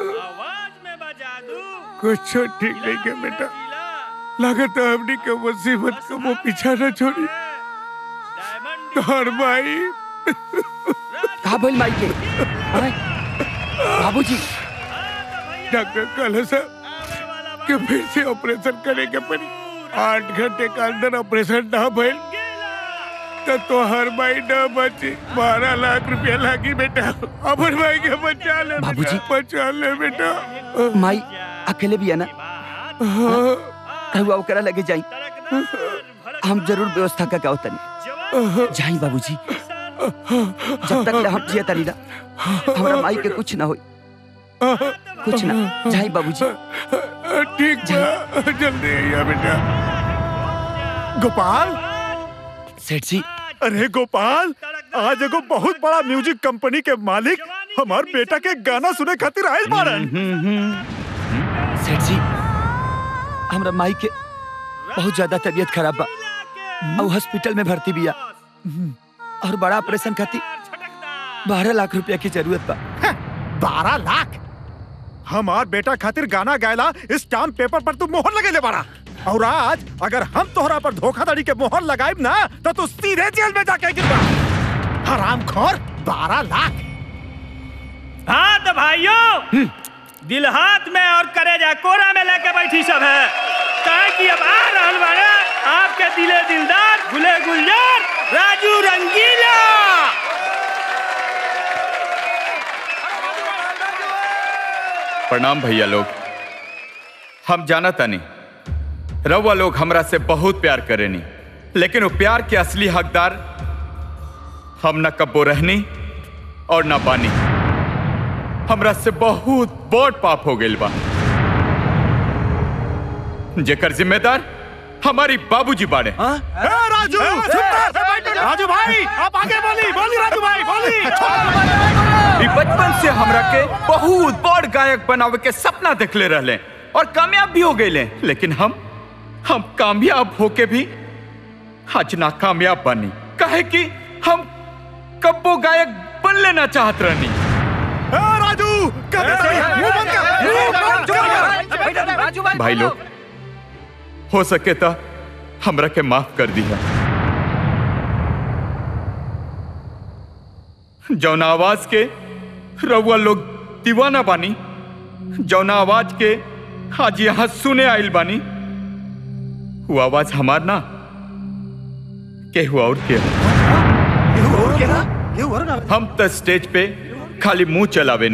कुछ ठीक नहीं के बेटा लागत है हमने के मुसीबत को वो पीछा न छोड़ी तोहर भाई कहा भइल माई के अरे, बाबूजी डॉक्टर कल साहब कि फिर से ऑपरेशन करे के पड़ी आठ घंटे के अंदर ऑपरेशन ना भइल तो तोहर भाई न बची बारह लाख रुपया लागी बेटा अपन भाई के बचा ले बाबूजी। बेटा, बचा ले बेटा माई अकेले भी है ना रहुआ ओकरा लगे जाई हम जरूर व्यवस्था का गाँव तनी जाई बाबूजी जब तक ले हम जिया तनी ना हमरा माई के कुछ ना होई कुछ ना जाई बाबूजी ठीक बा जल्दी आइया बेटा गोपाल सेठ जी अरे गोपाल आज एगो बहुत बड़ा म्यूजिक कंपनी के मालिक हमार बेटा के गाना सुने खातिर आयल बारन सेठ जी हमरा माई के बहुत ज्यादा तबीयत खराब बा और हॉस्पिटल में भर्ती बिया और बड़ा ऑपरेशन खातिर बारह लाख रुपया की जरूरत बा बारह लाख हमार बेटा खातिर गाना गायला स्टाम्प पेपर पर तू मोहर लगे ले बारा और आज अगर हम तोहरा पर धोखाधड़ी के मोहर लगाइब ना तो तू सीधे जेल में जाके गिरबा हराम खोर बारह लाख हाँ तो भाइयों दिल हाथ में और करेजा कोरा में लेके बैठी सब है कहा कि अब आ रहल बाड़ा आपके दिले दिलदार गुले गुलजार राजू रंगीला प्रणाम भैया लोग हम जाना तानी रउआ लोग हमरा से बहुत प्यार करेनी लेकिन वो प्यार के असली हकदार हम न कब्बो रहनी और न बानी हमरा से बहुत बड़ पाप हो गइल बा जेकर जिम्मेदार हमारी बाबूजी बाड़े ए, राजू राजू भाई आप आगे बोली बोली राजू भाई बोली ई बचपन से हमरा के बहुत बड़ गायक बनावे के सपना देखले रहले और कामयाब भी हो गए लेकिन हम हम कामयाब होके भी आज ना कामयाब बनी काहे कि हम कब्बो गायक बन लेना चाहत रहनी राजू भाई लोग हो सके तो हमरा के माफ कर दिया जौना आवाज के रउआ लोग दीवाना बानी जौना आवाज के आज यहाँ सुने आइल बानी वो आवाज हमार ना केहू और के हम तो स्टेज पे खाली मुंह चलावे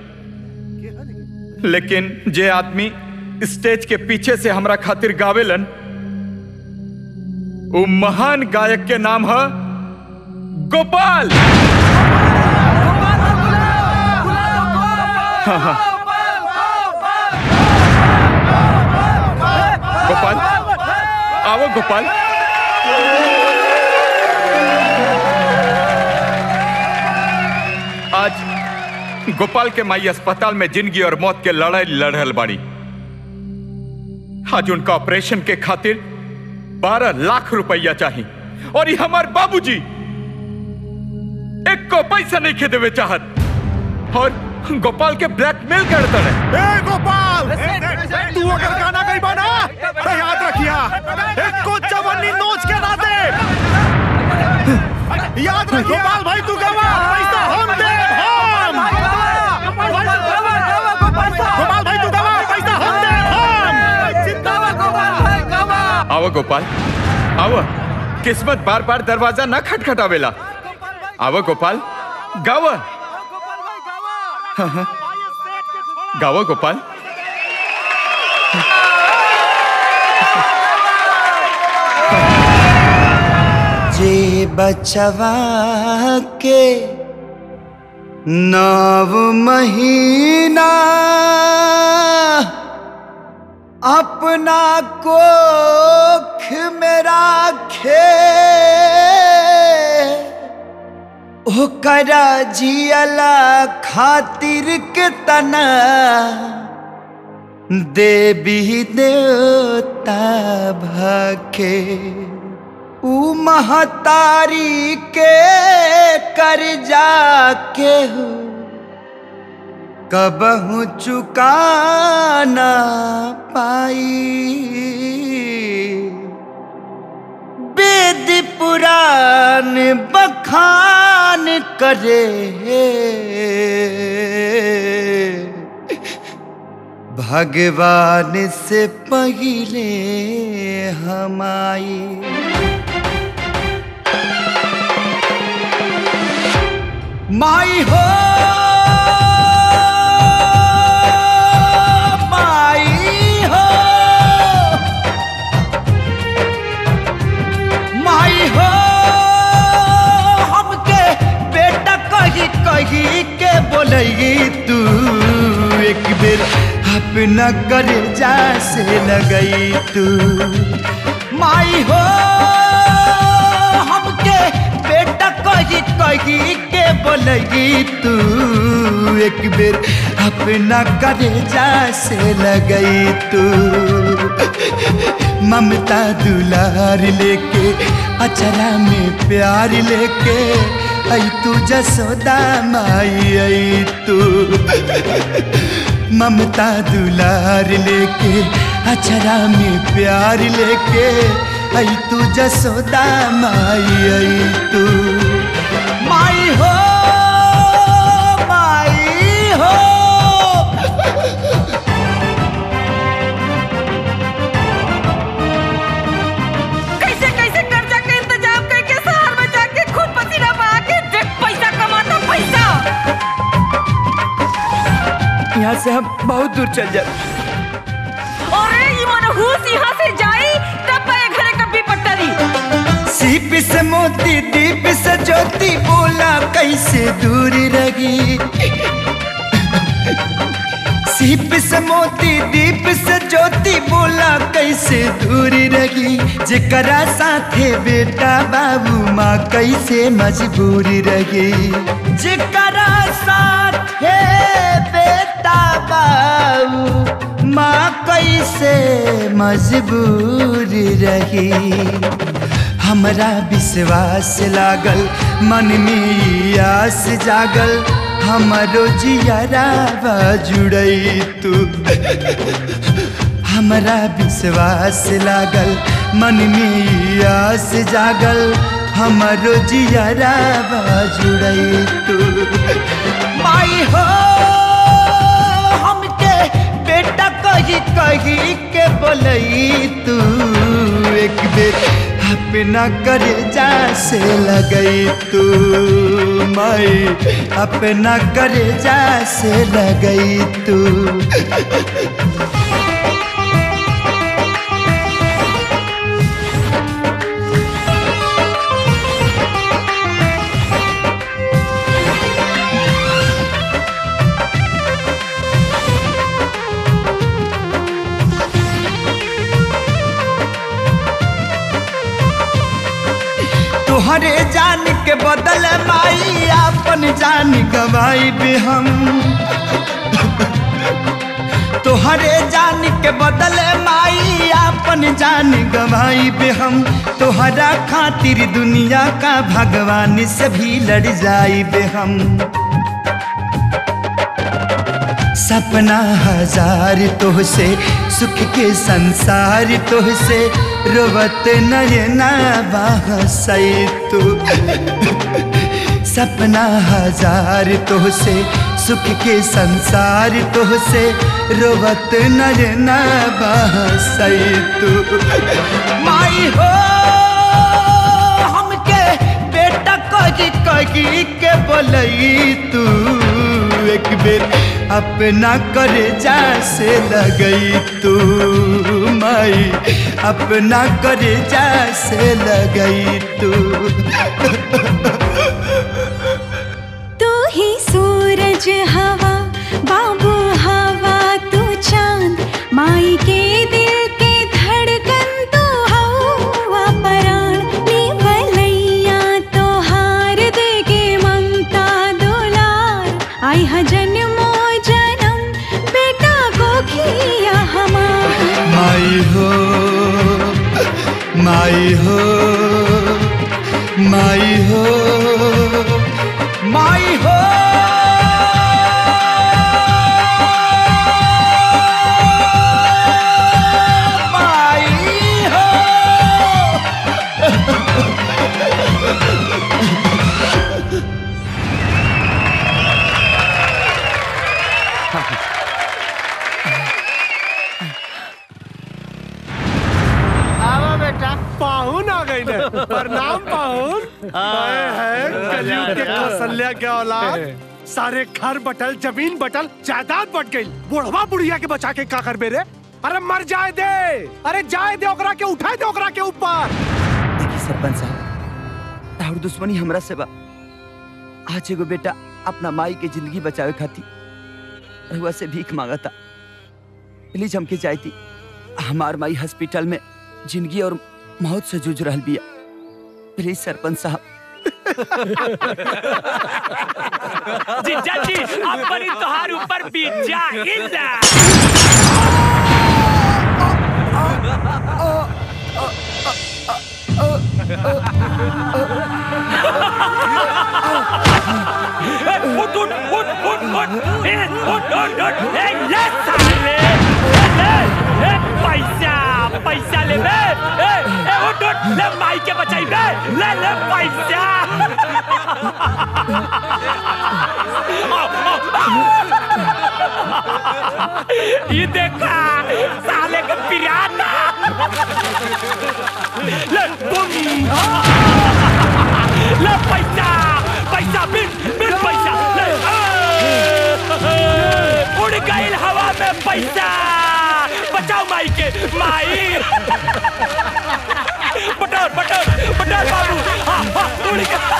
नहीं लेकिन जे आदमी स्टेज के पीछे से हमरा खातिर गावेलन वो महान गायक के नाम है गोपाल हाँ, हाँ। गोपाल आओ गोपाल आज गोपाल के माई अस्पताल में जिंदगी और मौत के लड़ाई लड़ रहल बाड़ी आज उनका ऑपरेशन के खातिर बारह लाख रुपया चाहिए और ये हमार बाबूजी एक को पैसा नहीं खे देवे चाहत और गोपाल के ब्लैकमेल करता रहे ए गोपाल तू अगर गाना गई बना तो याद रखिया एक को चवन्नी नोच के ना दे याद रखिए गोपाल भाई तू गवा पैसा हम दे हम गोपाल भाई तू गवा पैसा हम दे हम जिंदाबाद गोपाल भाई गवा आओ गोपाल आओ किस्मत बार बार दरवाजा न खटखटावेला आओ गोपाल गाव हाँ, हाँ। गाओ गोपाल जे बचवा के नव महीना अपना कोख में राखे ओकरा जियला खातिर के तना देवी देवता भखे ऊ महतारी के कर जाके हो कबहू चुकाना पाई वेद पुराण बखान करे भगवान से पहले हमाई माई हो माई अपना कर जा से लगई तू माई हो हमके बेटा कही कही के बोलगी तू एक बेर अपना करे जा से लगई तू ममता दुलार लेके अचरा में प्यार लेके आई तू जसोदा माई आई तू ममता दुलार लेके अचरा में प्यार लेके आई तू जसोदा माई आई तू माई हो माई हो कैसे कैसे कर्जा के इंतजाम करके शहर में जाके खून पसीना बहा के देख पैसा कमाता पैसा यहाँ से हम बहुत दूर चल जाए अरे ये मनहूस यहाँ से जाई तब पाए घरे कभी पट्टरी सीप से मोती दीप से ज्योति बोला कैसे दूर रही सीप से मोती दीप से ज्योति बोला कैसे दूर रही जेकरा साथे बेटा बाबू माँ कैसे मजबूर रही जेकरा साथे बेटा बाबू माँ कैसे मजबूर रही हमरा विश्वास लागल मन में आस जागल हमरो जियारा जुड़ई तू हमरा विश्वास लागल मन में आस जागल हमरो जियारा जुड़ई तू माई हो हमके बेटा कही कही के बोलई तू एक बेर अपना कर जा से लगई तू माई अपना कर जा से लगई तू तोहरे जान के बदल माई अपन जान गवाई भी हम तोहरे जान के बदल माई अपन जान गवाई भी हम तोहरा खातिर दुनिया का भगवान से भी लड़ जाई बे हम सपना हजार तोहसे सुख के संसार तोहसे रोवत नयना बहसई तू सपना हजार तोहसे सुख के संसार तोहसे रोवत नयना बहसई तू माई हो हमके बेटा कही कही के बोलई तू एक बेर अपना कर जा से लगई तू माई अपना कर जा से लगई तू तू ही सूरज हवा बाबू हवा तू चांद माई के दिल के धड़कन तू हवा पराण निभलैया तो हार देगे ममता दुलार आई हा जन्मो जन्म बेटा को खिया हमार माई हो माई हो माई हो माई हो माई हो आवा बेटा पाहुन आ गई ने प्रणाम पाहुन आए हैं कलयुग के कौशल्या के औलाद सारे घर बटल जमीन बटल जायदाद बट गई बुढ़वा बुढ़िया के बचा के का कर बेरे अरे मर जाए दे अरे जाए दे ओकरा के उठाए दे ओकरा के ऊपर देखी सरपंच साहब ताहर दुश्मनी हमरा से बा आज एगो बेटा अपना माई के जिंदगी बचावे खातिर रहुआ से भीख मांगता प्लीज हमके जाए थी हमार माई हॉस्पिटल में जिंदगी और मौत से जूझ रहल बिया प्लीज सरपंच साहब जीजा जी अपनी तोहार ऊपर बीत जा इल्ला उठ उठ उठ उठ उठ ए, उठ उठ उठ ए ले साले ए, ले ए पैसा पैसा ले बे ए ए उठ उठ ले माई के बचाई बे ले ले पैसा आओ, आओ, आओ। ये देखा साले का पिराना ले तुम ले पैसा पैसा बिन बिन पैसा ले आ! उड़ गई हवा में पैसा बचाओ माई के माई पटोर पटोर पटोर बाबू हाँ हाँ उड़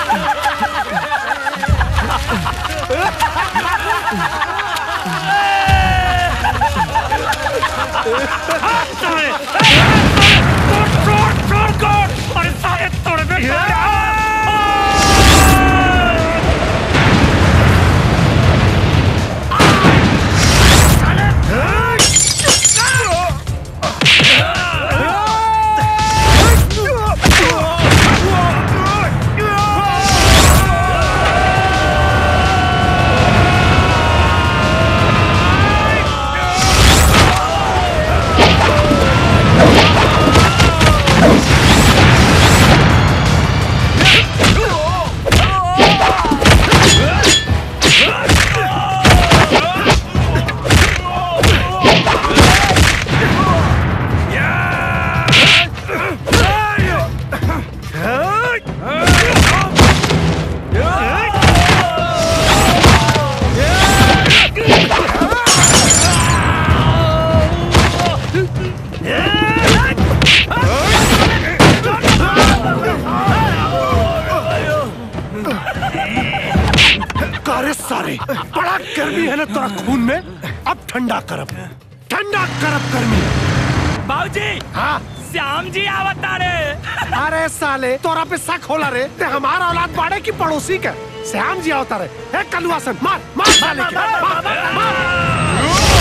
अरे सारे तोड़ दे कारे सारे बड़ा गर्मी है ना तोरा खून में अब ठंडा करब ठंडा करब गर्मी बाबूजी हाँ श्याम जी आवता रे अरे साले तोरा पे शक होला रे ते हमारा औलाद बाड़े की पड़ोसी के श्याम जी आवता रे ए कलुआसन मार मार साले के मार, मार।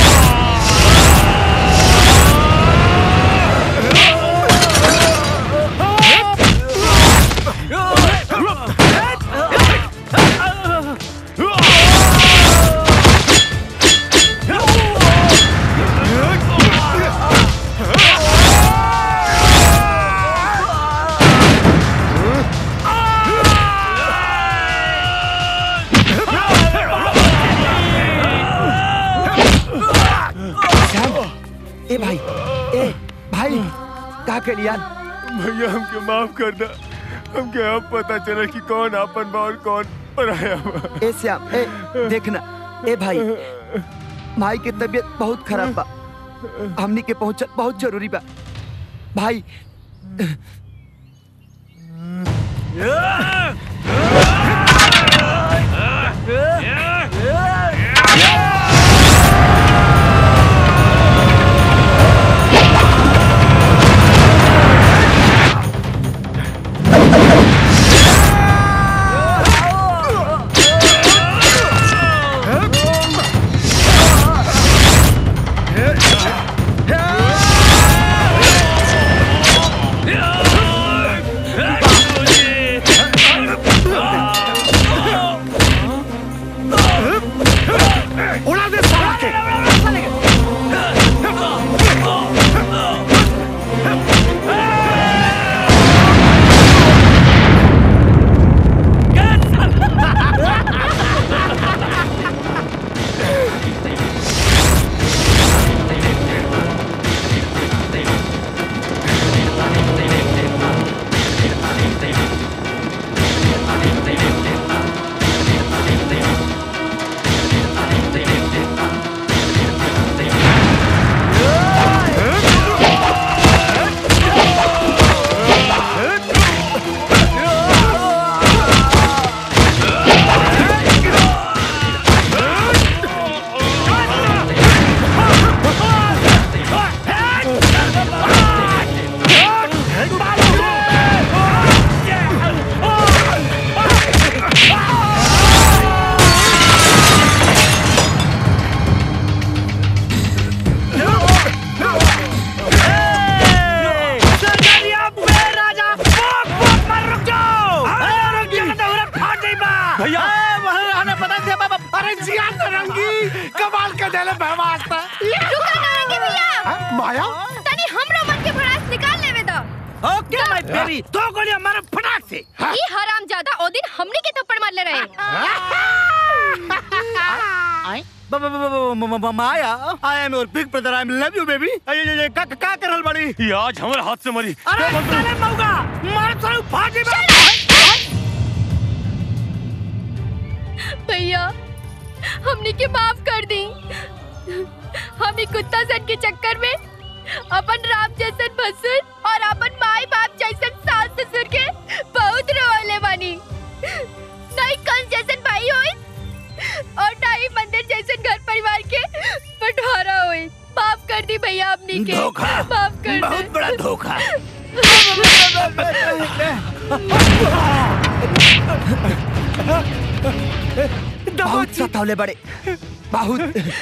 ए भाई ए भाई का के लिया भैया हमके माफ कर दा हमके अब पता चला कि कौन आपन बा और कौन पराया बा ए श्याम ए देखना ए भाई भाई के तबीयत बहुत खराब बा हमनी के पहुंचल बहुत जरूरी बा भाई Yeah! कमाल के देले बहवास्ता रुका नारंगी भैया माया तनी हमरो मन के भड़ास निकाल लेवे दो ओके माय बेबी दो गोलियां मारो फटाक से ई हराम ज्यादा ओ दिन हमनी के थप्पड़ मार ले रहे ब- ब- ब- ब- ब- ब- Maya I am your big brother I am love you baby का का का करल बड़ी ये आज हमारे हाथ से मरी अरे साले मौगा मार साले फाटी भैया हमनी के माफ कर दी हम ई कुत्ता सन के चक्कर में अपन राम जैसन भसुर और अपन माई बाप जैसन सास ससुर के बहुत रोले बानी नहीं कंस जैसन भाई होई और ना ही मंदिर जैसन घर परिवार के बंटवारा होई माफ कर दी भैया हमनी के धोखा। माफ कर बहुत बड़ा धोखा बहुत सतावले बड़े बहुत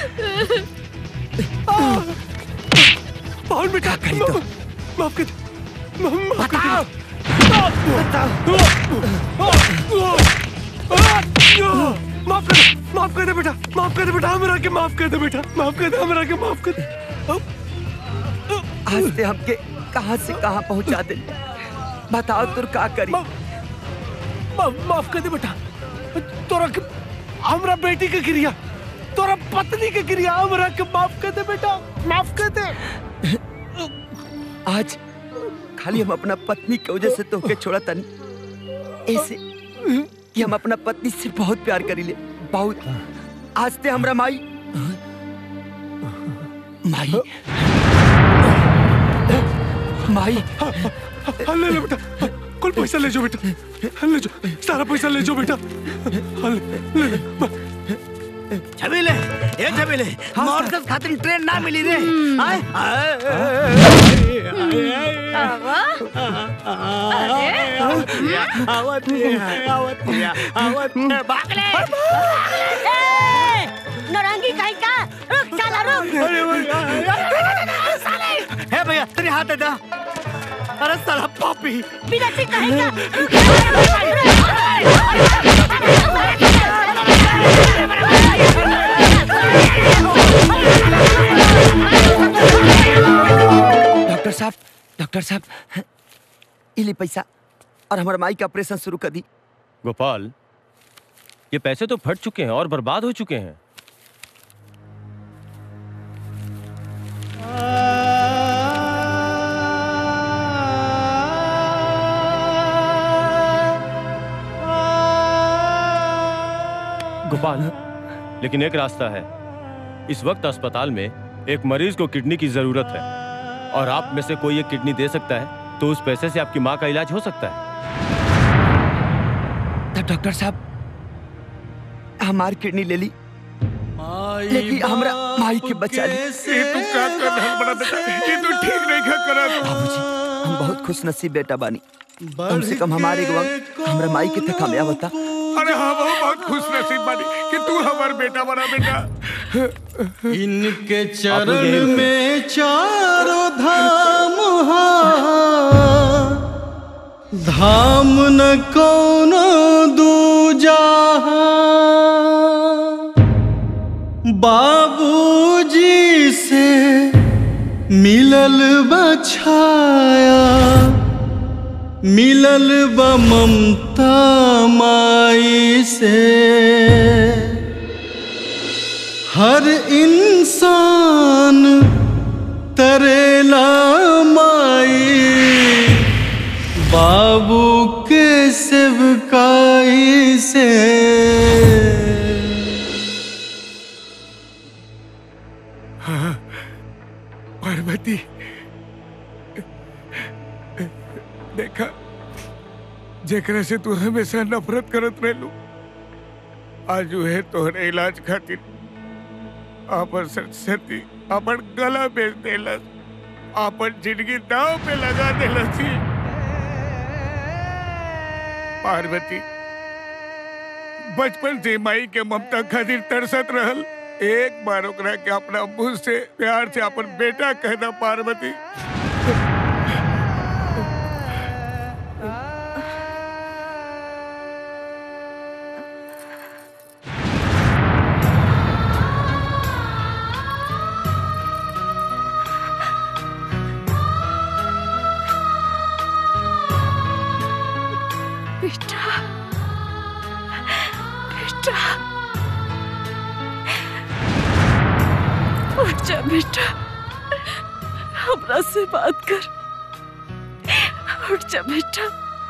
बहुत बेटा करी तो माफ कर दे माफ कर दे माफ कर दे माफ कर दे बेटा माफ कर दे बेटा हमरा के माफ कर दे बेटा माफ कर दे हमरा के माफ कर दे आज ते हमके कहां से कहां पहुंचा दे बताओ तुर का करी माफ माफ कर दे बेटा तोरा के हमरा बेटी के क्रिया तोरा पत्नी के क्रिया हमरा के माफ कर दे बेटा माफ कर दे आज खाली हम अपना पत्नी की वजह से तोके छोड़ा तनी ऐसे कि हम अपना पत्नी से बहुत प्यार करी ले बहुत आज ते हमरा माई माई माई हाँ, ले ले बेटा कुल पैसा ले जाओ बेटा ले जाओ सारा पैसा ले जाओ बेटा हाँ, ले ले ले छबीले ए छबीले मॉर्कस खातिर ट्रेन ना मिली रे आए आवत आवत आवत भागले नौरंगी कहीं का रुक साला रुक हे भैया तेरे हाथ दे दा अरे साला पापी बिलासी कहीं का डॉक्टर साहब डॉक्टर साहब इली पैसा और हमारे माई का ऑपरेशन शुरू कर दी गोपाल ये पैसे तो फट चुके हैं और बर्बाद हो चुके हैं गोपाल लेकिन एक रास्ता है इस वक्त अस्पताल में एक मरीज को किडनी की जरूरत है और आप में से कोई एक किडनी दे सकता है तो उस पैसे से आपकी माँ का इलाज हो सकता है तब डॉक्टर साहब हमारी किडनी ले ली लेकिन हमरा माई के बचा ली ये तू का कर रहल बड़ा बेटा ये तू ठीक नहीं का करत बाबूजी हम बहुत खुश नसीब बेटा बानी कम से कम हमारे गवा हमरा माई के तक हमें बता अरे हाँ वो बहुत खुश नसीब बानी कि तू हमार बेटा बना बेटा इनके चरण में चारों धाम हा धाम न कोनो दूजा बाबूजी से मिलल बछाया मिलल ब ममता माई से हर इंसान तरेला माई बाबू के सेवकाई से हाँ, पार्वती देखा जेकरा से तू हमेशा नफरत करत रहलू आज है तोहरे इलाज खातिर आपन सरस्वती अपन गला बेच देलस आपन जिंदगी दाव पे लगा देलस ही। पार्वती बचपन से माई के ममता खातिर तरसत रहल एक बार ओकरा के अपना मुंह से प्यार से अपन बेटा कहना पार्वती बेटा उठ जा बेटा हमरा से बात कर उठ जा बेटा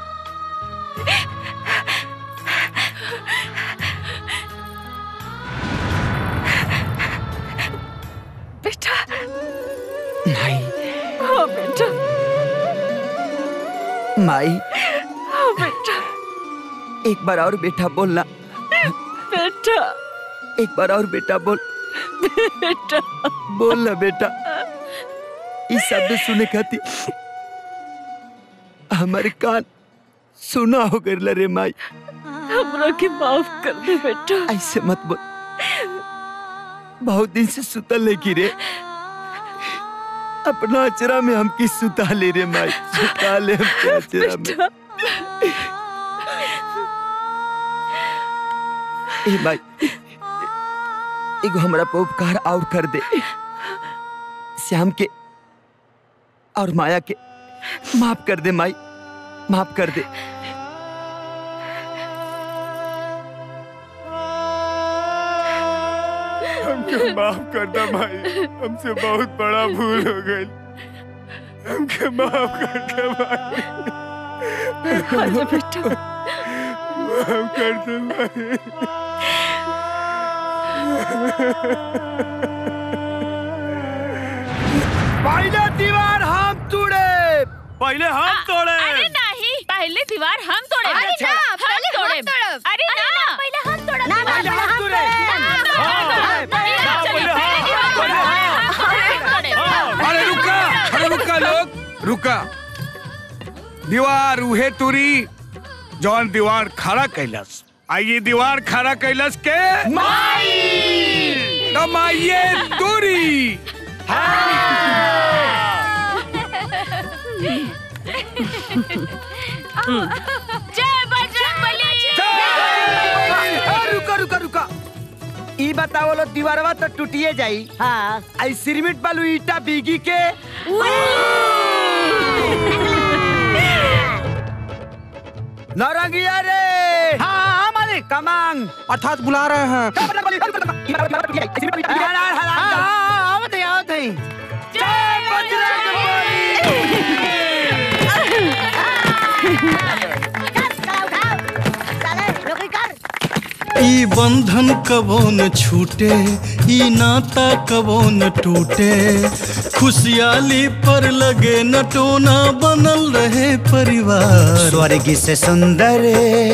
बेटा माई हाँ बेटा माई हाँ बेटा एक बार और बेटा बोलना बेटा एक बार और बेटा बोल बेटा बोल ना बेटा इस शब्द सुने खाती हमारे कान सुना हो गए रे माई हमरा के माफ कर दे बेटा ऐसे मत बोल बहुत दिन से सुतल ले की रे अपना अचरा में हम की सुता ले रे माई सुता ले हम के अचरा में ए माई एगो हमरा पे उपकार और कर दे श्याम के और माया के माफ कर दे माई माफ कर दे हमके माफ कर दे भाई हमसे बहुत बड़ा भूल हो गई हमके माफ कर दे भाई आजा बेटा माफ कर दे भाई पहले दीवार हम तोड़े पहले हम तोड़े अरे नहीं पहले दीवार हम तोड़े अरे अच्छा, ना, हम पहले हम तोड़े तोड़ब। अरे ना पहले हम तोड़ब ना, ना, ना, हम तोड़े। अरे रुका अरे रुका लोग रुका दीवार उहे तुरी जौन दीवार खड़ा कैलस आइए दीवार खड़ा कैलस के तो माइये तुरी जय बजरंगबली रुका रुका रुका ई बताओ लो दीवारवा तो टूटिए जाई हाँ आई सिरमिट बालू ईटा बीगी के नौरंगिया रे हाँ मालिक कमांग अर्थात बुला रहे हैं आवत है आवत है ई बंधन कबो न छूटे ई नाता कबो न टूटे खुशहाली पर लगे न टोना बनल रहे परिवार स्वर्ग से सुंदर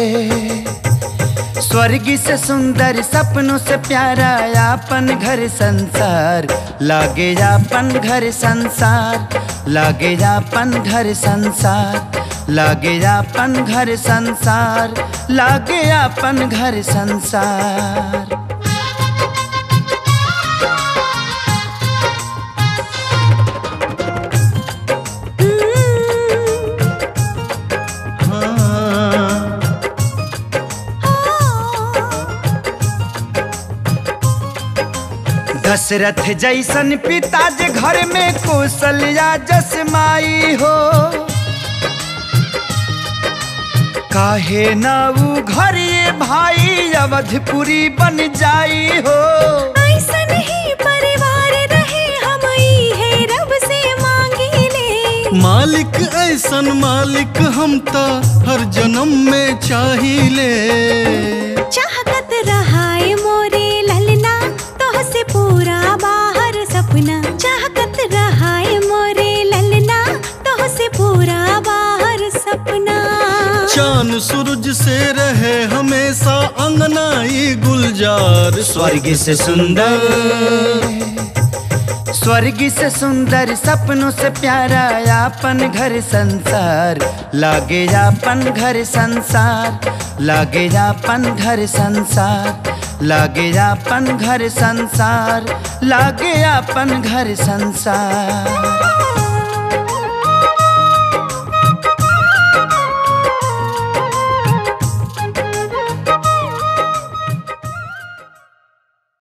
स्वर्ग से सुंदर सपनों से प्यारा अपन घर संसार लागे अपन घर संसार लागे अपन घर संसार लागे अपन घर संसार लागे अपन घर संसार दशरथ जैसन पिता जे घर में कौशल्या जस माई हो काहे ना ऊ घर ये भाई अवधपुरी बन जाई हो ऐसन ही परिवार रहे हम ई है रब से मांगी ले मालिक ऐसन मालिक हम ता हर जन्म में चाहिए चाहत रहाए मोरे ललना तोह से पूरा बाहर सपना चाहत रहाए मोरे ललना तोह से पूरा बाहर सपना चांद सूरज से रहे हमेशा अंगनाई गुलजार स्वर्ग से सुंदर स्वर्ग से सुंदर सपनों से प्यारा अपन घर संसार लागे अपन घर संसार लागे अपन घर संसार लागे अपन घर संसार लागे अपन घर संसार